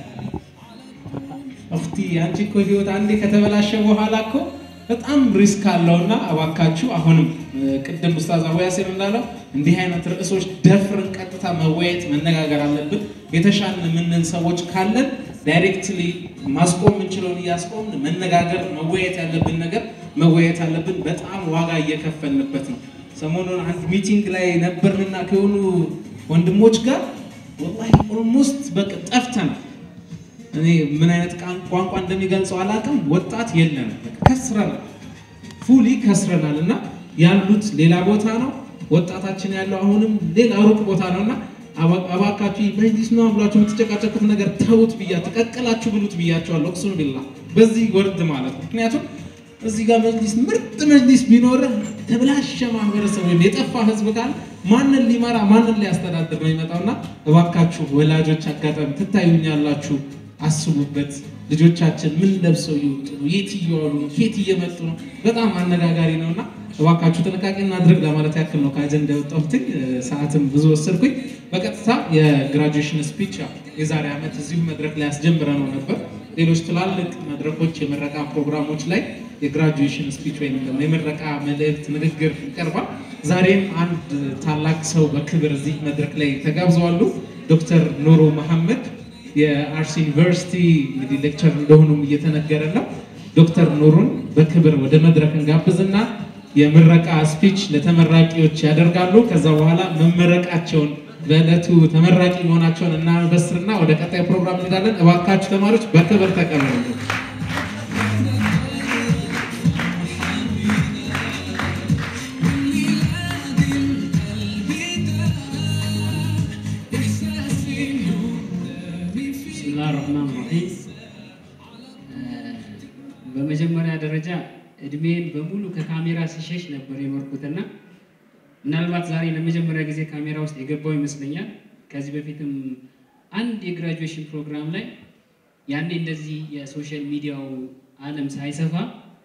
እኽቲ አንቺ እኮ ህይወት አንዴ ከተበላሸ በኋላ እኮ በጣም ሪስክ አለውና እባካችሁ አሁንም ቅድም ኡስታዝ አቡ ያሲር እንዳለው እንዲህ አይነት ርዕሶች ደፍርን ቀጥታ መወያየት መነጋገር አለብን። የተሻልን የምንን ሰዎች ካለን ዳይሬክትሊ ማስቆም የምንችለውን እያስቆምን መነጋገር መወያየት ያለብን ነገር መወያየት አለብን። በጣም ዋጋ እየከፈልንበት ነው። ሰሞኑን አንድ ሚቲንግ ላይ ነበርንና ከሆኑ ወንድሞች ጋር ወላሂ ኦልሞስት በቃ ጠፍተናል። እኔ ምን አይነት ቋንቋ እንደሚገልጸው አላውቅም። ወጣት የለንም፣ ከስረናል፣ ፉሊ ከስረናል። እና ያሉት ሌላ ቦታ ነው፣ ወጣታችን ያለው አሁንም ሌላ ሩቅ ቦታ ነው እና እባካችሁ መጅሊስ ነው ብላችሁ የምትጨቃጨቁት ነገር ተውት ብያችሁ ቀቅላችሁ ብሉት ብያቸዋለሁ። እቅሱም ቢላ በዚህ ወርድ ማለት ነው። ምክንያቱም እዚህ ጋር መጅሊስ ምርጥ መጅሊስ ቢኖር ተብላሸ ማህበረሰብ ወይም የጠፋ ህዝብ ካለ ማንን ሊመራ ማንን ሊያስተዳድር ነው የሚመጣውና እባካችሁ ወላጆች አጋጣሚ ትታዩኛላችሁ አስቡበት። ልጆቻችን ምን ለብሰው እየወጡ ነው? የት እየዋሉ ነው? የት እየመጡ ነው? በጣም አነጋጋሪ ነውና እባካችሁ ጥንቃቄ እናድርግ ለማለት ያክል ነው ከአጀንዳ የወጣሁትኝ። ሰዓትም ብዙ ወሰድኩኝ። በቀጥታ የግራጁዌሽን ስፒች የዛሬ ዓመት እዚሁ መድረክ ላይ አስጀምረ ነው ነበር። ሌሎች ትላልቅ መድረኮች የምረቃ ፕሮግራሞች ላይ የግራጁዌሽን ስፒች ወይም ደግሞ የምረቃ መልእክት ንግግር ይቀርባል። ዛሬም አንድ ታላቅ ሰው በክብር እዚህ መድረክ ላይ ተጋብዘዋሉ። ዶክተር ኑሩ መሐመድ የአርሲ ዩኒቨርሲቲ እንግዲህ ሌክቸር እንደሆኑም እየተነገረ ነው። ዶክተር ኑሩን በክብር ወደ መድረክ እንጋብዝና የምረቃ ስፒች ለተመራቂዎች ያደርጋሉ። ከዛ በኋላ መመረቃቸውን በዕለቱ ተመራቂ መሆናቸውን እናበስርና ወደ ቀጣይ ፕሮግራም እንሄዳለን። እባካችሁ ተማሪዎች በክብር ተቀበሉ። ብስሚላህ ረህማን ረሂም። በመጀመሪያ ደረጃ እድሜን በሙሉ ከካሜራ ሲሸሽ ነበር የኖርኩትና ምናልባት ዛሬ ለመጀመሪያ ጊዜ ካሜራ ውስጥ የገባው ይመስለኛል። ከዚህ በፊትም አንድ የግራጁዌሽን ፕሮግራም ላይ ያኔ እንደዚህ የሶሻል ሚዲያው ዓለም ሳይሰፋ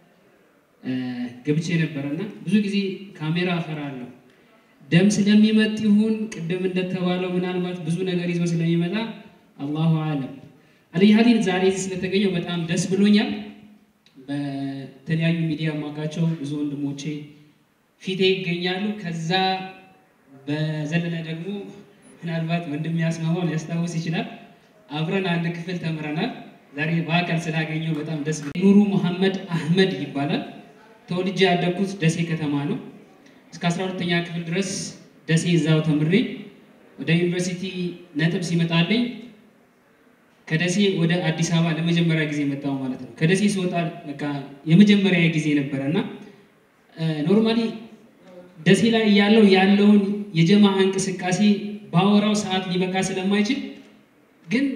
ገብቼ ነበረና ብዙ ጊዜ ካሜራ እፈራለሁ። ደም ስለሚመጥ ይሁን ቅድም እንደተባለው ምናልባት ብዙ ነገር ይዞ ስለሚመጣ አላሁ አለም። አለይ ሀዲን ዛሬ እዚህ ስለተገኘው በጣም ደስ ብሎኛል። በተለያዩ ሚዲያ የማውቃቸው ብዙ ወንድሞቼ ፊቴ ይገኛሉ። ከዛ በዘለለ ደግሞ ምናልባት ወንድም ያስማማው ሊያስታውስ ይችላል። አብረን አንድ ክፍል ተምረናል። ዛሬ በአካል ስላገኘው በጣም ደስ ብሎኛል። ኑሩ መሐመድ አህመድ ይባላል። ተወልጄ ያደግኩት ደሴ ከተማ ነው። እስከ 12ኛ ክፍል ድረስ ደሴ እዛው ተምሬ ወደ ዩኒቨርሲቲ ነጥብ ሲመጣልኝ ከደሴ ወደ አዲስ አበባ ለመጀመሪያ ጊዜ መጣሁ ማለት ነው። ከደሴ ሲወጣ በቃ የመጀመሪያ ጊዜ ነበረ እና ኖርማሊ ደሴ ላይ ያለው ያለውን የጀማ እንቅስቃሴ ባወራው ሰዓት ሊበቃ ስለማይችል ግን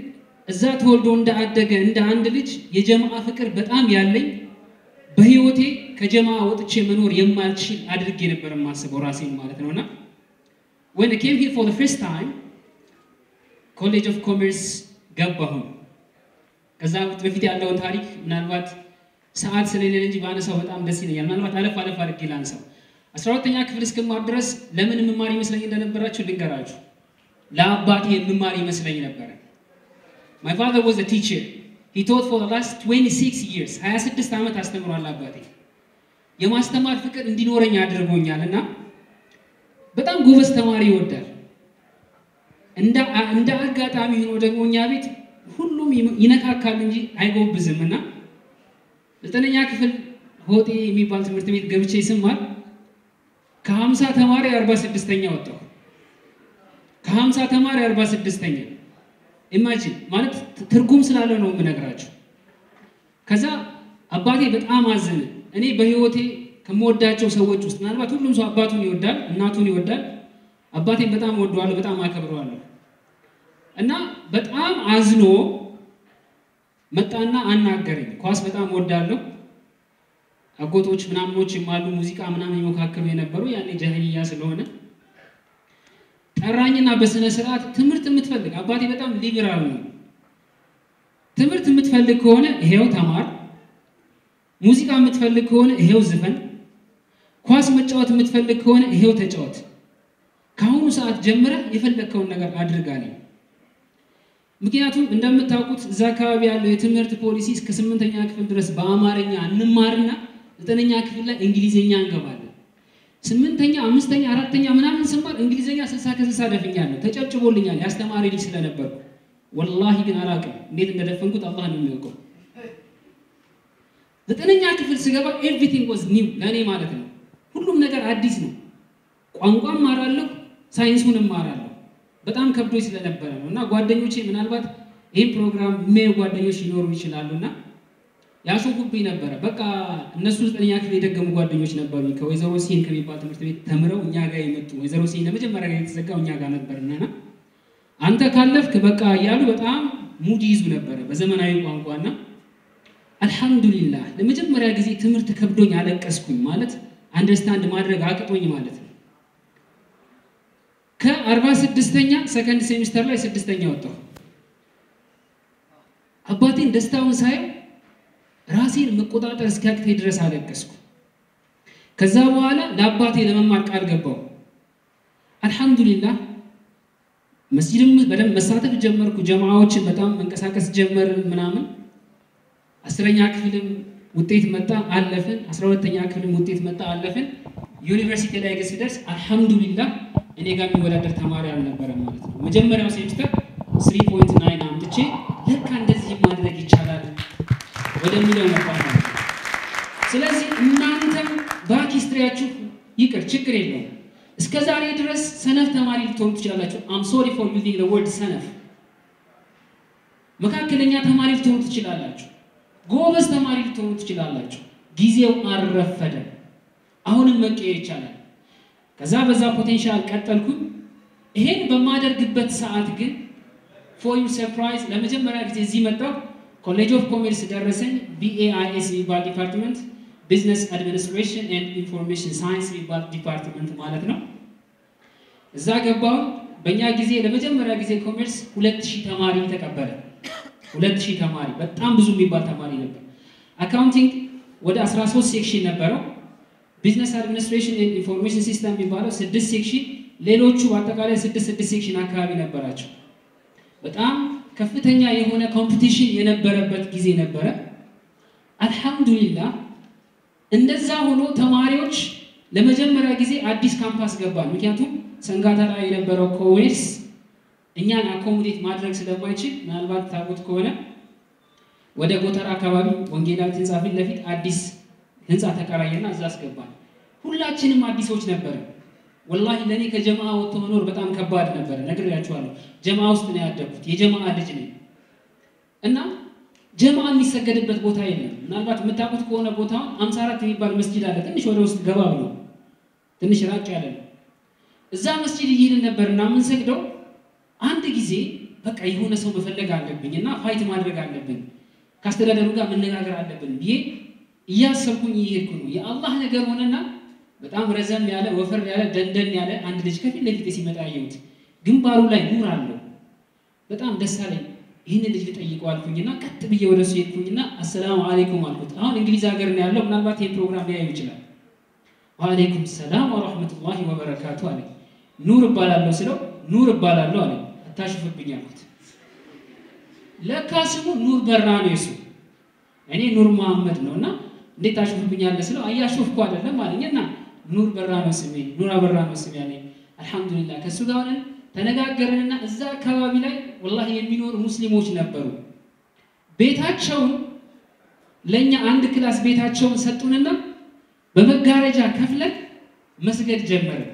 እዛ ተወልዶ እንዳደገ እንደ አንድ ልጅ የጀማዓ ፍቅር በጣም ያለኝ በህይወቴ ከጀማዓ ወጥቼ መኖር የማልችል አድርጌ ነበር የማስበው ራሴን ማለት ነውና when I came here for the first time ኮሌጅ ኦፍ ኮሜርስ ገባሁ። ከዛ በፊት ያለውን ታሪክ ምናልባት ሰዓት ስለሌለ እንጂ ባነሳው በጣም ደስ ይለኛል። ምናልባት አለፍ አለፍ አድርጌ ላንሳው። አስራ ሁለተኛ ክፍል እስክማር ድረስ ለምን የምማር ይመስለኝ እንደነበራችሁ ልንገራችሁ። ለአባቴ የምማር ይመስለኝ ነበረ። My father was a teacher. He taught for the last 26 years. 26 ዓመት አስተምሯል አባቴ። የማስተማር ፍቅር እንዲኖረኝ አድርጎኛል እና በጣም ጎበዝ ተማሪ ይወዳል። እንደ እንደ አጋጣሚ ሆኖ ደግሞ እኛ ቤት ሁሉም ይነካካል እንጂ አይጎብዝም እና ዘጠነኛ ክፍል ሆጤ የሚባል ትምህርት ቤት ገብቼ ስማር ከሀምሳ ተማሪ አርባ ስድስተኛ ወጣሁ። ከሀምሳ ተማሪ አርባ ስድስተኛ ኢማጂን ማለት ትርጉም ስላለው ነው የምነግራችሁ። ከዛ አባቴ በጣም አዘነ። እኔ በህይወቴ ከምወዳቸው ሰዎች ውስጥ ምናልባት ሁሉም ሰው አባቱን ይወዳል፣ እናቱን ይወዳል። አባቴን በጣም ወደዋለሁ፣ በጣም አከብረዋለሁ እና በጣም አዝኖ መጣና አናገረኝ። ኳስ በጣም ወዳለሁ። አጎቶች ምናምኖችም አሉ ሙዚቃ ምናምን ይሞካከሉ የነበሩ ያኔ ጃህልያ ስለሆነ ጠራኝና በስነ ስርዓት ትምህርት የምትፈልግ አባቴ በጣም ሊበራል ነው። ትምህርት የምትፈልግ ከሆነ ይሄው ተማር፣ ሙዚቃ የምትፈልግ ከሆነ ይሄው ዝፈን፣ ኳስ መጫወት የምትፈልግ ከሆነ ይሄው ተጫወት። ከአሁኑ ሰዓት ጀምረህ የፈለግከውን ነገር አድርጋለሁ። ምክንያቱም እንደምታውቁት እዛ አካባቢ ያለው የትምህርት ፖሊሲ እስከ ስምንተኛ ክፍል ድረስ በአማርኛ እንማርና ዘጠነኛ ክፍል ላይ እንግሊዝኛ እንገባለን። ስምንተኛ፣ አምስተኛ፣ አራተኛ ምናምን ስማር እንግሊዝኛ ስልሳ ከስልሳ ደፍኛለሁ። ተጨብጭቦልኛል ያስተማሪ ልጅ ስለነበርኩ። ወላሂ ግን አላውቅም እንዴት እንደደፈንኩት አላህ ነው የሚያውቀው። ዘጠነኛ ክፍል ስገባ ኤቭሪቲንግ ዋዝ ኒው ለእኔ ማለት ነው። ሁሉም ነገር አዲስ ነው። ቋንቋ እማራለሁ፣ ሳይንሱን እማራለሁ። በጣም ከብዶች ስለነበረ ነው እና ጓደኞቼ ምናልባት ይህን ፕሮግራም የሚያዩ ጓደኞች ሊኖሩ ይችላሉ እና ያሾፉብኝ ነበረ። በቃ እነሱ ዘጠነኛ ክፍል የደገሙ ጓደኞች ነበሩ ከወይዘሮ ሲን ከሚባል ትምህርት ቤት ተምረው እኛ ጋር የመጡ ወይዘሮ ሲን ለመጀመሪያ ጋር የተዘጋው እኛ ጋር ነበርና አንተ ካለፍክ በቃ እያሉ በጣም ሙድ ይዙ ነበረ በዘመናዊ ቋንቋና አልሐምዱሊላህ ለመጀመሪያ ጊዜ ትምህርት ከብዶኝ አለቀስኩኝ። ማለት አንደርስታንድ ማድረግ አቅጦኝ ማለት ነው። ከአርባ ስድስተኛ ሰከንድ ሴሚስተር ላይ ስድስተኛ ወጣሁ። አባቴን ደስታውን ሳየው ራሴን መቆጣጠር እስኪያቅተኝ ድረስ አለቀስኩ። ከዛ በኋላ ለአባቴ ለመማር ቃል ገባው። አልሐምዱሊላህ መስጂድም በደንብ መሳተፍ ጀመርኩ። ጀማዓዎችን በጣም መንቀሳቀስ ጀመርን ምናምን። አስረኛ ክፍልም ውጤት መጣ አለፍን። አስራ ሁለተኛ ክፍልም ውጤት መጣ አለፍን። ዩኒቨርሲቲ ላይ ግን ስደርስ አልሐምዱሊላህ እኔ ጋር የሚወዳደር ተማሪ አልነበረም ማለት ነው። መጀመሪያው ሴሚስተር ስሪ ፖይንት ናይን አምጥቼ ለካ እንደዚህ ማድረግ ይቻላል ወደሚለው ነበር ማለት ነው። ስለዚህ እናንተም ባክ ሂስትሪያችሁ ይቅር፣ ችግር የለውም። እስከ ዛሬ ድረስ ሰነፍ ተማሪ ልትሆኑ ትችላላችሁ። አም ሶሪ ፎር ዩዚንግ ዘ ወርድ ሰነፍ። መካከለኛ ተማሪ ልትሆኑ ትችላላችሁ። ጎበዝ ተማሪ ልትሆኑ ትችላላችሁ። ጊዜው አልረፈደም። አሁንም መቀየር ይቻላል። ከዛ በዛ ፖቴንሻል ቀጠልኩኝ። ይሄን በማደርግበት ሰዓት ግን ፎር ዩ ሰርፕራይዝ ለመጀመሪያ ጊዜ እዚህ መጣሁ። ኮሌጅ ኦፍ ኮሜርስ ደረሰኝ። ቢኤአይኤስ የሚባል ዲፓርትመንት ቢዝነስ አድሚኒስትሬሽን ኤንድ ኢንፎርሜሽን ሳይንስ የሚባል ዲፓርትመንት ማለት ነው። እዛ ገባሁ። በእኛ ጊዜ ለመጀመሪያ ጊዜ ኮሜርስ ሁለት ሺህ ተማሪ ተቀበለ። ሁለት ሺህ ተማሪ በጣም ብዙ የሚባል ተማሪ ነበር። አካውንቲንግ ወደ 13 ሴክሽን ነበረው። ቢዝነስ አድሚኒስትሬሽን ኤንድ ኢንፎርሜሽን ሲስተም የሚባለው ስድስት ሴክሽን፣ ሌሎቹ በአጠቃላይ ስድስት ስድስት ሴክሽን አካባቢ ነበራቸው። በጣም ከፍተኛ የሆነ ኮምፒቲሽን የነበረበት ጊዜ ነበረ። አልሐምዱሊላህ እንደዛ ሆኖ ተማሪዎች ለመጀመሪያ ጊዜ አዲስ ካምፓስ ገባል። ምክንያቱም ሰንጋታ ላይ የነበረው ኮዌርስ እኛን አኮሞዴት ማድረግ ስለማይችል ምናልባት ታውቁት ከሆነ ወደ ጎተራ አካባቢ ወንጌላዊት ህንፃ ፊት ለፊት አዲስ ህንፃ ተከራየና እዛ አስገባል። ሁላችንም አዲሶች ነበረ። ወላሂ ለእኔ ከጀማ ወጥቶ መኖር በጣም ከባድ ነበረ። ነግሬያችኋለሁ። ጀማ ውስጥ ነው ያደግኩት። የጀማ ልጅ ነኝ እና ጀማ የሚሰገድበት ቦታ የለም። ምናልባት የምታውቁት ከሆነ ቦታውን አምሳ አራት የሚባል መስጂድ አለ። ትንሽ ወደ ውስጥ ገባ ብሎ ትንሽ ራቅ ያለ ነው። እዛ መስጂድ እየሄድን ነበር እና የምንሰግደው። አንድ ጊዜ በቃ የሆነ ሰው መፈለግ አለብኝ እና ፋይት ማድረግ አለብን ከአስተዳደሩ ጋር መነጋገር አለብን ብዬ እያሰብኩኝ እየሄድኩ ነው። የአላህ ነገር ሆነና በጣም ረዘም ያለ ወፈር ያለ ደንደን ያለ አንድ ልጅ ከፊት ለፊት ሲመጣ ያየሁት ግንባሩ ላይ ኑር አለው። በጣም ደስ አለኝ። ይህን ልጅ ልጠይቀው አልኩኝና ቀጥ ብዬ ወደ እሱ ሄድኩኝና አሰላሙ አሌይኩም አልኩት። አሁን እንግሊዝ ሀገር ነው ያለው። ምናልባት ይህን ፕሮግራም ሊያዩ ይችላል። ወአሌይኩም ሰላም ወረሕመቱላሂ ወበረካቱ አለ። ኑር እባላለሁ ስለው ኑር እባላለሁ አለ። አታሽፍብኝ አልኩት። ለካ ስሙ ኑር በራ ነው የሱ እኔ ኑር መሐመድ ነው እና እንዴት ታሽፍብኛለህ ስለው አያሾፍኩ አይደለም አለኝ እና ኑር በራ ነው ስሜ ኑር አበራ ነው ስሜ አለኝ። አልሐምዱሊላህ ከእሱ ጋር ሆነን ተነጋገርንና እዛ አካባቢ ላይ ወላሂ የሚኖሩ ሙስሊሞች ነበሩ። ቤታቸውን ለእኛ አንድ ክላስ ቤታቸውን ሰጡንና በመጋረጃ ከፍለን መስገድ ጀመርን።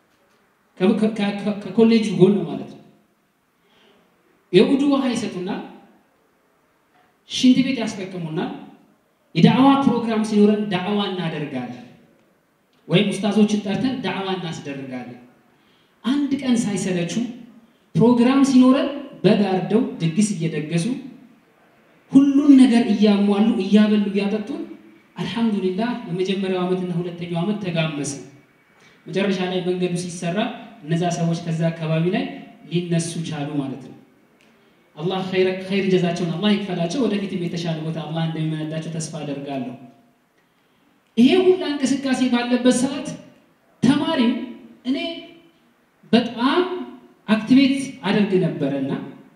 ከኮሌጁ ጎን ማለት ነው። የውዱ ውሃ ይሰጡናል፣ ሽንት ቤት ያስጠቅሙናል። የዳዕዋ ፕሮግራም ሲኖረን ዳዕዋ እናደርጋለን፣ ወይም ኡስታዞችን ጠርተን ዳዕዋ እናስደርጋለን። አንድ ቀን ሳይሰለቹ ፕሮግራም ሲኖረን በጋርደው ድግስ እየደገሱ ሁሉን ነገር እያሟሉ እያበሉ እያጠጡን አልሐምዱሊላህ የመጀመሪያው ዓመትና ሁለተኛው ዓመት ተጋመሰ። መጨረሻ ላይ መንገዱ ሲሰራ እነዛ ሰዎች ከዛ አካባቢ ላይ ሊነሱ ቻሉ ማለት ነው። አላህ ኸይር ጀዛቸውን አላህ ይክፈላቸው። ወደፊትም የተሻለ ቦታ አላህ እንደሚመነዳቸው ተስፋ አደርጋለሁ። ይሄ ሁላ እንቅስቃሴ ባለበት ሰዓት ተማሪው እኔ በጣም አክቲቬት አደርግ ነበረና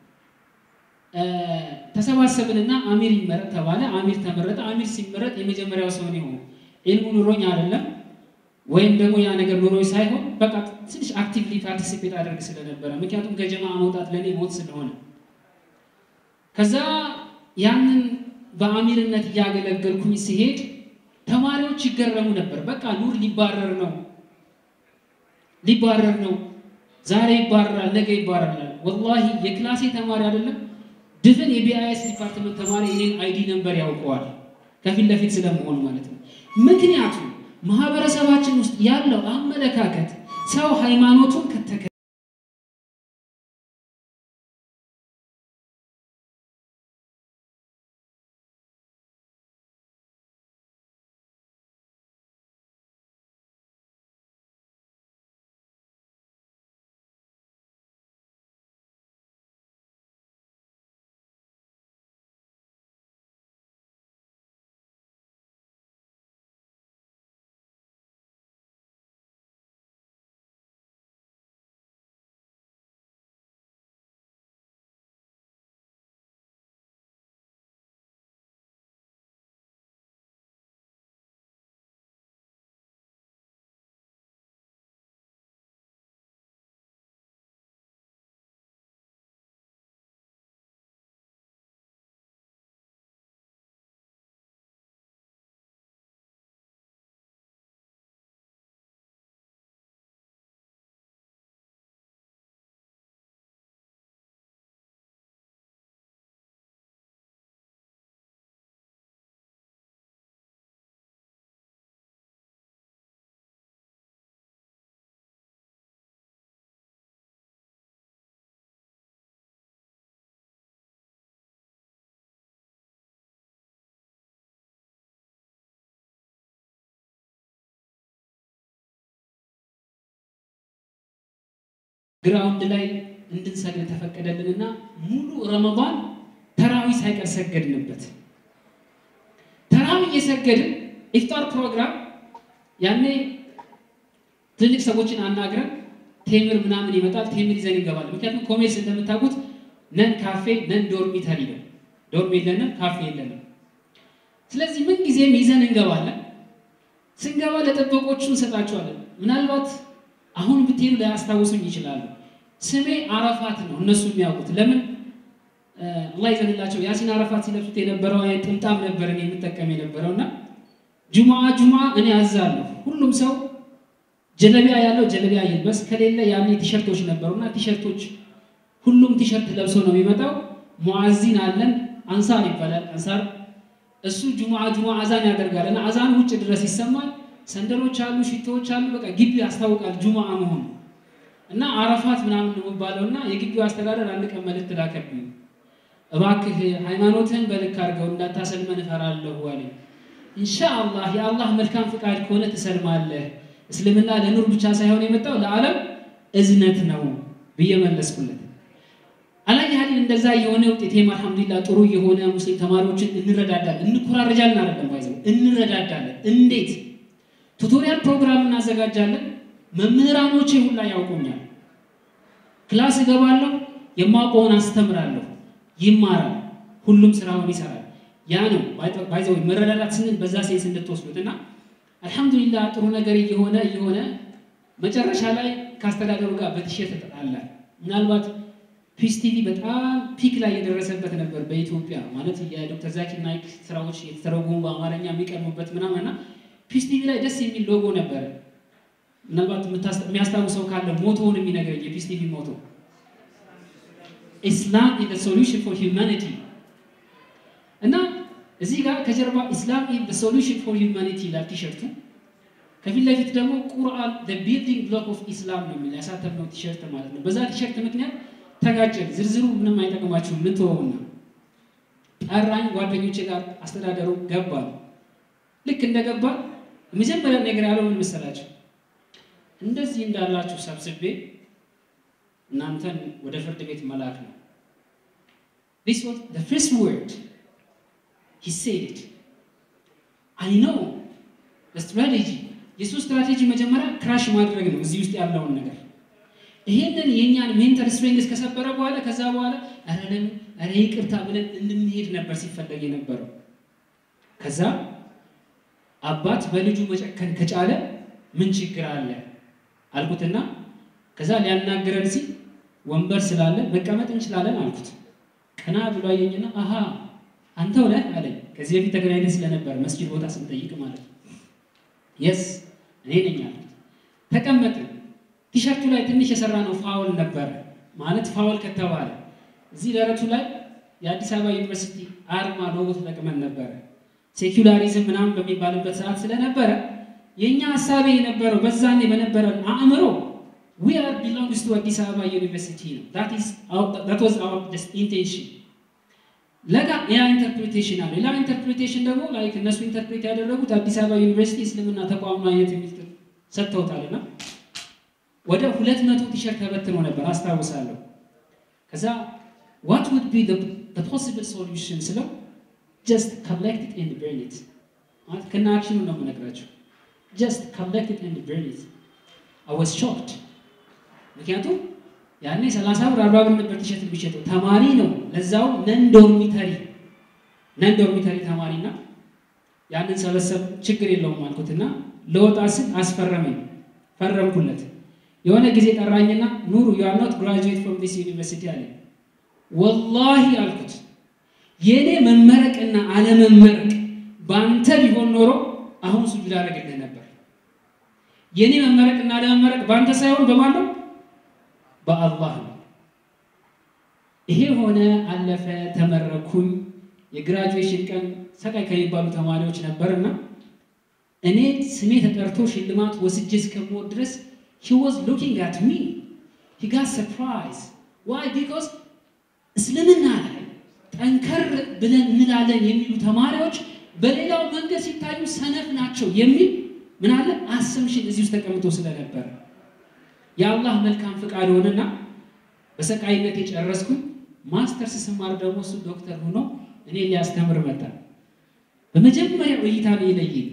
ተሰባሰብንና አሚር ይመረጥ ተባለ። አሚር ተመረጠ። አሚር ሲመረጥ የመጀመሪያው ሰው ነው የሆነው። ኢልሙ ኑሮኝ አይደለም ወይም ደግሞ ያ ነገር ኑሮኝ ሳይሆን በቃ ትንሽ አክቲቭሊ ፓርቲሲፔት አደርግ ስለነበረ ምክንያቱም ከጀማ መውጣት ለእኔ ሞት ስለሆነ ከዛ ያንን በአሚርነት እያገለገልኩኝ ሲሄድ ተማሪዎች ይገረሙ ነበር። በቃ ኑር ሊባረር ነው ሊባረር ነው፣ ዛሬ ይባረራል፣ ነገ ይባረራል። ወላሂ የክላሴ ተማሪ አይደለም ድፍን የቢአይኤስ ዲፓርትመንት ተማሪ እኔን አይዲ ነምበር ያውቀዋል፣ ከፊት ለፊት ስለመሆኑ ማለት ነው። ምክንያቱም ማህበረሰባችን ውስጥ ያለው አመለካከት ሰው ሃይማኖቱን ከተከ ግራውንድ ላይ እንድንሰግድ ተፈቀደልንና ሙሉ ረመዳን ተራዊ ሳይቀር ሰገድንበት። ተራዊ እየሰገድን ኢፍጣር ፕሮግራም ያኔ ትልቅ ሰዎችን አናግረን ቴምር ምናምን ይመጣል። ቴምር ይዘን እንገባለን። ምክንያቱም ኮሜርስ እንደምታውቁት ነን ካፌ ነን ዶርሚተሪ ነው። ዶርም የለንም፣ ካፌ የለንም። ስለዚህ ምን ጊዜም ይዘን እንገባለን። ስንገባ ለጠበቆቹ እንሰጣቸዋለን። ምናልባት አሁን ብትሄዱ ላያስታውሱኝ ይችላሉ። ስሜ አረፋት ነው እነሱ የሚያውቁት። ለምን አላህ ይዘንላቸው። ያሲን አረፋት ሲለብሱት የነበረው አይነት ጥምጣም ነበር እኔ የምጠቀም የነበረው እና ጁሙዓ ጁሙዓ እኔ አዛለሁ። ሁሉም ሰው ጀለቢያ ያለው ጀለቢያ ይልበስ፣ ከሌለ ያኔ ቲሸርቶች ነበሩና ቲሸርቶች ሁሉም ቲሸርት ለብሶ ነው የሚመጣው። ሙአዚን አለን አንሳር ይባላል። አንሳር እሱ ጁሙዓ ጁሙዓ አዛን ያደርጋል እና አዛን ውጭ ድረስ ይሰማል። ሰንደሎች አሉ፣ ሽቶዎች አሉ። በቃ ግቢ ያስታውቃል ጁሙዓ መሆኑ እና አረፋት ምናምን ነው የሚባለው እና የግቢው አስተዳደር አንድ ቀን መልእክት ላከብኝ። እባክህ ሃይማኖትህን በልክ አድርገው እንዳታሰልመን እፈራለሁ አለኝ። ኢንሻአላህ የአላህ መልካም ፍቃድ ከሆነ ትሰልማለህ። እስልምና ለኑር ብቻ ሳይሆን የመጣው ለዓለም እዝነት ነው ብዬ መለስኩለት። አላየህልን እንደዛ የሆነ ውጤቴም አልሐምዱሊላህ ጥሩ የሆነ ሙስሊም ተማሪዎችን እንረዳዳለን፣ እንኮራረጃለን፣ አይደለም ባይዘው እንረዳዳለን። እንዴት ቱቶሪያል ፕሮግራም እናዘጋጃለን። መምህራኖቼ ሁላ ያውቁኛል። ክላስ እገባለሁ፣ የማውቀውን አስተምራለሁ፣ ይማራል፣ ሁሉም ስራውን ይሰራል። ያ ነው ባይዘው መረዳዳት ስንል በዛ ሴንስ እንድትወስዱት እና አልሐምዱሊላህ ጥሩ ነገር እየሆነ እየሆነ መጨረሻ ላይ ከአስተዳደሩ ጋር በቲሸርት ተጣላል። ምናልባት ፒስ ቲቪ በጣም ፒክ ላይ የደረሰበት ነበር በኢትዮጵያ ማለት የዶክተር ዛኪር ናይክ ስራዎች የተተረጎሙ በአማርኛ የሚቀርቡበት ምናምን እና ፒስ ቲቪ ላይ ደስ የሚል ሎጎ ነበረ። ምናልባት የሚያስታውሰው ካለ ሞቶውን የሚነግረኝ የፒስ ቲቪ ሞቶ ኢስላም ኢዝ ሶሉሽን ፎር ሂውማኒቲ እና እዚህ ጋር ከጀርባ ኢስላም ኢዝ ሶሉሽን ፎር ሂውማኒቲ ይላል ቲሸርቱ። ከፊት ለፊት ደግሞ ቁርአን ቢልዲንግ ብሎክ ኦፍ ኢስላም ነው የሚል ያሳተምነው ቲሸርት ማለት ነው። በዛ ቲሸርት ምክንያት ተጋጨን። ዝርዝሩ ምንም አይጠቅማችሁም፣ ምን ተወውና ጠራኝ። ጓደኞቼ ጋር አስተዳደሩ ገባ። ልክ እንደገባ የመጀመሪያ ነገር ያለው ምን መሰላችሁ? እንደዚህ እንዳላችሁ ሰብስቤ እናንተን ወደ ፍርድ ቤት መላክ ነው። This was the first word he said it. I know the strategy የሱ ስትራቴጂ መጀመሪያ ክራሽ ማድረግ ነው እዚህ ውስጥ ያለውን ነገር ይሄንን የእኛን ሜንታል ስትሬንግስ ከሰበረ በኋላ ከዛ በኋላ ኧረ ለምን ኧረ ይቅርታ ብለን እንድንሄድ ነበር ሲፈለግ የነበረው። ከዛ አባት በልጁ መጨከን ከቻለ ምን ችግር አለ አልኩትና ከዛ ሊያናግረን ሲል ወንበር ስላለ መቀመጥ እንችላለን አልኩት። ቀና ብሎ አየኝና አሃ አንተው ነህ አለኝ። ከዚህ በፊት ተገናኝተን ስለነበር መስጂድ ቦታ ስንጠይቅ ማለት ነው። የስ እኔ ነኝ አልኩት። ተቀመጥን። ቲሸርቱ ላይ ትንሽ የሰራ ነው ፋውል ነበረ። ማለት ፋውል ከተባለ እዚህ ደረቱ ላይ የአዲስ አበባ ዩኒቨርሲቲ አርማ ሎጎ ተጠቅመን ነበረ። ሴኩላሪዝም ምናምን በሚባልበት ሰዓት ስለነበረ የእኛ ሀሳቤ የነበረው በዛኔ በነበረን አእምሮ ዊ አር ቢሎንግስ ቱ አዲስ አበባ ዩኒቨርሲቲ ነው። ዛት ዋዝ አወር ኢንቴንሽን። ለጋ ሌላ ኢንተርፕሪቴሽን አለ። ሌላ ኢንተርፕሪቴሽን ደግሞ ላይክ እነሱ ኢንተርፕሬት ያደረጉት አዲስ አበባ ዩኒቨርሲቲ እስልምና ተቋም አይነት የሚል ሰጥተውታልና ወደ ሁለት መቶ ቲሸርት ተበትኖ ነበር አስታውሳለሁ። ከዛ ዋት ውድ ቢ ፖሲብል ሶሉሽን ስለው ጀስት ኮሌክት ኢት ኤንድ በርን ኢት ማለት ከና አክሽኑ ነው የምነግራቸው። ጀስት ኮሌክት ኢት ኤንድ በርን ኢት አይ ዋዝ ሾክድ። ምክንያቱም ያኔ ሰላሳ ብር አርባ ብር ነበር ቲሸርት የሚሸጠው ተማሪ ነው፣ ለዛው ነን ዶርሚተሪ ነን ዶርሚተሪ ተማሪና ያንን ሰበሰብ ችግር የለውም አልኩትና ለወጣ ስል አስፈረመኝ፣ ፈረምኩለት። የሆነ ጊዜ ጠራኝና ኑሩ ዩ አር ኖት ግራጁዌት ፍሮም ዲስ ዩኒቨርሲቲ አለ። ወላሂ አልኩት የእኔ መመረቅና አለመመረቅ በአንተ ቢሆን ኖሮ አሁን ሱጁድ አደረግልህ ነበር። የእኔ መመረቅና አለመመረቅ በአንተ ሳይሆን በማን ነው? በአላህ ነው። ይሄ ሆነ፣ አለፈ፣ ተመረኩኝ። የግራጁዌሽን ቀን ሰቃይ ከሚባሉ ተማሪዎች ነበርና እኔ ስሜ ተጠርቶ ሽልማት ወስጄ እስከምወድ ድረስ he was looking at me he got surprised why because እስልምና ላይ ጠንከር ብለን እንላለን የሚሉ ተማሪዎች በሌላው መንገድ ሲታዩ ሰነፍ ናቸው የሚል ምን አለ አሰምሽን እዚህ ውስጥ ተቀምጦ ስለነበረ የአላህ መልካም ፍቃድ ሆነና በሰቃይነት የጨረስኩኝ ማስተርስ ስማር ደግሞ እሱ ዶክተር ሆኖ እኔ ሊያስተምር መጣ። በመጀመሪያው እይታ ላይ የለየኝ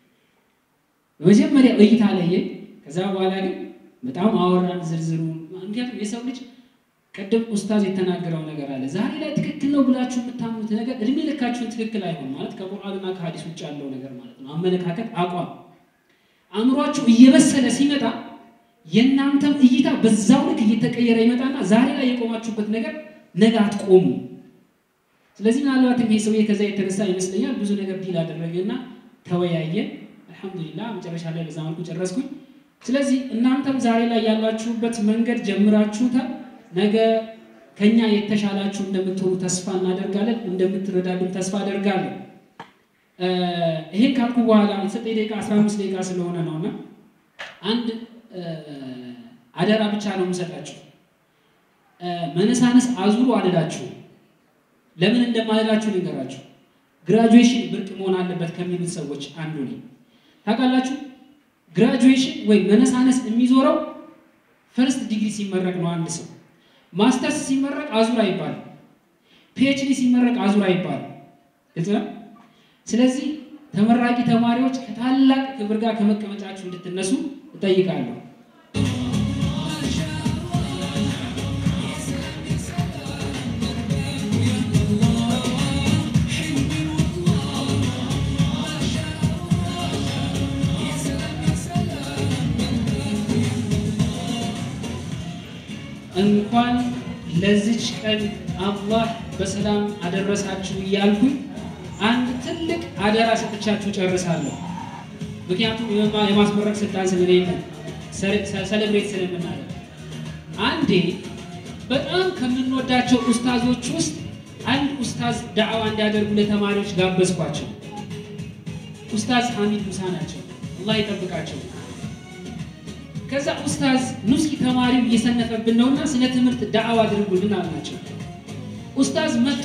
በመጀመሪያው እይታ ለየኝ። ከዛ በኋላ ግን በጣም አወራን ዝርዝሩ። ምክንያቱም የሰው ልጅ ቅድም ኡስታዝ የተናገረው ነገር አለ። ዛሬ ላይ ትክክል ነው ብላችሁ የምታምኑት ነገር እድሜ ልካችሁን ትክክል አይሆን ማለት ከቁርአንና ከሀዲስ ውጭ ያለው ነገር ማለት ነው። አመለካከት፣ አቋም አእምሯችሁ እየበሰለ ሲመጣ የእናንተም እይታ በዛው ልክ እየተቀየረ ይመጣና ዛሬ ላይ የቆማችሁበት ነገር ነገ አትቆሙ። ስለዚህ ምናልባትም ይሄ ሰውዬ ከዛ የተነሳ ይመስለኛል ብዙ ነገር ዲል አደረገና ተወያየን። አልሐምዱሊላህ መጨረሻ ላይ በዛ መልኩ ጨረስኩኝ። ስለዚህ እናንተም ዛሬ ላይ ያላችሁበት መንገድ ጀምራችሁታል። ነገ ከኛ የተሻላችሁ እንደምትሆኑ ተስፋ እናደርጋለን። እንደምትረዳሉን ተስፋ አደርጋለሁ። ይሄን ካልኩ በኋላ የተሰጠኝ ደቂቃ 15 ደቂቃ ስለሆነ ነውና አንድ አደራ ብቻ ነው የምሰጣችሁ። መነሳነስ አዙሩ አልላችሁ። ለምን እንደማልላችሁ ልንገራችሁ። ግራጁዌሽን ብርቅ መሆን አለበት ከሚሉት ሰዎች አንዱ ነኝ። ታውቃላችሁ፣ ግራጁዌሽን ወይም መነሳነስ የሚዞረው ፈርስት ዲግሪ ሲመረቅ ነው አንድ ሰው። ማስተርስ ሲመረቅ አዙር አይባልም። ፒኤችዲ ሲመረቅ አዙር አይባልም። ግልጽ ነው። ስለዚህ ተመራቂ ተማሪዎች ከታላቅ ክብር ጋር ከመቀመጫችሁ እንድትነሱ እጠይቃለሁ። እንኳን ለዚች ቀን አላህ በሰላም አደረሳችሁ እያልኩኝ አንድ ትልቅ አደራ ሰጥቻችሁ ጨርሳለሁ። ምክንያቱም የማስመረቅ ስልጣን ስለሌለ ሰለብሬት ስለምናደርግ አንዴ በጣም ከምንወዳቸው ኡስታዞች ውስጥ አንድ ኡስታዝ ዳዕዋ እንዲያደርጉ ለተማሪዎች ጋበዝኳቸው። ኡስታዝ ሐሚድ ሙሳ ናቸው። አላህ ይጠብቃቸው። ከዛ ኡስታዝ ኑስኪ ተማሪው እየሰነፈብን ነውና ስለ ትምህርት ዳዕዋ አድርጉልን አልናቸው። ኡስታዝ መጡ።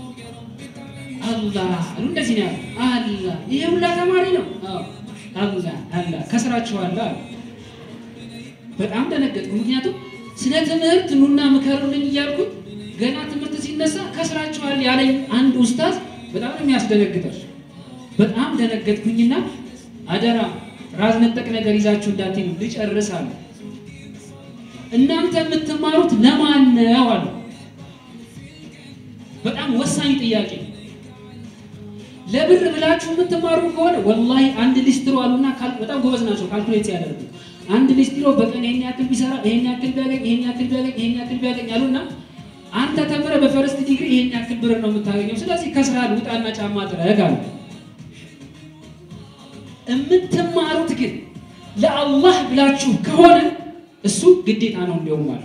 አላህ አሉ። እንደዚህ ነው ያሉ። አላህ ይሄ ሁላ ተማሪ ነው። አላህ አላህ ከስራችኋል አሉ። በጣም ደነገጥኩ። ምክንያቱም ስለ ትምህርት ኑና ምከሩልኝ እያልኩኝ ገና ትምህርት ሲነሳ ከስራችኋል ያለኝ አንድ ኡስታዝ በጣም ነው የሚያስደነግጠው። በጣም ደነገጥኩኝና አደራ ራስ ነጠቅ ነገር ይዛችሁ እንዳትሉ ልጨርስ አሉ። እናንተ የምትማሩት ለማን ነው አሉ። በጣም ወሳኝ ጥያቄ። ለብር ብላችሁ የምትማሩ ከሆነ ወላሂ አንድ ሊስትሮ አሉና በጣም ጎበዝ ናቸው ካልኩሌት ሲያደርጉ አንድ ሊስትሮ በቀን ይሄን ያክል ቢሰራ ይሄን ያክል ቢያገኝ ይሄን ያክል ቢያገኝ ይሄን ያክል ቢያገኝ አሉና አንተ ተምረ በፈርስት ዲግሪ ይሄን ያክል ብር ነው የምታገኘው። ስለዚህ ከስራ ውጣና ጫማ ጥረግ አሉ። የምትማሩት ግን ለአላህ ብላችሁ ከሆነ እሱ ግዴታ ነው እንዲያውም አሉ።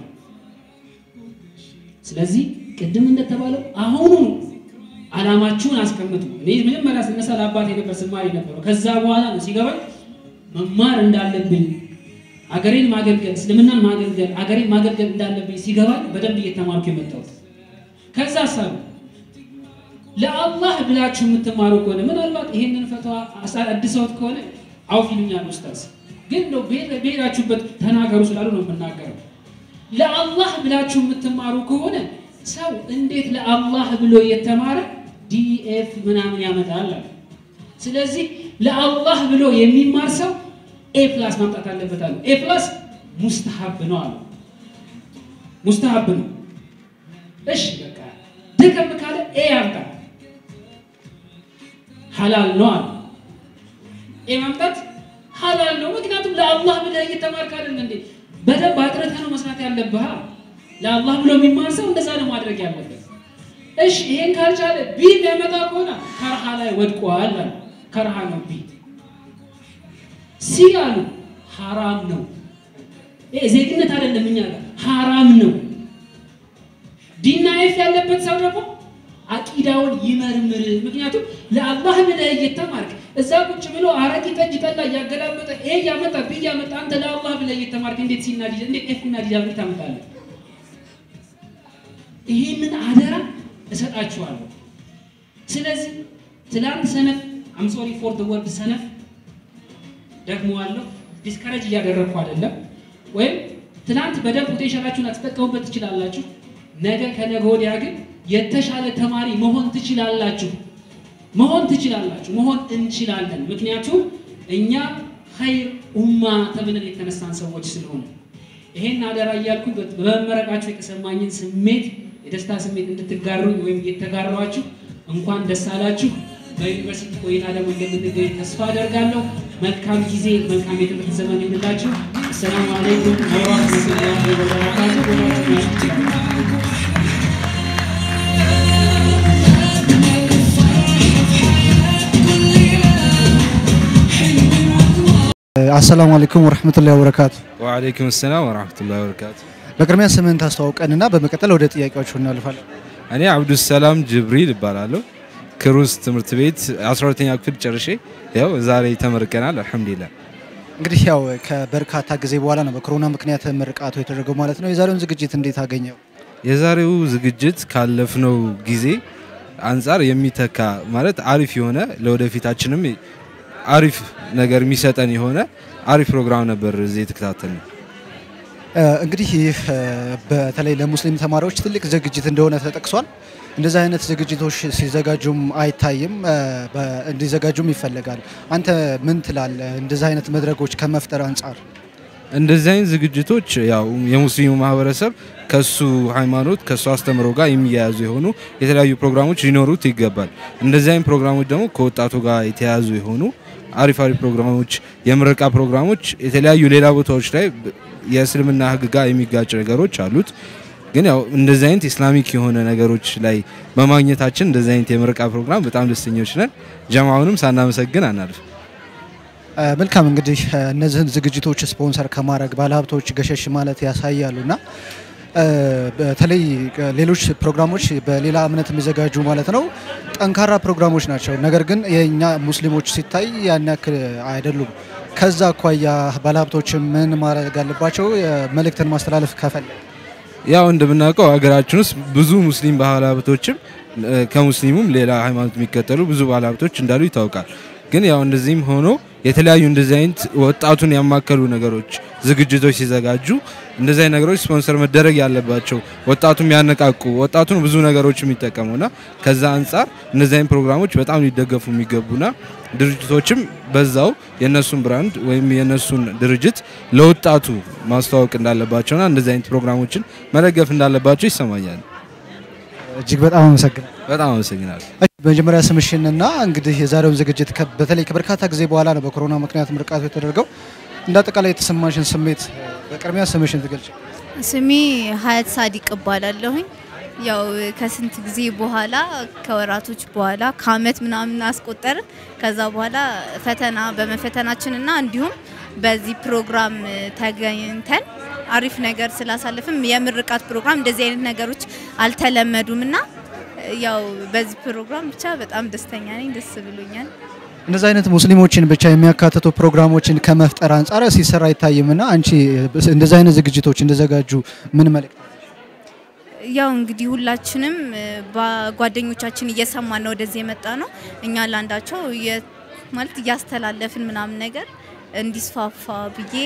ስለዚህ ቅድም እንደተባለው አሁኑ አላማችሁን አስቀምጡ። እኔ መጀመሪያ ስነሳ ለአባቴ ነበር ስማር የነበረው። ከዛ በኋላ ነው ሲገባኝ መማር እንዳለብኝ አገሬን ማገልገል፣ እስልምናን ማገልገል፣ አገሬን ማገልገል እንዳለብኝ ሲገባኝ በደንብ እየተማርኩ የመጣሁት ከዛ ሀሳብ ለአላህ ብላችሁ የምትማሩ ከሆነ ምናልባት ይሄንን ፈተዋ አድሰውት ከሆነ አውፍ ይሉኛል ኡስታዝ፣ ግን ነው በሄዳችሁበት ተናገሩ ስላሉ ነው የምናገረው። ለአላህ ብላችሁ የምትማሩ ከሆነ ሰው እንዴት ለአላህ ብሎ የተማረ ዲኤፍ ምናምን ያመጣል አለ። ስለዚህ ለአላህ ብሎ የሚማር ሰው ኤ ፕላስ ማምጣት አለበት አለ። ኤ ፕላስ ሙስተሀብ ነው አለ። ሙስተሀብ ነው። እሺ በቃ ደከም ካለ ኤ ያምጣ ሐላል ነው አለ። ኤ ማምጣት ሐላል ነው። ምክንያቱም ለአላህ ብለህ እየተማርክ አይደል እንዴ? በደንብ አጥርተህ ነው መስራት ያለብህ። ለአላህ ብሎ የሚማር ሰው እንደዛ ነው ማድረግ ያለበት። እሺ ይሄን ካልቻለ ቢ የሚያመጣ ከሆነ ከርሃ ላይ ወድቋል አለ። ከርሃ ነው ቢ። ሲ አሉ ሐራም ነው። ይሄ ዜግነት አይደለም እኛ ጋር ሐራም ነው። ዲና ኤፍ ያለበት ሰው ደግሞ አቂዳውን ይመርምር። ምክንያቱም ለአላህ ብለህ እየተማርክ እዛ ቁጭ ብሎ አረቂ ጠጅ ጠላ እያገላበጠ ይሄ እያመጣ ብ እያመጣ አንተ ለአላህ ብለህ እየተማርክ እንዴት ሲናዲ እንዴት ኤፍ እና ዲዳ ታመጣለህ? ይህንን አደራ እሰጣችኋለሁ። ስለዚህ ትላንት ሰነፍ አም ሶሪ ፎር ዘ ወርድ ሰነፍ ደግመዋለሁ። ዲስከረጅ እያደረግኩ አይደለም። ወይም ትናንት በደንብ ፖቴንሻላችሁን አትጠቀሙበት ትችላላችሁ። ነገ ከነገ ወዲያ ግን የተሻለ ተማሪ መሆን ትችላላችሁ መሆን ትችላላችሁ መሆን እንችላለን። ምክንያቱም እኛ ኸይር ኡማ ተብለን የተነሳን ሰዎች ስለሆነ ይሄን አደራ እያልኩ በመመረቃችሁ የተሰማኝን ስሜት የደስታ ስሜት እንድትጋሩኝ ወይም እየተጋሯችሁ እንኳን ደስ አላችሁ። በዩኒቨርሲቲ ቆይታ ደግሞ እንደምንገኝ ተስፋ አደርጋለሁ። መልካም ጊዜ፣ መልካም የትምህርት ዘመን ይሁንላችሁ። አሰላሙ አለይኩም ወራህመቱላሂ ወበረካቱ። አሰላሙ አለይኩም ወረህመቱላሂ ወበረካቱ። ወአለይኩም ሰላም ወራህመቱላሂ ወበረካቱ። በቅድሚያ ስምህን ታስተዋውቀንና በመቀጠል ወደ ጥያቄዎቹ እናልፋለን። እኔ አብዱሰላም ጅብሪል እባላለሁ። ክሩስ ትምህርት ቤት 12ኛ ክፍል ጨርሼ ያው ዛሬ ተመርቀናል። አልሐምዱሊላህ። እንግዲህ ያው ከበርካታ ጊዜ በኋላ ነው በኮሮና ምክንያት ምርቃቱ የተደረገው ማለት ነው። የዛሬውን ዝግጅት እንዴት አገኘው? የዛሬው ዝግጅት ካለፍነው ጊዜ አንጻር የሚተካ ማለት አሪፍ የሆነ ለወደፊታችንም አሪፍ ነገር የሚሰጠን የሆነ አሪፍ ፕሮግራም ነበር እዚህ የተከታተልነው። እ፣ እንግዲህ ይህ እ፣ በተለይ ለሙስሊም ተማሪዎች ትልቅ ዝግጅት እንደሆነ ተጠቅሷል። እንደዚህ አይነት ዝግጅቶች ሲዘጋጁም አይታይም፣ እ፣ በ- እንዲዘጋጁም ይፈለጋል። አንተ ምን ትላለህ? እንደዚህ አይነት መድረኮች ከመፍጠር አንጻር እንደዚህ አይነት ዝግጅቶች ያው የሙስሊሙ ማህበረሰብ ከሱ ሃይማኖት ከሱ አስተምሮ ጋር የሚያያዙ የሆኑ የተለያዩ ፕሮግራሞች ሊኖሩት ይገባል። እንደዚህ አይነት ፕሮግራሞች ደግሞ ከወጣቱ ጋር የተያያዙ የሆኑ አሪፍ አሪፍ ፕሮግራሞች፣ የምረቃ ፕሮግራሞች የተለያዩ ሌላ ቦታዎች ላይ የእስልምና ሕግ ጋር የሚጋጭ ነገሮች አሉት። ግን ያው እንደዚህ አይነት ኢስላሚክ የሆነ ነገሮች ላይ በማግኘታችን እንደዚህ አይነት የምረቃ ፕሮግራም በጣም ደስተኞች ነን። ጀማውንም ሳናመሰግን አናልፍ። እ፣ መልካም እንግዲህ እ፣ እነዚህን ዝግጅቶች ስፖንሰር ከማድረግ ባለሀብቶች ገሸሽ ማለት ያሳያሉ እና እ፣ በተለይ እ፣ ሌሎች ፕሮግራሞች በሌላ እምነት የሚዘጋጁ ማለት ነው ጠንካራ ፕሮግራሞች ናቸው። ነገር ግን የእኛ ሙስሊሞች ሲታይ ያን ያክል አይደሉም። ከዛ አኳያ ባለሀብቶች ምን ማድረግ አለባቸው? መልእክትን ማስተላለፍ ከፈለግ ያው እንደምናውቀው ሀገራችን ውስጥ ብዙ ሙስሊም ባለሀብቶችም እ፣ ከሙስሊሙም ሌላ ሃይማኖት የሚከተሉ ብዙ ባለሀብቶች እንዳሉ ይታወቃል። ግን ያው እንደዚህም ሆኖ የተለያዩ እንደዚህ አይነት ወጣቱን ያማከሉ ነገሮች ዝግጅቶች ሲዘጋጁ እንደዚህ አይነት ነገሮች ስፖንሰር መደረግ ያለባቸው ወጣቱም ያነቃቁ ወጣቱን ብዙ ነገሮች የሚጠቀሙና ከዛ አንጻር እንደዚህ አይነት ፕሮግራሞች በጣም ሊደገፉ የሚገቡና ድርጅቶችም በዛው የነሱን ብራንድ ወይም የነሱን ድርጅት ለወጣቱ ማስተዋወቅ እንዳለባቸውና እንደዚህ አይነት ፕሮግራሞችን መደገፍ እንዳለባቸው ይሰማኛል። እጅግ በጣም አመሰግናለሁ። በጣም አመሰግናለሁ። መጀመሪያ ስምሽንና እንግዲህ የዛሬውን ዝግጅት ከ- በተለይ ከበርካታ ጊዜ በኋላ ነው በኮሮና ምክንያት ምርቃቱ የተደረገው። እንደ አጠቃላይ የተሰማሽን ስሜት በቅድሚያ ስምሽን ትገልጭ። ስሜ ሀያት ሳዲቅ እባላለሁኝ። ያው ከስንት ጊዜ በኋላ ከወራቶች በኋላ ከአመት ምናምን አስቆጠርን። ከዛ በኋላ ፈተና በመፈተናችንና እንዲሁም በዚህ ፕሮግራም ተገኝተን አሪፍ ነገር ስላሳለፍም የምርቃት ፕሮግራም እንደዚህ አይነት ነገሮች አልተለመዱም እና ያው በዚህ ፕሮግራም ብቻ በጣም ደስተኛ ነኝ። ደስ ብሎኛል። እንደዚህ አይነት ሙስሊሞችን ብቻ የሚያካትቱ ፕሮግራሞችን ከመፍጠር አንጻር ሲሰራ አይታይምና አንቺ እንደዚህ አይነት ዝግጅቶች እንደዘጋጁ ምን መልእክት ያው እንግዲህ ሁላችንም በጓደኞቻችን እየሰማን ነው ወደዚህ የመጣ ነው። እኛ ለአንዳቸው የ- ማለት እያስተላለፍን ምናምን ነገር እንዲስፋፋ ብዬ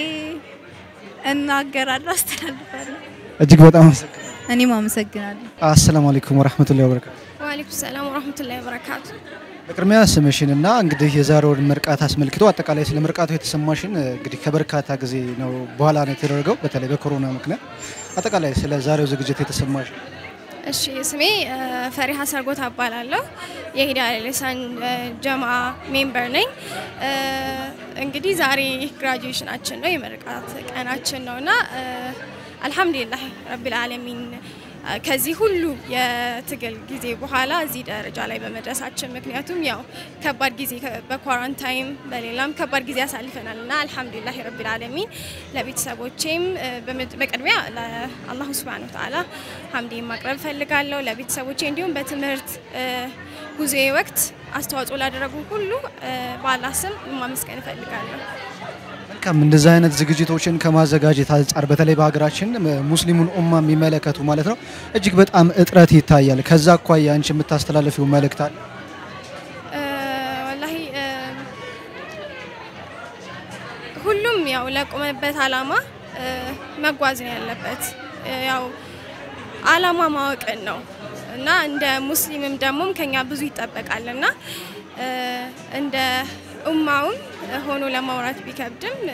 እናገራለሁ፣ አስተላልፋለሁ። እጅግ በጣም አመሰግናለሁ። እኔም አመሰግናለሁ። አሰላሙ አለይኩም ወራህመቱላሂ ወበረካቱ። ወአለይኩም ሰላም ወራህመቱላሂ ወበረካቱ። በቅድሚያ ስምሽንና እንግዲህ የዛሬውን ምርቃት አስመልክቶ አጠቃላይ ስለ ምርቃቱ የተሰማሽን እንግዲህ ከበርካታ ጊዜ ነው በኋላ ነው የተደረገው በተለይ በኮሮና ምክንያት አጠቃላይ ስለ ዛሬው ዝግጅት የተሰማሽ እሺ ስሜ እ፣ ፈሪሃ ሰርጎታ እባላለሁ። የሂዳ ሌሳን ጀማ ሜምበር ነኝ። እ፣ እንግዲህ ዛሬ ግራጁዌሽናችን ነው የምርቃት ቀናችን ነው እና እ፣ አልሐምዱሊላህ ረቢል ዓለሚን እ፣ ከዚህ ሁሉ የትግል ጊዜ በኋላ እዚህ ደረጃ ላይ በመድረሳችን ምክንያቱም ያው ከባድ ጊዜ ከ- በኳራንታይም በሌላም ከባድ ጊዜ ያሳልፈናል እና አልሐምዱሊላህ ረቢል ዓለሚን ለቤተሰቦቼም እ፣ በመድ- በቅድሚያ ለአላሁ ስብሃነ ወተዓላ ሀምዴን ማቅረብ ፈልጋለሁ። ለቤተሰቦቼ እንዲሁም በትምህርት እ፣ ጉዞዬ ወቅት አስተዋጽኦ ላደረጉ ሁሉ እ፣ በአላህ ስም ማመስገን እፈልጋለሁ። መልካም እንደዚህ አይነት ዝግጅቶችን ከማዘጋጀት አንጻር በተለይ በሀገራችን ሙስሊሙን ኡማ የሚመለከቱ ማለት ነው እጅግ በጣም እጥረት ይታያል። ከዛ አኳያ አንቺ የምታስተላልፊው መልእክት አለ? እ፣ ወላሂ እ፣ ሁሉም ያው ለቆመበት አላማ እ፣ መጓዝ ነው ያለበት። እ፣ ያው አላማ ማወቅን ነው እና እንደ ሙስሊምም ደግሞም ከኛ ብዙ ይጠበቃል እና እ፣ እንደ ኡማውም ሆኖ ለማውራት ቢከብድም እ፣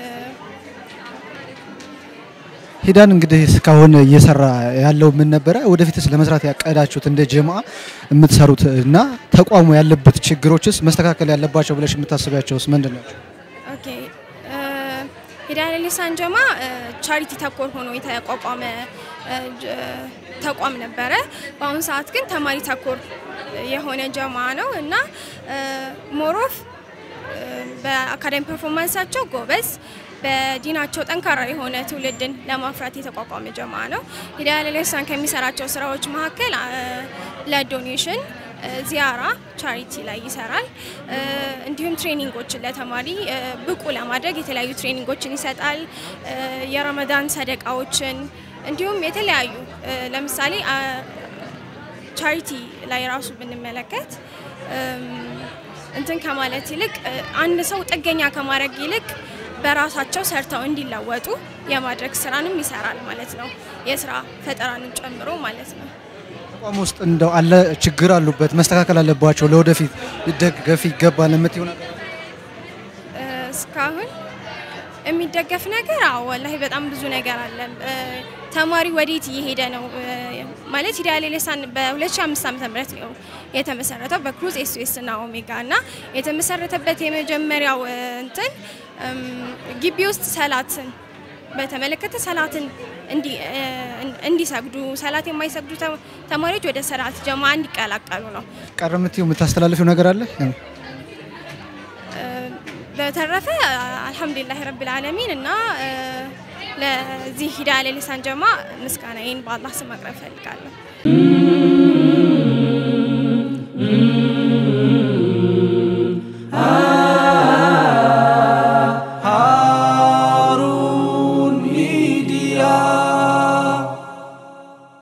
ሂዳን እንግዲህ እስካሁን እየሰራ ያለው ምን ነበረ? ወደፊትስ ለመስራት ያቀዳችሁት እንደ ጀማ የምትሰሩት እና ተቋሙ ያለበት ችግሮችስ መስተካከል ያለባቸው ብለሽ የምታስቢያቸውስ ምንድን ናቸው? ኦኬ እ፣ ሂዳያ ሊሳን ጀማ እ፣ ቻሪቲ ተኮር ሆኖ የተቋቋመ እ፣ ጀ- ተቋም ነበረ። በአሁኑ ሰዓት ግን ተማሪ ተኮር የሆነ ጀማ ነው እና ሞሮፍ በአካዳሚ ፐርፎርማንሳቸው ጎበዝ በዲናቸው ጠንካራ የሆነ ትውልድን ለማፍራት የተቋቋመ ጀማ ነው። ሂዳያ ለሌሳን ከሚሰራቸው ስራዎች መካከል አ፣ ለዶኔሽን ዚያራ ቻሪቲ ላይ ይሰራል። እ፣ እንዲሁም ትሬኒንጎችን ለተማሪ እ፣ ብቁ ለማድረግ የተለያዩ ትሬኒንጎችን ይሰጣል። እ፣ የረመዳን ሰደቃዎችን እንዲሁም የተለያዩ እ፣ ለምሳሌ አ፣ ቻሪቲ ላይ ራሱ ብንመለከት እም፣ እንትን ከማለት ይልቅ እ፣ አንድ ሰው ጥገኛ ከማድረግ ይልቅ በራሳቸው ሰርተው እንዲለወጡ የማድረግ ስራንም ይሰራል ማለት ነው። የስራ ፈጠራንም ጨምሮ ማለት ነው። ተቋም ውስጥ እንደው አለ ችግር አሉበት መስተካከል አለባቸው ለወደፊት ሊደገፍ ይገባል የምትይው ነገር አለ? እ፣ እስካሁን የሚደገፍ ነገር አዎ፣ ወላሂ በጣም ብዙ ነገር አለ። እ፣ ተማሪ ወዴት እየሄደ ነው እ፣ ማለት ሂዳያ ሌሳን በ2005 ዓ.ም ነው የተመሰረተው በክሩዝ ኤስኤስ እና ኦሜጋ እና የተመሰረተበት የመጀመሪያው እ፣ እንትን እም፣ ግቢ ውስጥ ሰላትን በተመለከተ ሰላትን እንዲ- እ፣ እንዲሰግዱ ሰላት የማይሰግዱ ተ- ተማሪዎች ወደ ሰላት ጀማ እንዲቀላቀሉ ነው። ቀረ የምትይው የምታስተላልፊው ነገር አለ? በተረፈ አልሐምዱሊላህ ረብል ዓለሚን እና እ፣ ለዚህ ሂዳያ ለሊሳን ጀማ ምስጋናዬን በአላህ ስም ማቅረብ እፈልጋለሁ።